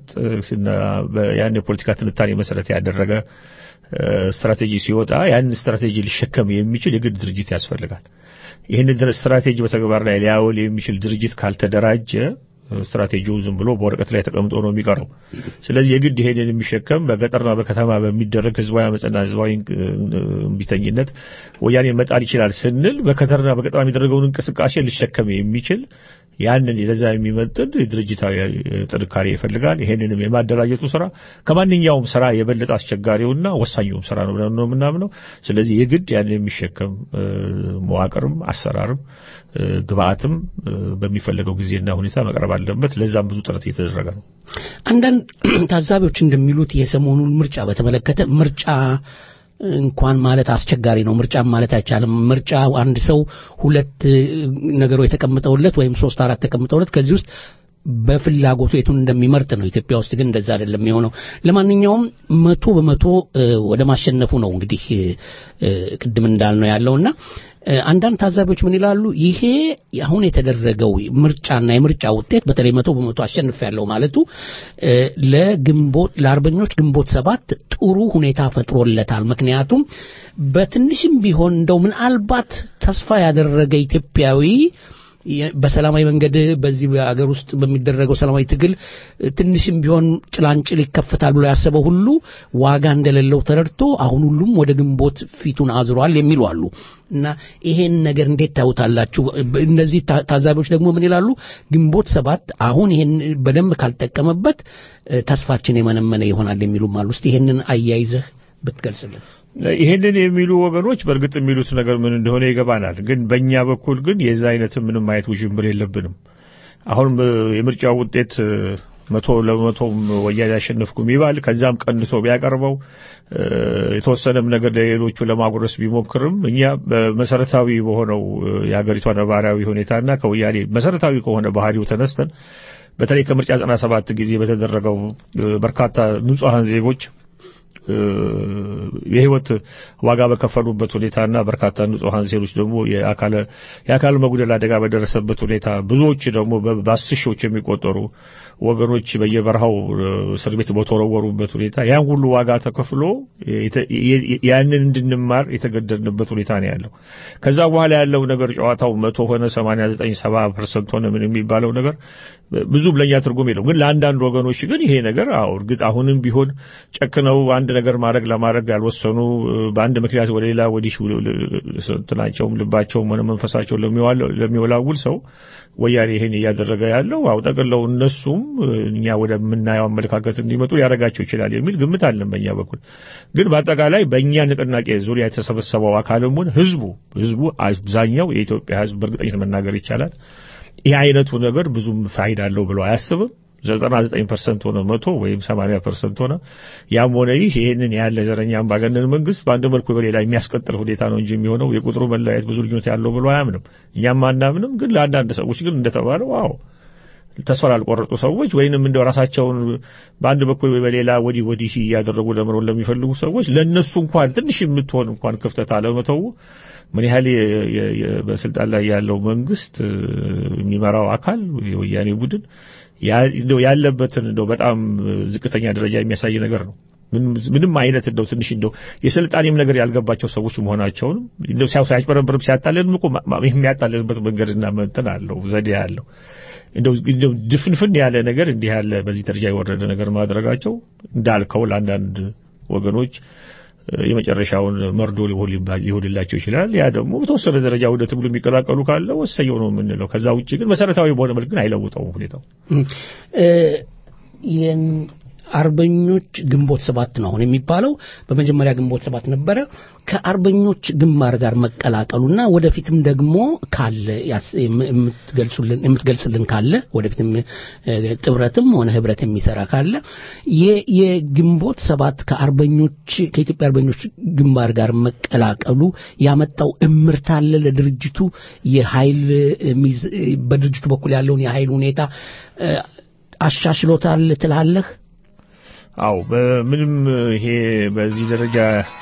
ያን የፖለቲካ ትንታኔ መሰረት ያደረገ ስትራቴጂ ሲወጣ ያን ስትራቴጂ ሊሸከም የሚችል የግድ ድርጅት ያስፈልጋል። ይህን ስትራቴጂ በተግባር ላይ ሊያውል የሚችል ድርጅት ካልተደራጀ ስትራቴጂው ዝም ብሎ በወረቀት ላይ ተቀምጦ ነው የሚቀረው። ስለዚህ የግድ ይሄንን የሚሸከም በገጠርና በከተማ በሚደረግ ህዝባዊ አመፅና ህዝባዊ እምቢተኝነት ወያኔ መጣል ይችላል ስንል በከተማና በገጠር የሚደረገውን እንቅስቃሴ ሊሸከም የሚችል ያንን ለዛ የሚመጥን ድርጅታዊ ጥንካሬ ይፈልጋል። ይሄንንም የማደራጀቱ ስራ ከማንኛውም ስራ የበለጠ አስቸጋሪውና ወሳኙም ስራ ነው ብለን ነው የምናምነው። ስለዚህ የግድ ያንን የሚሸከም መዋቅርም አሰራርም ግብአትም በሚፈለገው ጊዜና ሁኔታ መቅረብ አለበት። ለዛም ብዙ ጥረት እየተደረገ ነው። አንዳንድ ታዛቢዎች እንደሚሉት የሰሞኑን ምርጫ በተመለከተ ምርጫ እንኳን ማለት አስቸጋሪ ነው። ምርጫም ማለት አይቻልም። ምርጫ አንድ ሰው ሁለት ነገሮች ተቀምጠውለት ወይም ሶስት አራት ተቀምጠውለት ከዚህ ውስጥ በፍላጎቱ የቱን እንደሚመርጥ ነው። ኢትዮጵያ ውስጥ ግን እንደዛ አይደለም የሆነው። ለማንኛውም መቶ በመቶ እ፣ ወደ ማሸነፉ ነው እንግዲህ እ፣ ቅድም እንዳልነው ያለውና እ፣ አንዳንድ ታዛቢዎች ምን ይላሉ? ይሄ አሁን የተደረገው ምርጫና የምርጫ ውጤት በተለይ መቶ በመቶ አሸንፍ ያለው ማለቱ እ፣ ለግንቦት ለአርበኞች ግንቦት ሰባት ጥሩ ሁኔታ ፈጥሮለታል። ምክንያቱም በትንሽም ቢሆን እንደው ምናልባት ተስፋ ያደረገ ኢትዮጵያዊ የ- በሰላማዊ መንገድ በዚህ በአገር ውስጥ በሚደረገው ሰላማዊ ትግል እ፣ ትንሽም ቢሆን ጭላንጭል ይከፈታል ብሎ ያሰበው ሁሉ ዋጋ እንደሌለው ተረድቶ አሁን ሁሉም ወደ ግንቦት ፊቱን አዝሯል የሚሉ አሉ እና ይሄን ነገር እንዴት ታዩታላችሁ? በ- እነዚህ ታ- ታዛቢዎች ደግሞ ምን ይላሉ? ግንቦት ሰባት አሁን ይሄን በደንብ ካልጠቀመበት እ፣ ተስፋችን የመነመነ ይሆናል የሚሉም አሉ። እስቲ ይሄንን አያይዘህ ብትገልጽልን። ይሄንን የሚሉ ወገኖች በእርግጥ የሚሉት ነገር ምን እንደሆነ ይገባናል። ግን በእኛ በኩል ግን የዛ አይነት ምንም አይነት ውዥንብር የለብንም። አሁን እ፣ የምርጫው ውጤት እ፣ መቶ ለመቶም ወያኔ ያሸነፍኩም ይባል ከዛም ቀንሶ ቢያቀርበው እ፣ የተወሰነም ነገር ለሌሎቹ ለማጉረስ ቢሞክርም እኛ በመሰረታዊ በሆነው እ፣ የሀገሪቷ ነባራዊ ሁኔታና ከወያኔ መሰረታዊ ከሆነ ባህሪው ተነስተን በተለይ ከምርጫ 97 ጊዜ በተደረገው እ፣ በርካታ ንጹሐን ዜጎች እ፣ የህይወት ዋጋ በከፈሉበት ሁኔታና በርካታ ንጹሐን ዜጎች ደግሞ የአካለ የአካል መጉደል አደጋ በደረሰበት ሁኔታ ብዙዎች ደግሞ በ- በአስር ሺዎች የሚቆጠሩ ወገኖች በየበረሃው እ፣ እስር ቤት በተወረወሩበት ሁኔታ ያን ሁሉ ዋጋ ተከፍሎ የተ- የ- ያንን እንድንማር የተገደድንበት ሁኔታ ነው ያለው። ከዛ በኋላ ያለው ነገር ጨዋታው መቶ ሆነ 89 70 ፐርሰንት ሆነ ምን የሚባለው ነገር ብዙም ለኛ ትርጉም የለው። ግን ለአንዳንድ ወገኖች ግን ይሄ ነገር አዎ እርግጥ አሁንም ቢሆን ጨክነው አንድ ነገር ማድረግ ለማድረግ ያልወሰኑ እ፣ በአንድ ምክንያት ወደ ሌላ ወዲህ እንትናቸውም ልባቸውም ሆነ መንፈሳቸው ለሚዋል- ለሚወላውል ሰው ወያኔ ይሄን እያደረገ ያለው አው ጠቅለው እነሱም እ፣ እኛ ወደምናየው አመለካከት እንዲመጡ ሊያደርጋቸው ይችላል የሚል ግምት አለን በእኛ በኩል። ግን በአጠቃላይ በእኛ ንቅናቄ ዙሪያ የተሰበሰበው አካልም ሆነ ህዝቡ ህዝቡ አብዛኛው የኢትዮጵያ ህዝብ በእርግጠኝነት መናገር ይቻላል ይህ አይነቱ ነገር ብዙም ፋይዳ አለው ብሎ አያስብም። 99% ሆነ መቶ ወይም 80% ሆነ ያም ሆነ ይህ ይህንን ያለ ዘረኛ አምባገነን መንግስት በአንድ መልኩ በሌላ የሚያስቀጥል ሁኔታ ነው እንጂ የሚሆነው የቁጥሩ መለያየት ብዙ ልዩነት ያለው ብሎ አያምንም። እኛም አናምንም። ግን ለአንዳንድ ሰዎች ግን እንደተባለው አዎ ተስፋ ላልቆረጡ ሰዎች ወይንም እንደው ራሳቸውን በአንድ በኩል ወይ በሌላ ወዲህ ወዲህ እያደረጉ ለመኖር ለሚፈልጉ ሰዎች ለነሱ እንኳን ትንሽ የምትሆን እንኳን ክፍተት አለመተው ምን ያህል የ- የ- የ- በስልጣን ላይ ያለው መንግስት እ፣ የሚመራው አካል የወያኔ ቡድን ያ- እንደው ያለበትን እንደው በጣም ዝቅተኛ ደረጃ የሚያሳይ ነገር ነው። ምንም ምንም አይነት እንደው ትንሽ እንደው የስልጣኔም ነገር ያልገባቸው ሰዎች መሆናቸውንም እንደው ሲያው ሲያጭበረብርም ሲያታለልም እኮ ማ- ማ- የሚያታልልበት መንገድና እንትን አለው ዘዴ አለው። እንደው እንደው ድፍንፍን ያለ ነገር እንዲህ ያለ በዚህ ደረጃ የወረደ ነገር ማድረጋቸው እንዳልከው ለአንዳንድ ወገኖች እ፣ የመጨረሻውን መርዶ ሊሆንባ- ሊሆንላቸው ይችላል። ያ ደግሞ በተወሰነ ደረጃ ወደ ትግሉ የሚቀላቀሉ ካለ ወሰየው ነው የምንለው። ከዛ ውጭ ግን መሰረታዊ በሆነ መልክ ግን አይለውጠውም ሁኔታው። እ፣ የን- አርበኞች ግንቦት ሰባት ነው አሁን የሚባለው። በመጀመሪያ ግንቦት ሰባት ነበረ። ከአርበኞች ግንባር ጋር መቀላቀሉና ወደፊትም ደግሞ ካለ ያስ- የም- የምትገልጹልን የምትገልጽልን ካለ ወደፊትም እ፣ ጥምረትም ሆነ ህብረት የሚሰራ ካለ የ- የግንቦት ሰባት ከአርበኞች ከኢትዮጵያ አርበኞች ግንባር ጋር መቀላቀሉ ያመጣው እምርታ አለ ለድርጅቱ የኃይል እ፣ ሚዝ- እ፣ በድርጅቱ በኩል ያለውን የኃይል ሁኔታ እ፣ አሻሽሎታል ትላለህ? አው በምንም ይሄ በዚህ ደረጃ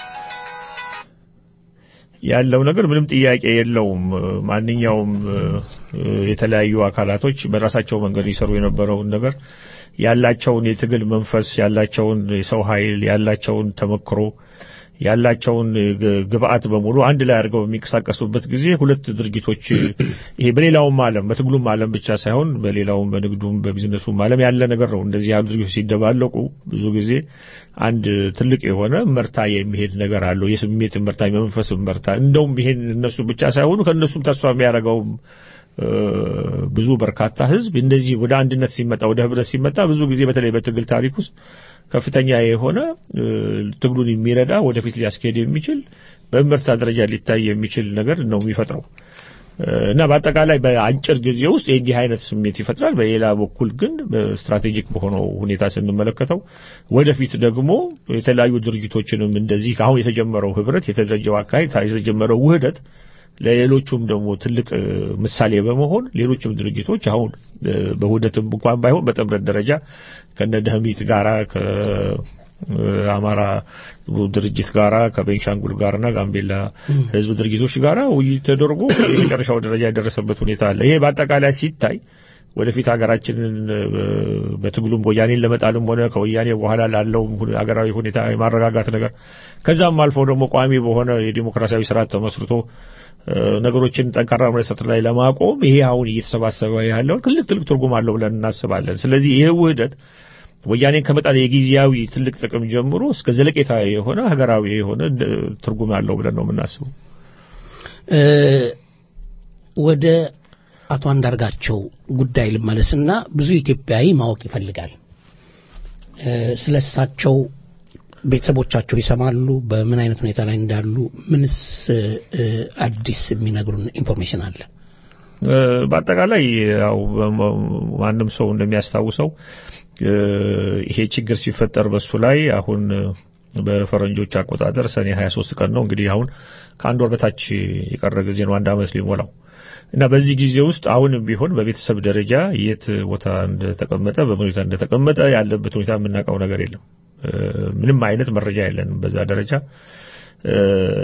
ያለው ነገር ምንም ጥያቄ የለውም። ማንኛውም እ፣ የተለያዩ አካላቶች በራሳቸው መንገድ ይሰሩ የነበረውን ነገር ያላቸውን የትግል መንፈስ፣ ያላቸውን የሰው ኃይል፣ ያላቸውን ተመክሮ፣ ያላቸውን ግ- ግብአት በሙሉ አንድ ላይ አድርገው በሚንቀሳቀሱበት ጊዜ ሁለት ድርጅቶች ይሄ በሌላውም ዓለም በትግሉም ዓለም ብቻ ሳይሆን በሌላውም በንግዱም በቢዝነሱም ዓለም ያለ ነገር ነው። እንደዚህ ያሉ ድርጅቶች ሲደባለቁ ብዙ ጊዜ አንድ ትልቅ የሆነ መርታ የሚሄድ ነገር አለው። የስሜት መርታ፣ የመንፈስ መርታ። እንደውም ይሄን እነሱ ብቻ ሳይሆኑ ከእነሱም ተስፋ የሚያደርገውም እ፣ ብዙ በርካታ ህዝብ እንደዚህ ወደ አንድነት ሲመጣ ወደ ህብረት ሲመጣ ብዙ ጊዜ በተለይ በትግል ታሪክ ውስጥ ከፍተኛ የሆነ እ፣ ትግሉን የሚረዳ ወደፊት ሊያስኬድ የሚችል በእምርታ ደረጃ ሊታይ የሚችል ነገር ነው የሚፈጥረው እ፣ እና በአጠቃላይ በአጭር ጊዜ ውስጥ የእንዲህ አይነት ስሜት ይፈጥራል። በሌላ በኩል ግን በስትራቴጂክ በሆነው ሁኔታ ስንመለከተው ወደፊት ደግሞ የተለያዩ ድርጅቶችንም እንደዚህ አሁን የተጀመረው ህብረት የተደረጀው አካሄድ የተጀመረው ውህደት ለሌሎቹም ደግሞ ትልቅ እ፣ ምሳሌ በመሆን ሌሎችም ድርጅቶች አሁን እ፣ በውህደትም እንኳን ባይሆን በጥምረት ደረጃ ከነ ደህሚት ጋራ ከአማራ ድርጅት ጋራ ከቤንሻንጉል ጋርና ጋምቤላ ህዝብ ድርጅቶች ጋራ ውይይት ተደርጎ የመጨረሻው ደረጃ የደረሰበት ሁኔታ አለ። ይሄ በአጠቃላይ ሲታይ ወደፊት ሀገራችንን እ፣ በትግሉም ወያኔን ለመጣልም ሆነ ከወያኔ በኋላ ላለው ሀገራዊ ሁኔታ የማረጋጋት ነገር ከዛም አልፎ ደግሞ ቋሚ በሆነ የዲሞክራሲያዊ ስርዓት ተመስርቶ እ፣ ነገሮችን ጠንካራ መሰረት ላይ ለማቆም ይሄ አሁን እየተሰባሰበ ያለው ትልቅ ትልቅ ትርጉም አለው ብለን እናስባለን። ስለዚህ ይህ ውህደት ወያኔን ከመጣል የጊዜያዊ ትልቅ ጥቅም ጀምሮ እስከ ዘለቄታ የሆነ ሀገራዊ የሆነ እ፣ ትርጉም አለው ብለን ነው የምናስበው። እ፣ ወደ አቶ አንዳርጋቸው ጉዳይ ልመለስና ብዙ ኢትዮጵያዊ ማወቅ ይፈልጋል። እ፣ ስለ እሳቸው ቤተሰቦቻቸው ይሰማሉ። በምን አይነት ሁኔታ ላይ እንዳሉ ምንስ እ፣ አዲስ የሚነግሩን ኢንፎርሜሽን አለ? እ፣ በአጠቃላይ ያው በ- ማንም ሰው እንደሚያስታውሰው እ፣ ይሄ ችግር ሲፈጠር በሱ ላይ አሁን እ፣ በፈረንጆች አቆጣጠር ሰኔ 23 ቀን ነው እንግዲህ አሁን ከአንድ ወር በታች የቀረ ጊዜ ነው፣ አንድ ዓመት ሊሞላው እና በዚህ ጊዜ ውስጥ አሁንም ቢሆን በቤተሰብ ደረጃ የት ቦታ እንደተቀመጠ በምን ሁኔታ እንደተቀመጠ ያለበት ሁኔታ የምናውቀው ነገር የለም። እ፣ ምንም አይነት መረጃ የለንም በዛ ደረጃ እ፣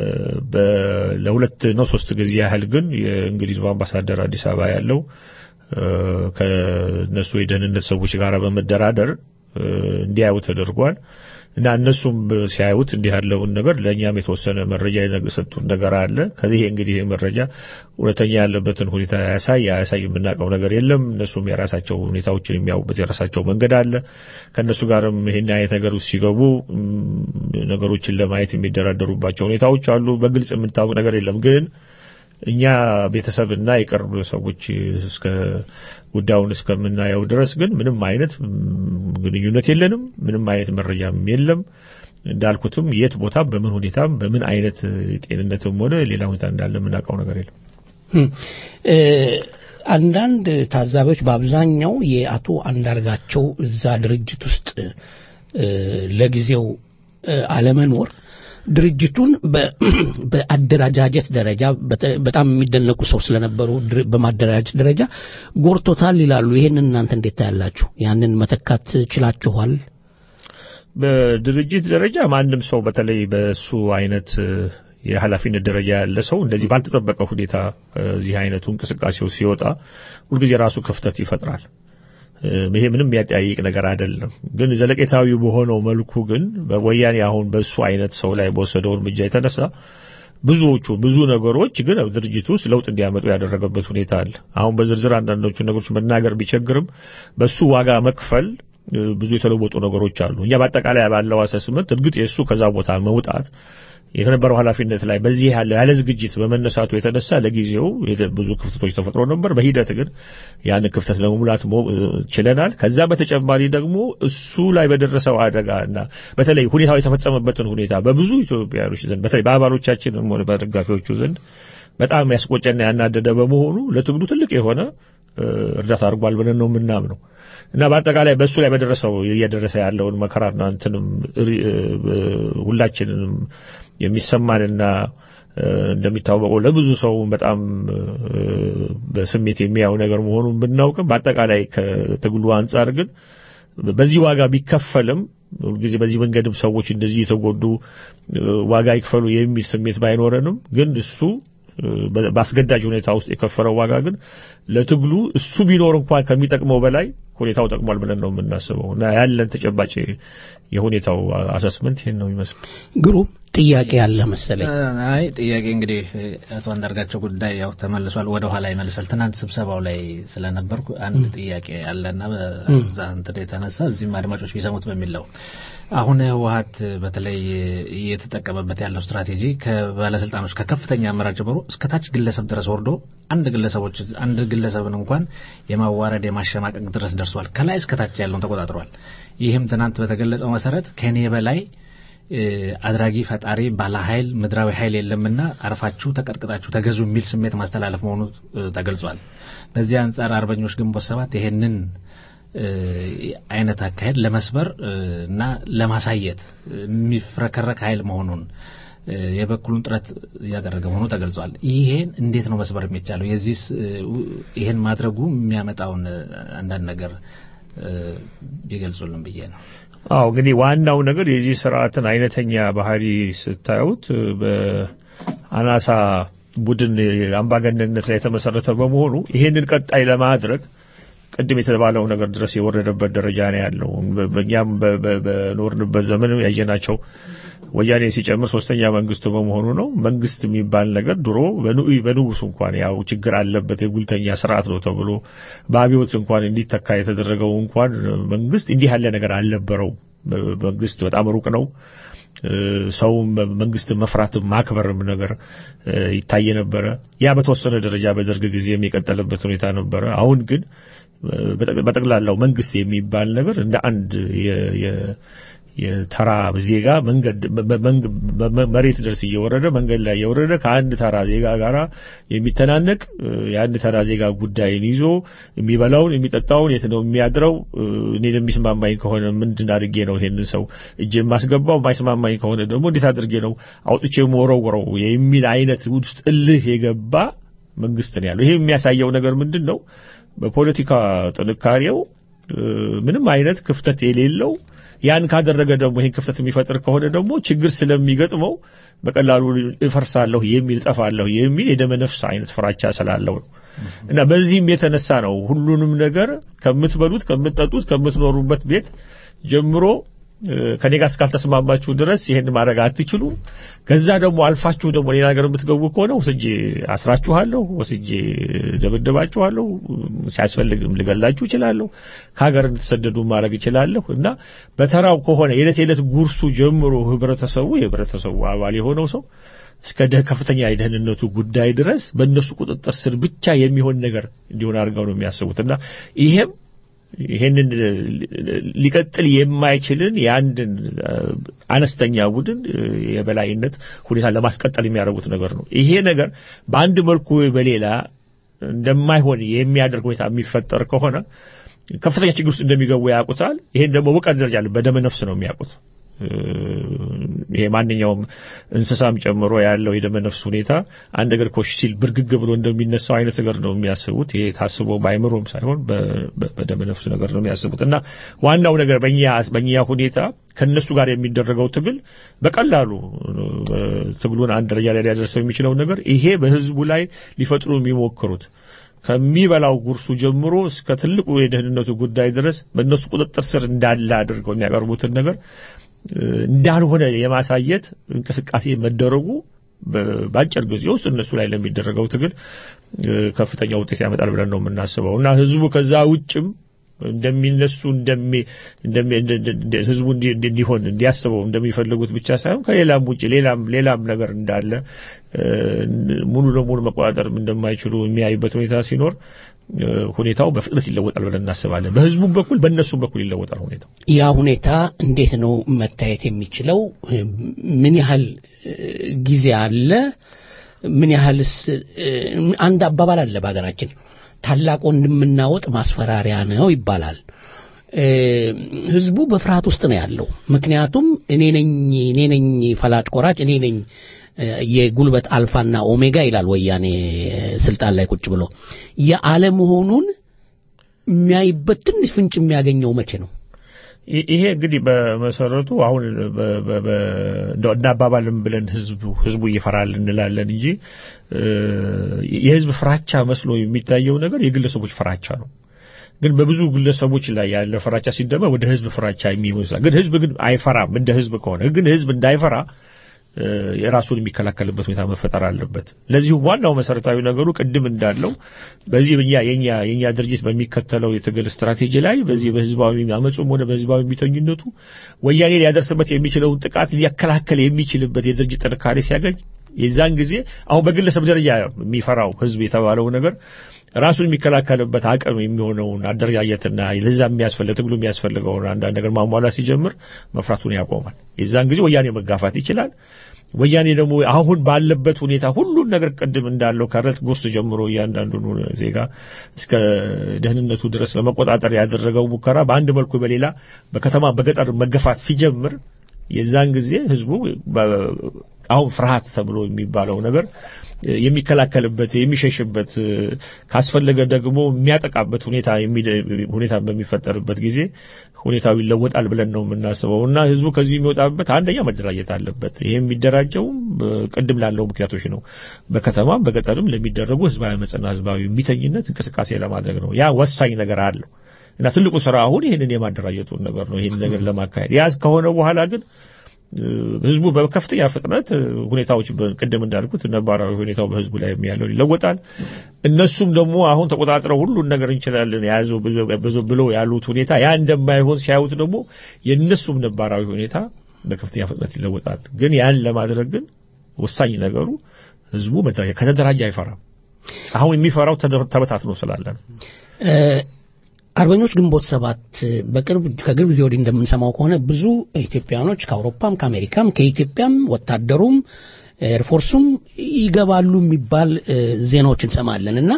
በ- ለሁለት ነው ሶስት ጊዜ ያህል ግን የእንግሊዙ አምባሳደር አዲስ አበባ ያለው እ፣ ከነሱ የደህንነት ሰዎች ጋር በመደራደር እ፣ እንዲያዩ ተደርጓል እና እነሱም ሲያዩት እንዲህ ያለውን ነገር ለእኛም የተወሰነ መረጃ የሰጡን ነገር አለ። ከዚህ እንግዲህ ይህ መረጃ እውነተኛ ያለበትን ሁኔታ ያሳይ ያሳይ የምናውቀው ነገር የለም። እነሱም የራሳቸው ሁኔታዎችን የሚያውቁበት የራሳቸው መንገድ አለ። ከእነሱ ጋርም ይህን አይነት ነገር ውስጥ ሲገቡ እም፣ ነገሮችን ለማየት የሚደራደሩባቸው ሁኔታዎች አሉ። በግልጽ የምታውቅ ነገር የለም ግን እኛ ቤተሰብና የቅርብ ሰዎች እስከ ጉዳዩን እስከምናየው ድረስ ግን ምንም አይነት ም፣ ግንኙነት የለንም። ምንም አይነት መረጃም የለም። እንዳልኩትም የት ቦታ በምን ሁኔታም በምን አይነት ጤንነትም ሆነ ሌላ ሁኔታ እንዳለ የምናውቀው ነገር የለም። እ፣ አንዳንድ ታዛቢዎች በአብዛኛው የአቶ አንዳርጋቸው እዛ ድርጅት ውስጥ እ፣ ለጊዜው እ፣ አለመኖር ድርጅቱን በ- በአደረጃጀት ደረጃ በተ- በጣም የሚደነቁ ሰው ስለነበሩ ድር- በማደራጀት ደረጃ ጎርቶታል ይላሉ። ይህንን እናንተ እንዴት ታያላችሁ? ያንን መተካት ችላችኋል? በድርጅት ደረጃ ማንም ሰው በተለይ በሱ አይነት እ፣ የኃላፊነት ደረጃ ያለ ሰው እንደዚህ ባልተጠበቀ ሁኔታ እ፣ እዚህ አይነቱ እንቅስቃሴው ሲወጣ ሁልጊዜ ራሱ ክፍተት ይፈጥራል። እ፣ ይሄ ምንም የሚያጠያይቅ ነገር አይደለም። ግን ዘለቄታዊ በሆነው መልኩ ግን በወያኔ አሁን በሱ አይነት ሰው ላይ በወሰደው እርምጃ የተነሳ ብዙዎቹ ብዙ ነገሮች ግን ድርጅቱ ውስጥ ለውጥ እንዲያመጡ ያደረገበት ሁኔታ አለ። አሁን በዝርዝር አንዳንዶቹ ነገሮች መናገር ቢቸግርም በሱ ዋጋ መክፈል እ፣ ብዙ የተለወጡ ነገሮች አሉ። እኛ በአጠቃላይ ባለው አሰስመንት እርግጥ የእሱ ከዛ ቦታ መውጣት የነበረው ኃላፊነት ላይ በዚህ ያለ ያለ ዝግጅት በመነሳቱ የተነሳ ለጊዜው የደ- ብዙ ክፍተቶች ተፈጥሮ ነበር። በሂደት ግን ያን ክፍተት ለመሙላት ሞ- እ፣ ችለናል። ከዛ በተጨማሪ ደግሞ እሱ ላይ በደረሰው አደጋ እና በተለይ ሁኔታው የተፈጸመበትን ሁኔታ በብዙ ኢትዮጵያውያኖች ዘንድ በተለይ በአባሎቻችንም ሆነ በደጋፊዎቹ ዘንድ በጣም ያስቆጨና ያናደደ በመሆኑ ለትግሉ ትልቅ የሆነ እ፣ እርዳታ አድርጓል ብለን ነው የምናምነው እና በአጠቃላይ በእሱ ላይ በደረሰው እየደረሰ ያለውን መከራና እንትንም ሪ- እ፣ ሁላችንንም የሚሰማንና እ፣ እንደሚታወቀው ለብዙ ሰው በጣም እ፣ በስሜት የሚያየው ነገር መሆኑን ብናውቅም በአጠቃላይ ከትግሉ አንጻር ግን በዚህ ዋጋ ቢከፈልም ሁልጊዜ በዚህ መንገድም ሰዎች እንደዚህ የተጎዱ እ፣ ዋጋ ይክፈሉ የሚል ስሜት ባይኖረንም ግን እሱ እ፣ በ- በአስገዳጅ ሁኔታ ውስጥ የከፈለው ዋጋ ግን ለትግሉ እሱ ቢኖር እንኳን ከሚጠቅመው በላይ ሁኔታው ጠቅሟል ብለን ነው የምናስበው እና ያለን ተጨባጭ የሁኔታው አሰስመንት ይህን ነው የሚመስለው። ግሩም ጥያቄ ያለ መሰለኝ። አይ ጥያቄ እንግዲህ አቶ አንዳርጋቸው ጉዳይ ያው ተመልሷል፣ ወደ ኋላ ይመልሳል። ትናንት ስብሰባው ላይ ስለነበርኩ አንድ ጥያቄ አለና በዛ እንትን የተነሳ እዚህም አድማጮች ቢሰሙት በሚል ነው። አሁን ህወሀት በተለይ እየተጠቀመበት ያለው ስትራቴጂ ከባለስልጣኖች ከከፍተኛ አመራር ጀምሮ እስከታች ግለሰብ ድረስ ወርዶ አንድ ግለሰቦች አንድ ግለሰብን እንኳን የማዋረድ የማሸማቀቅ ድረስ ደርሷል። ከላይ እስከታች ያለውን ተቆጣጥሯል። ይህም ትናንት በተገለጸው መሰረት ከኔ በላይ እ፣ አድራጊ ፈጣሪ ባለ ኃይል ምድራዊ ኃይል የለምና አርፋችሁ ተቀጥቅጣችሁ ተገዙ የሚል ስሜት ማስተላለፍ መሆኑ እ፣ ተገልጿል። በዚህ አንጻር አርበኞች ግንቦት ሰባት ይሄንን እ፣ አይነት አካሄድ ለመስበር እ፣ እና ለማሳየት የሚፍረከረክ ኃይል መሆኑን የበኩሉን ጥረት እያደረገ መሆኑ ተገልጿል። ይሄን እንዴት ነው መስበር የሚቻለው? የዚህ ይሄን ማድረጉ የሚያመጣውን አንዳንድ ነገር ቢገልጹልን ብዬ ነው። አዎ እንግዲህ ዋናው ነገር የዚህ ስርዓትን አይነተኛ ባህሪ ስታዩት በአናሳ ቡድን አምባገነንነት ላይ የተመሰረተ በመሆኑ ይሄንን ቀጣይ ለማድረግ ቅድም የተባለው ነገር ድረስ የወረደበት ደረጃ ነው ያለው። በእኛም በኖርንበት ዘመን ያየናቸው ወያኔ ሲጨምር ሶስተኛ መንግስቱ በመሆኑ ነው። መንግስት የሚባል ነገር ድሮ በንጉሱ እንኳን ያው ችግር አለበት የጉልተኛ ስርዓት ነው ተብሎ በአብዮት እንኳን እንዲተካ የተደረገው እንኳን መንግስት እንዲህ ያለ ነገር አልነበረው። መንግስት በጣም ሩቅ ነው። ሰው መንግስት መፍራትም ማክበርም ነገር ይታይ ነበረ። ያ በተወሰነ ደረጃ በደርግ ጊዜም የቀጠለበት ሁኔታ ነበረ። አሁን ግን በጠቅላላው መንግስት የሚባል ነገር እንደ አንድ የተራ ዜጋ መንገድ መሬት ድረስ እየወረደ መንገድ ላይ እየወረደ ከአንድ ተራ ዜጋ ጋራ የሚተናነቅ የአንድ ተራ ዜጋ ጉዳይን ይዞ የሚበላውን የሚጠጣውን የት ነው የሚያድረው፣ እኔን የሚስማማኝ ከሆነ ምንድን አድርጌ ነው ይሄንን ሰው እጅ የማስገባው፣ የማይስማማኝ ከሆነ ደግሞ እንዴት አድርጌ ነው አውጥቼ የምወረውረው የሚል አይነት ውስጥ እልህ የገባ መንግስት ነው ያለው። ይሄ የሚያሳየው ነገር ምንድን ነው? በፖለቲካ ጥንካሬው ምንም አይነት ክፍተት የሌለው ያን ካደረገ ደግሞ ይህን ክፍተት የሚፈጥር ከሆነ ደግሞ ችግር ስለሚገጥመው በቀላሉ እፈርሳለሁ የሚል ጠፋለሁ የሚል የደመ ነፍስ አይነት ፍራቻ ስላለው ነው። እና በዚህም የተነሳ ነው ሁሉንም ነገር ከምትበሉት፣ ከምትጠጡት፣ ከምትኖሩበት ቤት ጀምሮ ከኔ ጋር እስካልተስማማችሁ ድረስ ይሄን ማድረግ አትችሉም። ከዛ ደግሞ አልፋችሁ ደግሞ ሌላ ነገር የምትገቡ ከሆነ ወስጄ አስራችኋለሁ፣ ወስጄ ደበደባችኋለሁ፣ ሲያስፈልግም ልገላችሁ እችላለሁ፣ ከሀገር እንድትሰደዱ ማድረግ እችላለሁ እና በተራው ከሆነ የዕለት የዕለት ጉርሱ ጀምሮ ህብረተሰቡ የህብረተሰቡ አባል የሆነው ሰው እስከ ከፍተኛ የደህንነቱ ጉዳይ ድረስ በእነሱ ቁጥጥር ስር ብቻ የሚሆን ነገር እንዲሆን አድርገው ነው የሚያስቡት እና ይሄም ይሄንን ሊቀጥል የማይችልን የአንድን አነስተኛ ቡድን የበላይነት ሁኔታ ለማስቀጠል የሚያደርጉት ነገር ነው። ይሄ ነገር በአንድ መልኩ በሌላ እንደማይሆን የሚያደርግ ሁኔታ የሚፈጠር ከሆነ ከፍተኛ ችግር ውስጥ እንደሚገቡ ያውቁታል። ይሄን ደግሞ በእውቀት ደረጃ በደመ ነፍስ ነው የሚያውቁት። ይሄ ማንኛውም እንስሳም ጨምሮ ያለው የደመ ነፍስ ሁኔታ አንድ ነገር ኮሽ ሲል ብርግግ ብሎ እንደሚነሳው አይነት ነገር ነው የሚያስቡት። ይሄ ታስቦ በአይምሮም ሳይሆን በደመ ነፍስ ነገር ነው የሚያስቡት እና ዋናው ነገር በእኛ በእኛ ሁኔታ ከነሱ ጋር የሚደረገው ትግል በቀላሉ ትግሉን አንድ ደረጃ ላይ ሊያደርሰው የሚችለው ነገር ይሄ በህዝቡ ላይ ሊፈጥሩ የሚሞክሩት ከሚበላው ጉርሱ ጀምሮ እስከ ትልቁ የደህንነቱ ጉዳይ ድረስ በእነሱ ቁጥጥር ስር እንዳለ አድርገው የሚያቀርቡትን ነገር እንዳልሆነ የማሳየት እንቅስቃሴ መደረጉ በአጭር ጊዜ ውስጥ እነሱ ላይ ለሚደረገው ትግል ከፍተኛ ውጤት ያመጣል ብለን ነው የምናስበው እና ህዝቡ ከዛ ውጭም እንደሚነሱ ህዝቡ እንዲሆን እንዲያስበው እንደሚፈልጉት ብቻ ሳይሆን ከሌላም ውጭ ሌላም ሌላም ነገር እንዳለ ሙሉ ለሙሉ መቆጣጠር እንደማይችሉ የሚያዩበት ሁኔታ ሲኖር ሁኔታው በፍጥነት ይለወጣል ብለን እናስባለን። በህዝቡም በኩል በእነሱም በኩል ይለወጣል ሁኔታው። ያ ሁኔታ እንዴት ነው መታየት የሚችለው? ምን ያህል ጊዜ አለ? ምን ያህልስ? አንድ አባባል አለ በሀገራችን ታላቅ ወንድምና ወጥ ማስፈራሪያ ነው ይባላል። ህዝቡ በፍርሃት ውስጥ ነው ያለው። ምክንያቱም እኔ ነኝ እኔ ነኝ ፈላጭ ቆራጭ እኔ ነኝ የጉልበት አልፋና ኦሜጋ ይላል ወያኔ ስልጣን ላይ ቁጭ ብሎ የአለመሆኑን የሚያይበት ትንሽ ፍንጭ የሚያገኘው መቼ ነው? ይሄ እንግዲህ በመሰረቱ አሁን እናባባልም ብለን ህዝቡ ህዝቡ ይፈራል እንላለን እንጂ የህዝብ ፍራቻ መስሎ የሚታየው ነገር የግለሰቦች ፍራቻ ነው። ግን በብዙ ግለሰቦች ላይ ያለ ፍራቻ ሲደመር ወደ ህዝብ ፍራቻ የሚመስላል። ግን ህዝብ ግን አይፈራም። እንደ ህዝብ ከሆነ ግን ህዝብ እንዳይፈራ የራሱን የሚከላከልበት ሁኔታ መፈጠር አለበት። ለዚሁ ዋናው መሰረታዊ ነገሩ ቅድም እንዳለው በዚህ የኛ የኛ የኛ ድርጅት በሚከተለው የትግል ስትራቴጂ ላይ በዚህ በህዝባዊ አመፁም ሆነ በህዝባዊ ቢተኝነቱ ወያኔ ሊያደርስበት የሚችለውን ጥቃት ሊያከላከል የሚችልበት የድርጅት ጥንካሬ ሲያገኝ የዛን ጊዜ አሁን በግለሰብ ደረጃ የሚፈራው ህዝብ የተባለው ነገር ራሱን የሚከላከልበት አቅም የሚሆነውን አደረጃጀትና ለዛ የሚያስፈልግ ትግሉ የሚያስፈልገውን አንዳንድ ነገር ማሟላት ሲጀምር መፍራቱን ያቆማል። የዛን ጊዜ ወያኔ መጋፋት ይችላል። ወያኔ ደግሞ አሁን ባለበት ሁኔታ ሁሉን ነገር ቅድም እንዳለው ከረት ጉርስ ጀምሮ እያንዳንዱን ዜጋ እስከ ደህንነቱ ድረስ ለመቆጣጠር ያደረገው ሙከራ በአንድ መልኩ በሌላ በከተማ በገጠር መገፋት ሲጀምር የዛን ጊዜ ህዝቡ አሁን ፍርሃት ተብሎ የሚባለው ነገር እ፣ የሚከላከልበት የሚሸሽበት እ፣ ካስፈለገ ደግሞ የሚያጠቃበት ሁኔታ የሚደ- ሁኔታ በሚፈጠርበት ጊዜ ሁኔታው ይለወጣል ብለን ነው የምናስበው እና ህዝቡ ከዚህ የሚወጣበት አንደኛ መደራጀት አለበት። ይሄ የሚደራጀውም እ፣ ቅድም ላለው ምክንያቶች ነው። በከተማም በገጠርም ለሚደረጉ ህዝባዊ አመፅና ህዝባዊ እምቢተኝነት እንቅስቃሴ ለማድረግ ነው። ያ ወሳኝ ነገር አለው እና ትልቁ ስራ አሁን ይህንን የማደራጀቱን ነገር ነው። ይህን ነገር ለማካሄድ ያ ከሆነ በኋላ ግን እ፣ ህዝቡ በከፍተኛ ፍጥነት እ፣ ሁኔታዎች በ- ቅድም እንዳልኩት ነባራዊ ሁኔታው በህዝቡ ላይ ያለው ይለወጣል። እነሱም ደግሞ አሁን ተቆጣጥረው ሁሉን ነገር እንችላለን የያዘው ብዙ- ብዙ ብለው ያሉት ሁኔታ ያ እንደማይሆን ሲያዩት ደግሞ የእነሱም ነባራዊ ሁኔታ በከፍተኛ ፍጥነት ይለወጣል። ግን ያን ለማድረግ ግን ወሳኝ ነገሩ ህዝቡ መደራጀት ከተደራጀ አይፈራም። አሁን የሚፈራው ተደ- ተበታትኖ ስላለ ነው። እ፣ አርበኞች ግንቦት ሰባት በቅርብ ከቅርብ ጊዜ ወዲህ እንደምንሰማው ከሆነ ብዙ ኢትዮጵያኖች ከአውሮፓም ከአሜሪካም ከኢትዮጵያም ወታደሩም ኤርፎርሱም ይገባሉ የሚባል እ፣ ዜናዎች እንሰማለን እና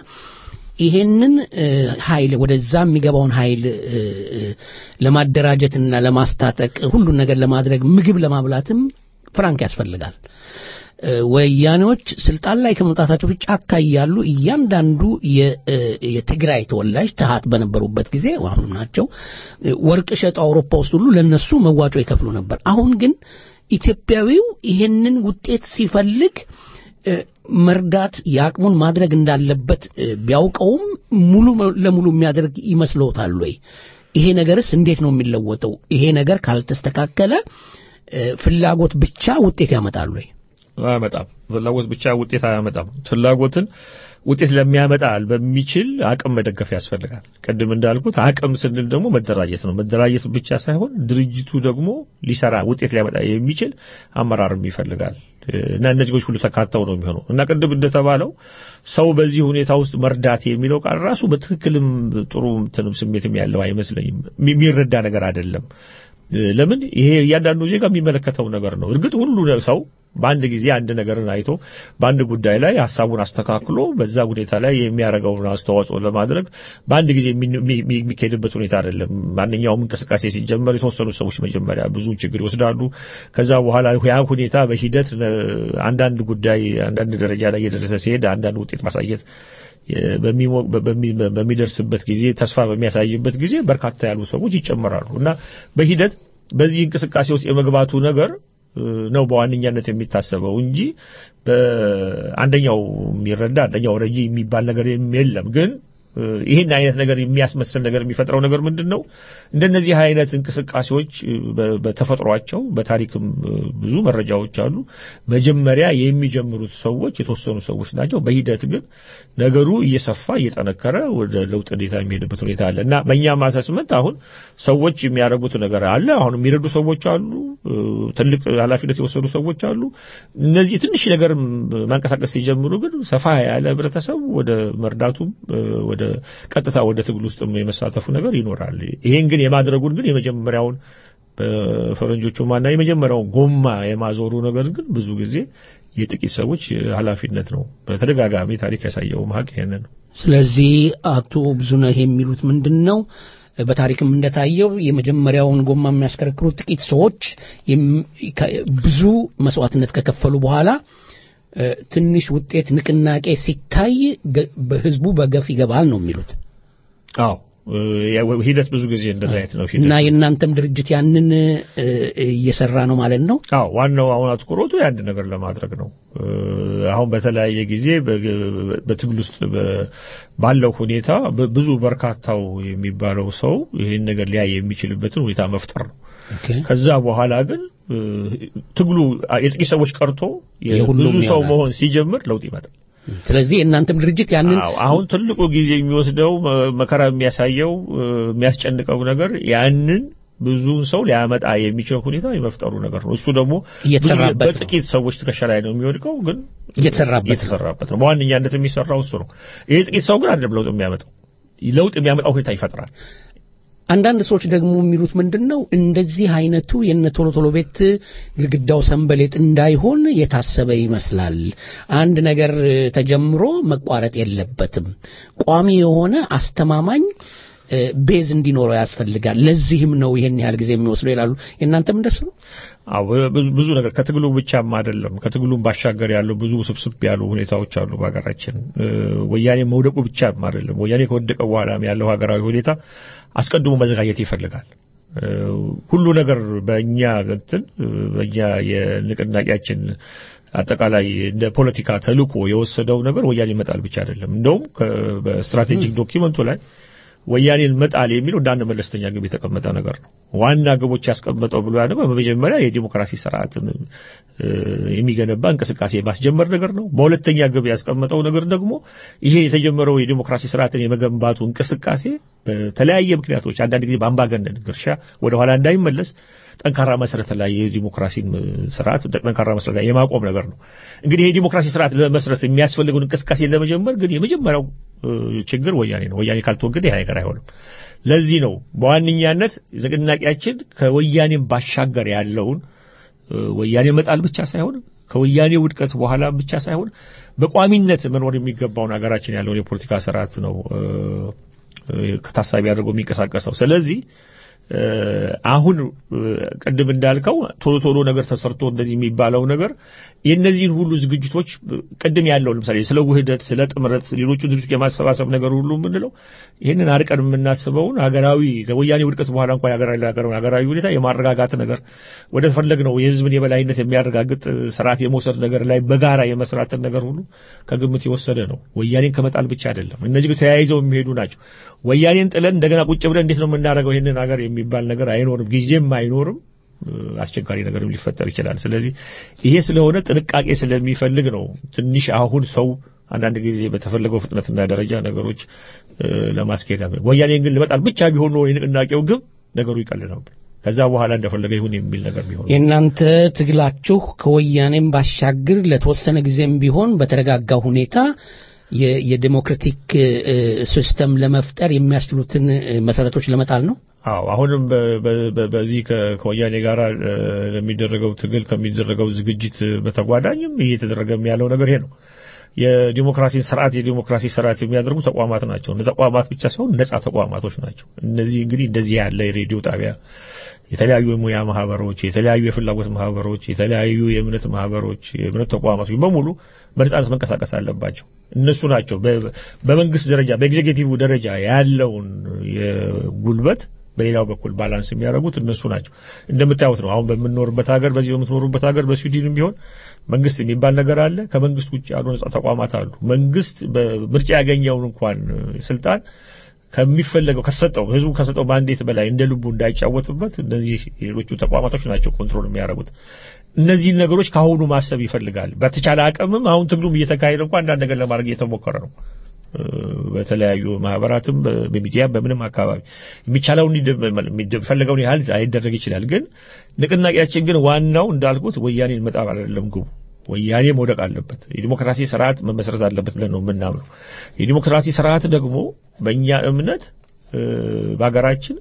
ይሄንን እ፣ ኃይል ወደዛ የሚገባውን ኃይል እ፣ እ፣ ለማደራጀትና ለማስታጠቅ ሁሉን ነገር ለማድረግ ምግብ ለማብላትም ፍራንክ ያስፈልጋል። እ፣ ወያኔዎች ስልጣን ላይ ከመምጣታቸው በፊት ጫካ እያሉ እያንዳንዱ የ- እ፣ የትግራይ ተወላጅ ተሃት በነበሩበት ጊዜ አሁንም ናቸው እ፣ ወርቅ ሸጠው አውሮፓ ውስጥ ሁሉ ለነሱ መዋጮ ይከፍሉ ነበር። አሁን ግን ኢትዮጵያዊው ይሄንን ውጤት ሲፈልግ እ፣ መርዳት የአቅሙን ማድረግ እንዳለበት እ፣ ቢያውቀውም ሙሉ ለሙሉ የሚያደርግ ይመስለውታል ወይ? ይሄ ነገርስ እንዴት ነው የሚለወጠው? ይሄ ነገር ካልተስተካከለ እ፣ ፍላጎት ብቻ ውጤት ያመጣል ወይ? አያመጣም። ፍላጎት ብቻ ውጤት አያመጣም። ፍላጎትን ውጤት ለሚያመጣል በሚችል አቅም መደገፍ ያስፈልጋል። ቅድም እንዳልኩት አቅም ስንል ደግሞ መደራጀት ነው። መደራጀት ብቻ ሳይሆን ድርጅቱ ደግሞ ሊሰራ ውጤት ሊያመጣ የሚችል አመራርም ይፈልጋል እና እነዚህ ሁሉ ተካተው ነው የሚሆነው እና ቅድም እንደተባለው ሰው በዚህ ሁኔታ ውስጥ መርዳት የሚለው ቃል ራሱ በትክክልም ጥሩ እንትንም ስሜትም ያለው አይመስለኝም። የሚረዳ ነገር አይደለም። ለምን ይሄ እያንዳንዱ ዜጋ የሚመለከተው ነገር ነው። እርግጥ ሁሉ ሰው በአንድ ጊዜ አንድ ነገርን አይቶ በአንድ ጉዳይ ላይ ሀሳቡን አስተካክሎ በዛ ሁኔታ ላይ የሚያደርገውን አስተዋጽኦ ለማድረግ በአንድ ጊዜ የሚካሄድበት ሁኔታ አይደለም። ማንኛውም እንቅስቃሴ ሲጀመር የተወሰኑ ሰዎች መጀመሪያ ብዙ ችግር ይወስዳሉ። ከዛ በኋላ ያ ሁኔታ በሂደት አንዳንድ ጉዳይ አንዳንድ ደረጃ ላይ እየደረሰ ሲሄድ አንዳንድ ውጤት ማሳየት በሚደርስበት ጊዜ ተስፋ በሚያሳይበት ጊዜ በርካታ ያሉ ሰዎች ይጨመራሉ እና በሂደት በዚህ እንቅስቃሴ ውስጥ የመግባቱ ነገር ነው በዋነኛነት የሚታሰበው እንጂ በአንደኛው የሚረዳ አንደኛው ረጂ የሚባል ነገር የለም ግን ይህን አይነት ነገር የሚያስመስል ነገር የሚፈጥረው ነገር ምንድን ነው? እንደነዚህ አይነት እንቅስቃሴዎች በተፈጥሯቸው በታሪክም ብዙ መረጃዎች አሉ። መጀመሪያ የሚጀምሩት ሰዎች የተወሰኑ ሰዎች ናቸው። በሂደት ግን ነገሩ እየሰፋ እየጠነከረ ወደ ለውጥ ሁኔታ የሚሄድበት ሁኔታ አለ እና በእኛም አሰስመንት አሁን ሰዎች የሚያደርጉት ነገር አለ። አሁን የሚረዱ ሰዎች አሉ። ትልቅ ኃላፊነት የወሰዱ ሰዎች አሉ። እነዚህ ትንሽ ነገር ማንቀሳቀስ ሲጀምሩ ግን ሰፋ ያለ ህብረተሰብ ወደ መርዳቱም ወደ ቀጥታ ወደ ትግል ውስጥ የመሳተፉ ነገር ይኖራል። ይሄን ግን የማድረጉን ግን የመጀመሪያውን በፈረንጆቹ ማና የመጀመሪያውን ጎማ የማዞሩ ነገር ግን ብዙ ጊዜ የጥቂት ሰዎች ኃላፊነት ነው። በተደጋጋሚ ታሪክ ያሳየው ሀቅ ይሄንን ነው። ስለዚህ አቶ ብዙነህ የሚሉት ምንድን ነው? በታሪክም እንደታየው የመጀመሪያውን ጎማ የሚያሽከረክሩት ጥቂት ሰዎች ብዙ መስዋዕትነት ከከፈሉ በኋላ ትንሽ ውጤት ንቅናቄ ሲታይ ህዝቡ በገፍ ይገባል ነው የሚሉት። አዎ ሂደት ብዙ ጊዜ እንደዛ አይነት ነው እና የእናንተም ድርጅት ያንን እየሰራ ነው ማለት ነው። አዎ ዋናው አሁን አትኩሮቱ ያን ነገር ለማድረግ ነው። አሁን በተለያየ ጊዜ በትግል ውስጥ ባለው ሁኔታ ብዙ በርካታው የሚባለው ሰው ይህን ነገር ሊያይ የሚችልበትን ሁኔታ መፍጠር ነው። ከዛ በኋላ ግን ትግሉ የጥቂት ሰዎች ቀርቶ ብዙ ሰው መሆን ሲጀምር ለውጥ ይመጣል። ስለዚህ የእናንተም ድርጅት ያንን አሁን ትልቁ ጊዜ የሚወስደው መከራ የሚያሳየው የሚያስጨንቀው ነገር ያንን ብዙውን ሰው ሊያመጣ የሚችል ሁኔታ የመፍጠሩ ነገር ነው። እሱ ደግሞ በጥቂት ሰዎች ትከሻ ላይ ነው የሚወድቀው፣ ግን እየተሰራበት ነው። በዋነኛነት የሚሰራው እሱ ነው። ይሄ ጥቂት ሰው ግን አይደለም ለውጥ የሚያመጣው፣ ለውጥ የሚያመጣው ሁኔታ ይፈጥራል። አንዳንድ ሰዎች ደግሞ የሚሉት ምንድን ነው እንደዚህ አይነቱ የነ ቶሎ ቶሎ ቤት ግድግዳው ሰንበሌጥ እንዳይሆን የታሰበ ይመስላል። አንድ ነገር ተጀምሮ መቋረጥ የለበትም። ቋሚ የሆነ አስተማማኝ ቤዝ እንዲኖረው ያስፈልጋል። ለዚህም ነው ይሄን ያህል ጊዜ የሚወስደው ይላሉ። የእናንተም እንደሱ ነው? አዎ ብዙ ብዙ ነገር ከትግሉ ብቻም አይደለም ከትግሉም ባሻገር ያለው ብዙ ውስብስብ ያሉ ሁኔታዎች አሉ በሀገራችን እ፣ ወያኔ መውደቁ ብቻም አይደለም ወያኔ ከወደቀ በኋላም ያለው ሀገራዊ ሁኔታ አስቀድሞ መዘጋጀት ይፈልጋል እ፣ ሁሉ ነገር በእኛ እንትን እ፣ በእኛ የንቅናቄያችን አጠቃላይ እንደ ፖለቲካ ተልእኮ የወሰደው ነገር ወያኔ መጣል ብቻ አይደለም እንደውም ከ- በስትራቴጂክ ዶኪመንቱ ላይ ወያኔን መጣል የሚለው እንደ አንድ መለስተኛ ግብ የተቀመጠ ነገር ነው። ዋና ግቦች ያስቀመጠው ብሎ ያለው በመጀመሪያ የዲሞክራሲ ስርዓትን እ፣ የሚገነባ እንቅስቃሴ የማስጀመር ነገር ነው። በሁለተኛ ግብ ያስቀመጠው ነገር ደግሞ ይሄ የተጀመረው የዲሞክራሲ ስርዓትን የመገንባቱ እንቅስቃሴ በተለያየ ምክንያቶች አንዳንድ ጊዜ በአምባገነን ግርሻ ወደ ኋላ እንዳይመለስ ጠንካራ መሰረት ላይ የዲሞክራሲን እ፣ ስርዓት ጠንካራ መሰረት ላይ የማቆም ነገር ነው። እንግዲህ የዲሞክራሲ ስርዓት ለመስረት የሚያስፈልገውን እንቅስቃሴ ለመጀመር ግን የመጀመሪያው እ፣ ችግር ወያኔ ነው። ወያኔ ካልተወገደ ይህ ነገር አይሆንም። ለዚህ ነው በዋነኛነት ንቅናቄያችን ከወያኔም ባሻገር ያለውን እ፣ ወያኔ መጣል ብቻ ሳይሆን ከወያኔ ውድቀት በኋላ ብቻ ሳይሆን በቋሚነት መኖር የሚገባውን ሀገራችን ያለውን የፖለቲካ ስርዓት ነው እ፣ እ፣ ከታሳቢ አድርጎ የሚንቀሳቀሰው። ስለዚህ እ፣ አሁን እ፣ ቅድም እንዳልከው ቶሎ ቶሎ ነገር ተሰርቶ እንደዚህ የሚባለው ነገር የእነዚህን ሁሉ ዝግጅቶች እ፣ ቅድም ያለው ለምሳሌ ስለ ውህደት፣ ስለ ጥምረት፣ ሌሎቹን ዝግጅቶች የማሰባሰብ ነገር ሁሉ የምንለው ይህንን አርቀን የምናስበውን ሀገራዊ ከወያኔ ውድቀት በኋላ እንኳን ሀገራዊ ሀገራዊ ሀገራዊ ሁኔታ የማረጋጋት ነገር ወደ ፈለግነው የህዝብን የበላይነት የሚያረጋግጥ እ፣ ስርዓት የመውሰድ ነገር ላይ በጋራ የመስራትን ነገር ሁሉ ከግምት የወሰደ ነው። ወያኔን ከመጣል ብቻ አይደለም። እነዚህ ግን ተያይዘው የሚሄዱ ናቸው። ወያኔን ጥለን እንደገና ቁጭ ብለን እንዴት ነው የምናደርገው ይህንን ሀገር የሚባል ነገር አይኖርም፣ ጊዜም አይኖርም። እ፣ አስቸጋሪ ነገርም ሊፈጠር ይችላል። ስለዚህ ይሄ ስለሆነ ጥንቃቄ ስለሚፈልግ ነው ትንሽ አሁን ሰው አንዳንድ ጊዜ በተፈለገው ፍጥነትና ደረጃ ነገሮች እ፣ ለማስኬድ ያመ- ወያኔን ግን ልመጣል ብቻ ቢሆን ኖሮ የንቅናቄው ግብ ነገሩ ይቀል ነበር። ከዛ በኋላ እንደፈለገ ይሁን የሚል ነገር ቢሆን የእናንተ ትግላችሁ ከወያኔም ባሻገር ለተወሰነ ጊዜም ቢሆን በተረጋጋ ሁኔታ የ- የዴሞክራቲክ እ፣ ሲስተም ለመፍጠር የሚያስችሉትን እ፣ መሰረቶች ለመጣል ነው። አዎ አሁንም በ- በ- በ- በዚህ ከ- ከወያኔ ጋር እ፣ ለሚደረገው ትግል ከሚደረገው ዝግጅት በተጓዳኝም እየተደረገም ያለው ነገር ይሄ ነው። የዲሞክራሲ ስርዓት የዲሞክራሲ ስርዓት የሚያደርጉ ተቋማት ናቸው። እነ ተቋማት ብቻ ሳይሆን ነጻ ተቋማቶች ናቸው። እነዚህ እንግዲህ እንደዚህ ያለ የሬዲዮ ጣቢያ፣ የተለያዩ የሙያ ማህበሮች፣ የተለያዩ የፍላጎት ማህበሮች፣ የተለያዩ የእምነት ማህበሮች፣ የእምነት ተቋማቶች በሙሉ በነጻነት መንቀሳቀስ አለባቸው። እነሱ ናቸው በ- በመንግስት ደረጃ በኤግዜኪቲቭ ደረጃ ያለውን የጉልበት በሌላው በኩል ባላንስ የሚያደርጉት እነሱ ናቸው። እንደምታዩት ነው። አሁን በምንኖርበት ሀገር በዚህ በምትኖሩበት ሀገር በስዊድንም ቢሆን መንግስት የሚባል ነገር አለ። ከመንግስት ውጭ ያሉ ነጻ ተቋማት አሉ። መንግስት በምርጫ ያገኘውን እንኳን ስልጣን ከሚፈለገው ከሰጠው ህዝቡ ከሰጠው ማንዴት በላይ እንደ ልቡ እንዳይጫወትበት እነዚህ ሌሎቹ ተቋማቶች ናቸው ኮንትሮል የሚያደርጉት። እነዚህን ነገሮች ከአሁኑ ማሰብ ይፈልጋል። በተቻለ አቅምም አሁን ትግሉም እየተካሄደ እንኳን አንዳንድ ነገር ለማድረግ እየተሞከረ ነው። እ፣ በተለያዩ ማህበራትም በ- በሚዲያ በምንም አካባቢ የሚቻለውን የሚፈልገውን ያህል አይደረግ ይችላል። ግን ንቅናቄያችን ግን ዋናው እንዳልኩት ወያኔን መጣል አይደለም ግቡ። ወያኔ መውደቅ አለበት። የዲሞክራሲ ስርዓት መመስረት አለበት ብለን ነው የምናምነው። የዲሞክራሲ ስርዓት ደግሞ በእኛ እምነት እ፣ በሀገራችን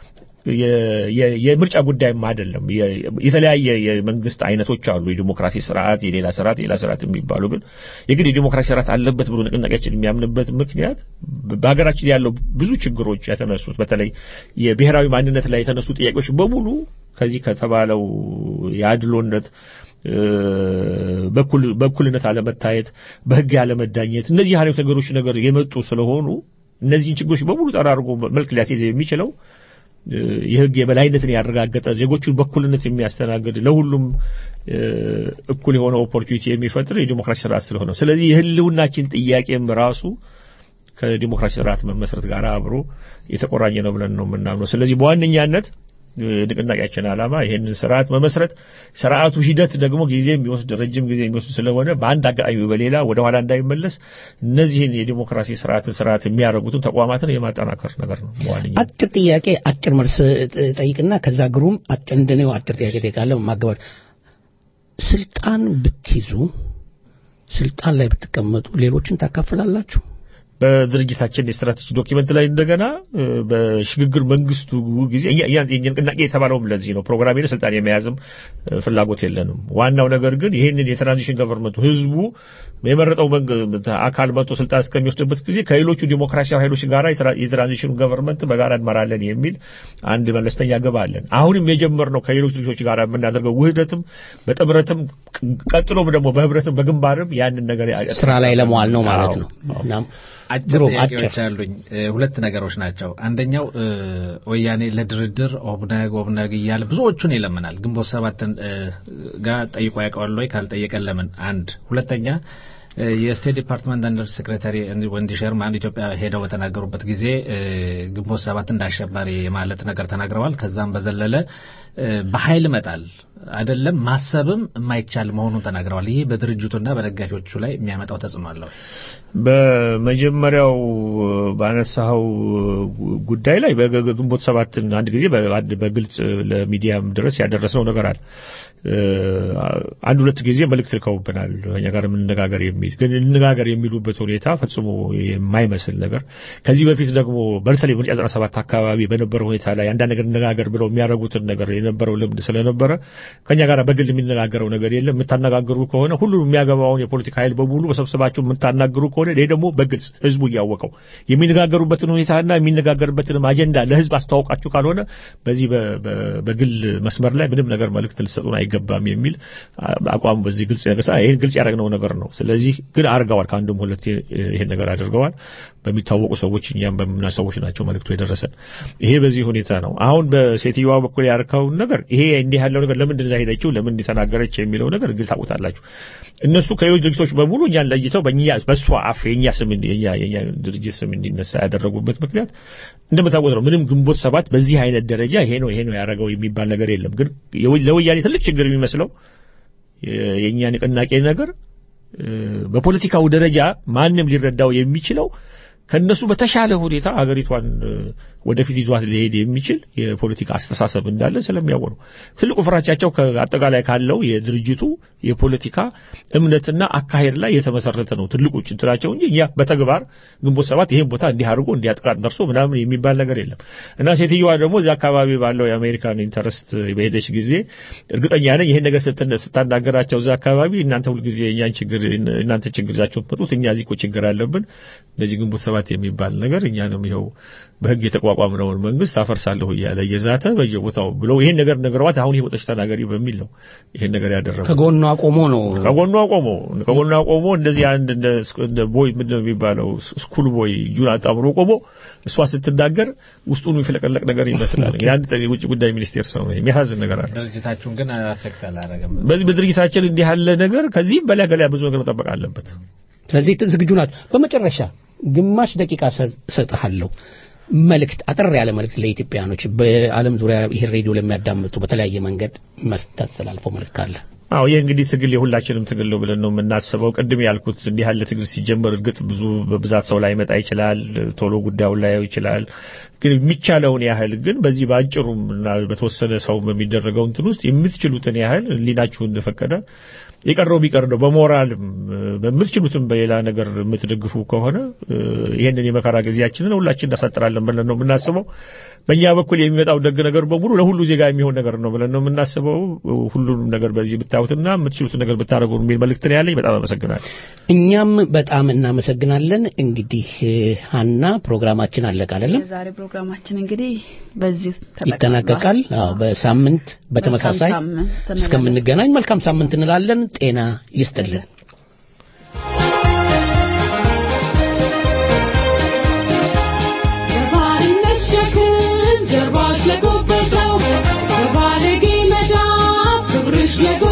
የ- የ- የምርጫ ጉዳይም አይደለም። የ- የተለያየ የመንግስት አይነቶች አሉ። የዲሞክራሲ ስርዓት፣ የሌላ ስርዓት፣ የሌላ ስርዓት የሚባሉ ግን የግድ የዲሞክራሲ ስርዓት አለበት ብሎ ንቅናቄያችን የሚያምንበት ምክንያት በሀገራችን ያለው ብዙ ችግሮች የተነሱት በተለይ የብሔራዊ ማንነት ላይ የተነሱ ጥያቄዎች በሙሉ ከዚህ ከተባለው የአድሎነት እ፣ በኩል በኩልነት አለመታየት፣ በህግ ያለመዳኘት እነዚህ አይነት ነገሮች ነገር የመጡ ስለሆኑ እነዚህን ችግሮች በሙሉ ጠራርጎ መልክ ሊያስይዝ የሚችለው እ፣ የህግ የበላይነትን ያረጋገጠ ዜጎቹን በኩልነት የሚያስተናግድ ለሁሉም እ፣ እኩል የሆነ ኦፖርቹኒቲ የሚፈጥር የዲሞክራሲ ስርዓት ስለሆነ ስለዚህ የህልውናችን ጥያቄም ራሱ ከዲሞክራሲ ስርዓት መመስረት ጋር አብሮ የተቆራኘ ነው ብለን ነው የምናምነው። ስለዚህ በዋነኛነት እ፣ ንቅናቄያችን ዓላማ ይህንን ስርዓት መመስረት፣ ስርዓቱ ሂደት ደግሞ ጊዜ የሚወስድ ረጅም ጊዜ የሚወስድ ስለሆነ በአንድ አጋጣሚ በሌላ ወደ ኋላ እንዳይመለስ እነዚህን የዲሞክራሲ ስርዓትን ስርዓት የሚያደርጉትን ተቋማትን የማጠናከር ነገር ነው በዋነኛ አጭር ጥያቄ አጭር መልስ ጥ- ጠይቅና ከዛ ግሩም አጭር እንደኔው አጭር ጥያቄ ጠይቃለሁ። ማገባል ስልጣን ብትይዙ ስልጣን ላይ ብትቀመጡ ሌሎችን ታካፍላላችሁ? በድርጅታችን የስትራቴጂ ዶኪመንት ላይ እንደገና እ፣ በሽግግር መንግስቱ ጊዜ እኛ እኛ- የኛ ንቅናቄ የተባለውም ለዚህ ነው። ፕሮግራም ሄደ ስልጣን የመያዝም እ፣ ፍላጎት የለንም። ዋናው ነገር ግን ይህንን የትራንዚሽን ገቨርንመንቱ ህዝቡ የመረጠው መንግ- አካል መጥቶ ስልጣን እስከሚወስድበት ጊዜ ከሌሎቹ ዲሞክራሲያዊ ኃይሎች ጋር የትራ- የትራንዚሽኑ ገቨርንመንት በጋራ እንመራለን የሚል አንድ መለስተኛ ግብ አለን። አሁንም የጀመርነው ከሌሎች ልጆች ጋር የምናደርገው ውህደትም በጥምረትም ቀጥሎም ደግሞ በህብረትም በግንባርም ያንን ነገር ያ- ስራ ላይ ለመዋል ነው ማለት አዎ። ነው። እናም አጭር ግሩም ጥያቄዎች አጭር አሉኝ። እ፣ ሁለት ነገሮች ናቸው። አንደኛው እ፣ ወያኔ ለድርድር ኦብነግ ኦብነግ እያለ ብዙዎቹን ይለምናል። ግንቦት ሰባትን እ፣ ጋር ጠይቆ ያውቀዋል ወይ? ካልጠየቀን ለምን? አንድ ሁለተኛ እ፣ የስቴት ዲፓርትመንት አንደር ሴክሬታሪ ወንዲ ሸርማን ኢትዮጵያ ሄደው በተናገሩበት ጊዜ እ፣ ግንቦት ሰባት እንደ አሸባሪ የማለት ነገር ተናግረዋል። ከዛም በዘለለ እ፣ በኃይል መጣል አይደለም ማሰብም የማይቻል መሆኑን ተናግረዋል። ይህ በድርጅቱና በደጋፊዎቹ ላይ የሚያመጣው ተጽዕኖ አለው? በመጀመሪያው ባነሳኸው ጉዳይ ላይ በግንቦት ሰባትን አንድ ጊዜ በአንድ በግልጽ ለሚዲያም ድረስ ያደረስነው ነገር አለ። አንድ ሁለት ጊዜ መልእክት ልከውብናል እኛ ጋር የምንነጋገር የሚል ግን እንነጋገር የሚሉበት ሁኔታ ፈጽሞ የማይመስል ነገር ከዚህ በፊት ደግሞ በተለይ ምርጫ 97 አካባቢ በነበረው ሁኔታ ላይ አንዳንድ ነገር እንነጋገር ብለው የሚያደርጉትን ነገር የነበረው ልምድ ስለነበረ ከኛ ጋር በግል የሚነጋገረው ነገር የለም። የምታነጋግሩ ከሆነ ሁሉም የሚያገባውን የፖለቲካ ኃይል በሙሉ በሰብሰባችሁ የምታናግሩ ከሆነ ይሄ ደግሞ በግልጽ ህዝቡ እያወቀው የሚነጋገሩበትን ሁኔታና የሚነጋገርበትንም አጀንዳ ለህዝብ አስተዋውቃችሁ ካልሆነ በዚህ በ- በ- በግል መስመር ላይ ምንም ነገር መልእክት ልትሰጡን አይገባም የሚል አቋም በዚህ ግልጽ ነገር ይሄን ግልጽ ያደረግነው ነገር ነው። ስለዚህ ግን አድርገዋል። ከአንድም ሁለት ይሄን ነገር አድርገዋል። በሚታወቁ ሰዎች እኛም በምና ሰዎች ናቸው መልእክቱ የደረሰን። ይሄ በዚህ ሁኔታ ነው። አሁን በሴትዮዋ በኩል ያርከውን ነገር ይሄ እንዲህ ያለው ነገር ለምንድን እዛ ሄደችው ለምን እንዲተናገረች የሚለው ነገር ግል ታውቁታላችሁ። እነሱ ከሌሎች ድርጅቶች በሙሉ እኛን ለይተው በእኛ በእሷ አፍ የእኛ ስም እንዲ- የእኛ የእኛ ድርጅት ስም እንዲነሳ ያደረጉበት ምክንያት እንደምታውቁት ነው። ምንም ግንቦት ሰባት በዚህ አይነት ደረጃ ይሄ ነው ይሄ ነው ያደረገው የሚባል ነገር የለም። ግን የወ- ለወያኔ ትልቅ ችግር የሚመስለው የ- የእኛ ንቅናቄ ነገር እ፣ በፖለቲካው ደረጃ ማንም ሊረዳው የሚችለው ከነሱ በተሻለ ሁኔታ አገሪቷን እ፣ ወደፊት ይዟት ሊሄድ የሚችል የፖለቲካ አስተሳሰብ እንዳለ ስለሚያውቁ ነው። ትልቁ ፍራቻቸው ከአጠቃላይ ካለው የድርጅቱ የፖለቲካ እምነትና አካሄድ ላይ የተመሰረተ ነው ትልቁ ችግራቸው እንጂ እኛ በተግባር ግንቦት ሰባት ይሄን ቦታ እንዲህ አድርጎ እንዲያጥቃት ደርሶ ምናምን የሚባል ነገር የለም እና ሴትዮዋ ደግሞ እዚህ አካባቢ ባለው የአሜሪካን ኢንተረስት በሄደች ጊዜ እርግጠኛ ነኝ ይሄን ነገር ስትን- ስታናገራቸው እዛ አካባቢ እናንተ ሁልጊዜ እኛን ችግር እናንተ ችግር ይዛችሁ ትመጡት እኛ እዚህ እኮ ችግር አለብን እንደዚህ ግንቦት ሰባት የሚባል ነገር እኛንም ይኸው በህግ የተቋቋምነውን መንግስት አፈርሳለሁ እያለ እየዛተ በየቦታው ብለው ይሄን ነገር ነገሯት አሁን ይሄ ወጥተሽ ተናገሪ በሚል ነው ይሄን ነገር ያደረገው ከጎኗ ቆሞ ነው ከጎኗ ቆሞ ከጎኗ ቆሞ እንደዚህ አንድ እንደ እንደ ቦይ ምንድን ነው የሚባለው ስኩል ቦይ እጁን አጣምሮ ቆሞ እሷ ስትናገር ውስጡን የሚፈለቀለቅ ነገር ይመስላል። እንግዲህ አንድ የውጭ ጉዳይ ሚኒስቴር ሰው ነው። የሚያሳዝን ነገር አለ። ድርጅታችሁን ግን አፌክት አላደረገም። በዚህ በድርጅታችን እንዲህ ያለ ነገር ከዚህም በላይ ገላ ብዙ ነገር መጠበቅ አለበት። ስለዚህ ዝግጁ ናት። በመጨረሻ ግማሽ ደቂቃ ሰ- እሰጥሃለሁ። መልእክት አጠር ያለ መልእክት ለኢትዮጵያኖች በዓለም ዙሪያ ይሄን ሬዲዮ ለሚያዳምጡ በተለያየ መንገድ መስጠት ተላልፈው መልእክት አለ። አዎ ይህ እንግዲህ ትግል የሁላችንም ትግል ነው ብለን ነው የምናስበው። ቅድም ያልኩት እንዲህ ያለ ትግል ሲጀመር እርግጥ ብዙ በብዛት ሰው ላይ መጣ ይችላል፣ ቶሎ ጉዳዩን ላየው ይችላል። ግን የሚቻለውን ያህል ግን በዚህ በአጭሩም እና በተወሰነ ሰው በሚደረገው እንትን ውስጥ የምትችሉትን ያህል ህሊናችሁ እንደፈቀደ የቀረው ቢቀር ነው በሞራልም በምትችሉትም በሌላ ነገር የምትደግፉ ከሆነ እ፣ ይሄንን የመከራ ጊዜያችንን ሁላችን እናሳጥራለን ብለን ነው የምናስበው። በእኛ በኩል የሚመጣው ደግ ነገር በሙሉ ለሁሉ ዜጋ የሚሆን ነገር ነው ብለን ነው የምናስበው። ሁሉንም ነገር በዚህ ብታዩትና የምትችሉትን ነገር ብታደርጉ የሚል መልእክት ነው ያለኝ። በጣም አመሰግናለሁ። እኛም በጣም እናመሰግናለን። እንግዲህ እ፣ ሀና ፕሮግራማችን አለቀ አይደለም? የዛሬ ፕሮግራማችን እንግዲህ በዚህ ይጠናቀቃል። አዎ በሳምንት በተመሳሳይ መልካም ሳምንት እንላለን። እስከምንገናኝ መልካም ሳምንት እንላለን። ጤና ይስጥልን። የባርነት ሸክም ጀርባሽ ለጎበጠው በባለጌ መዳፍ ክብርሽ ለጎ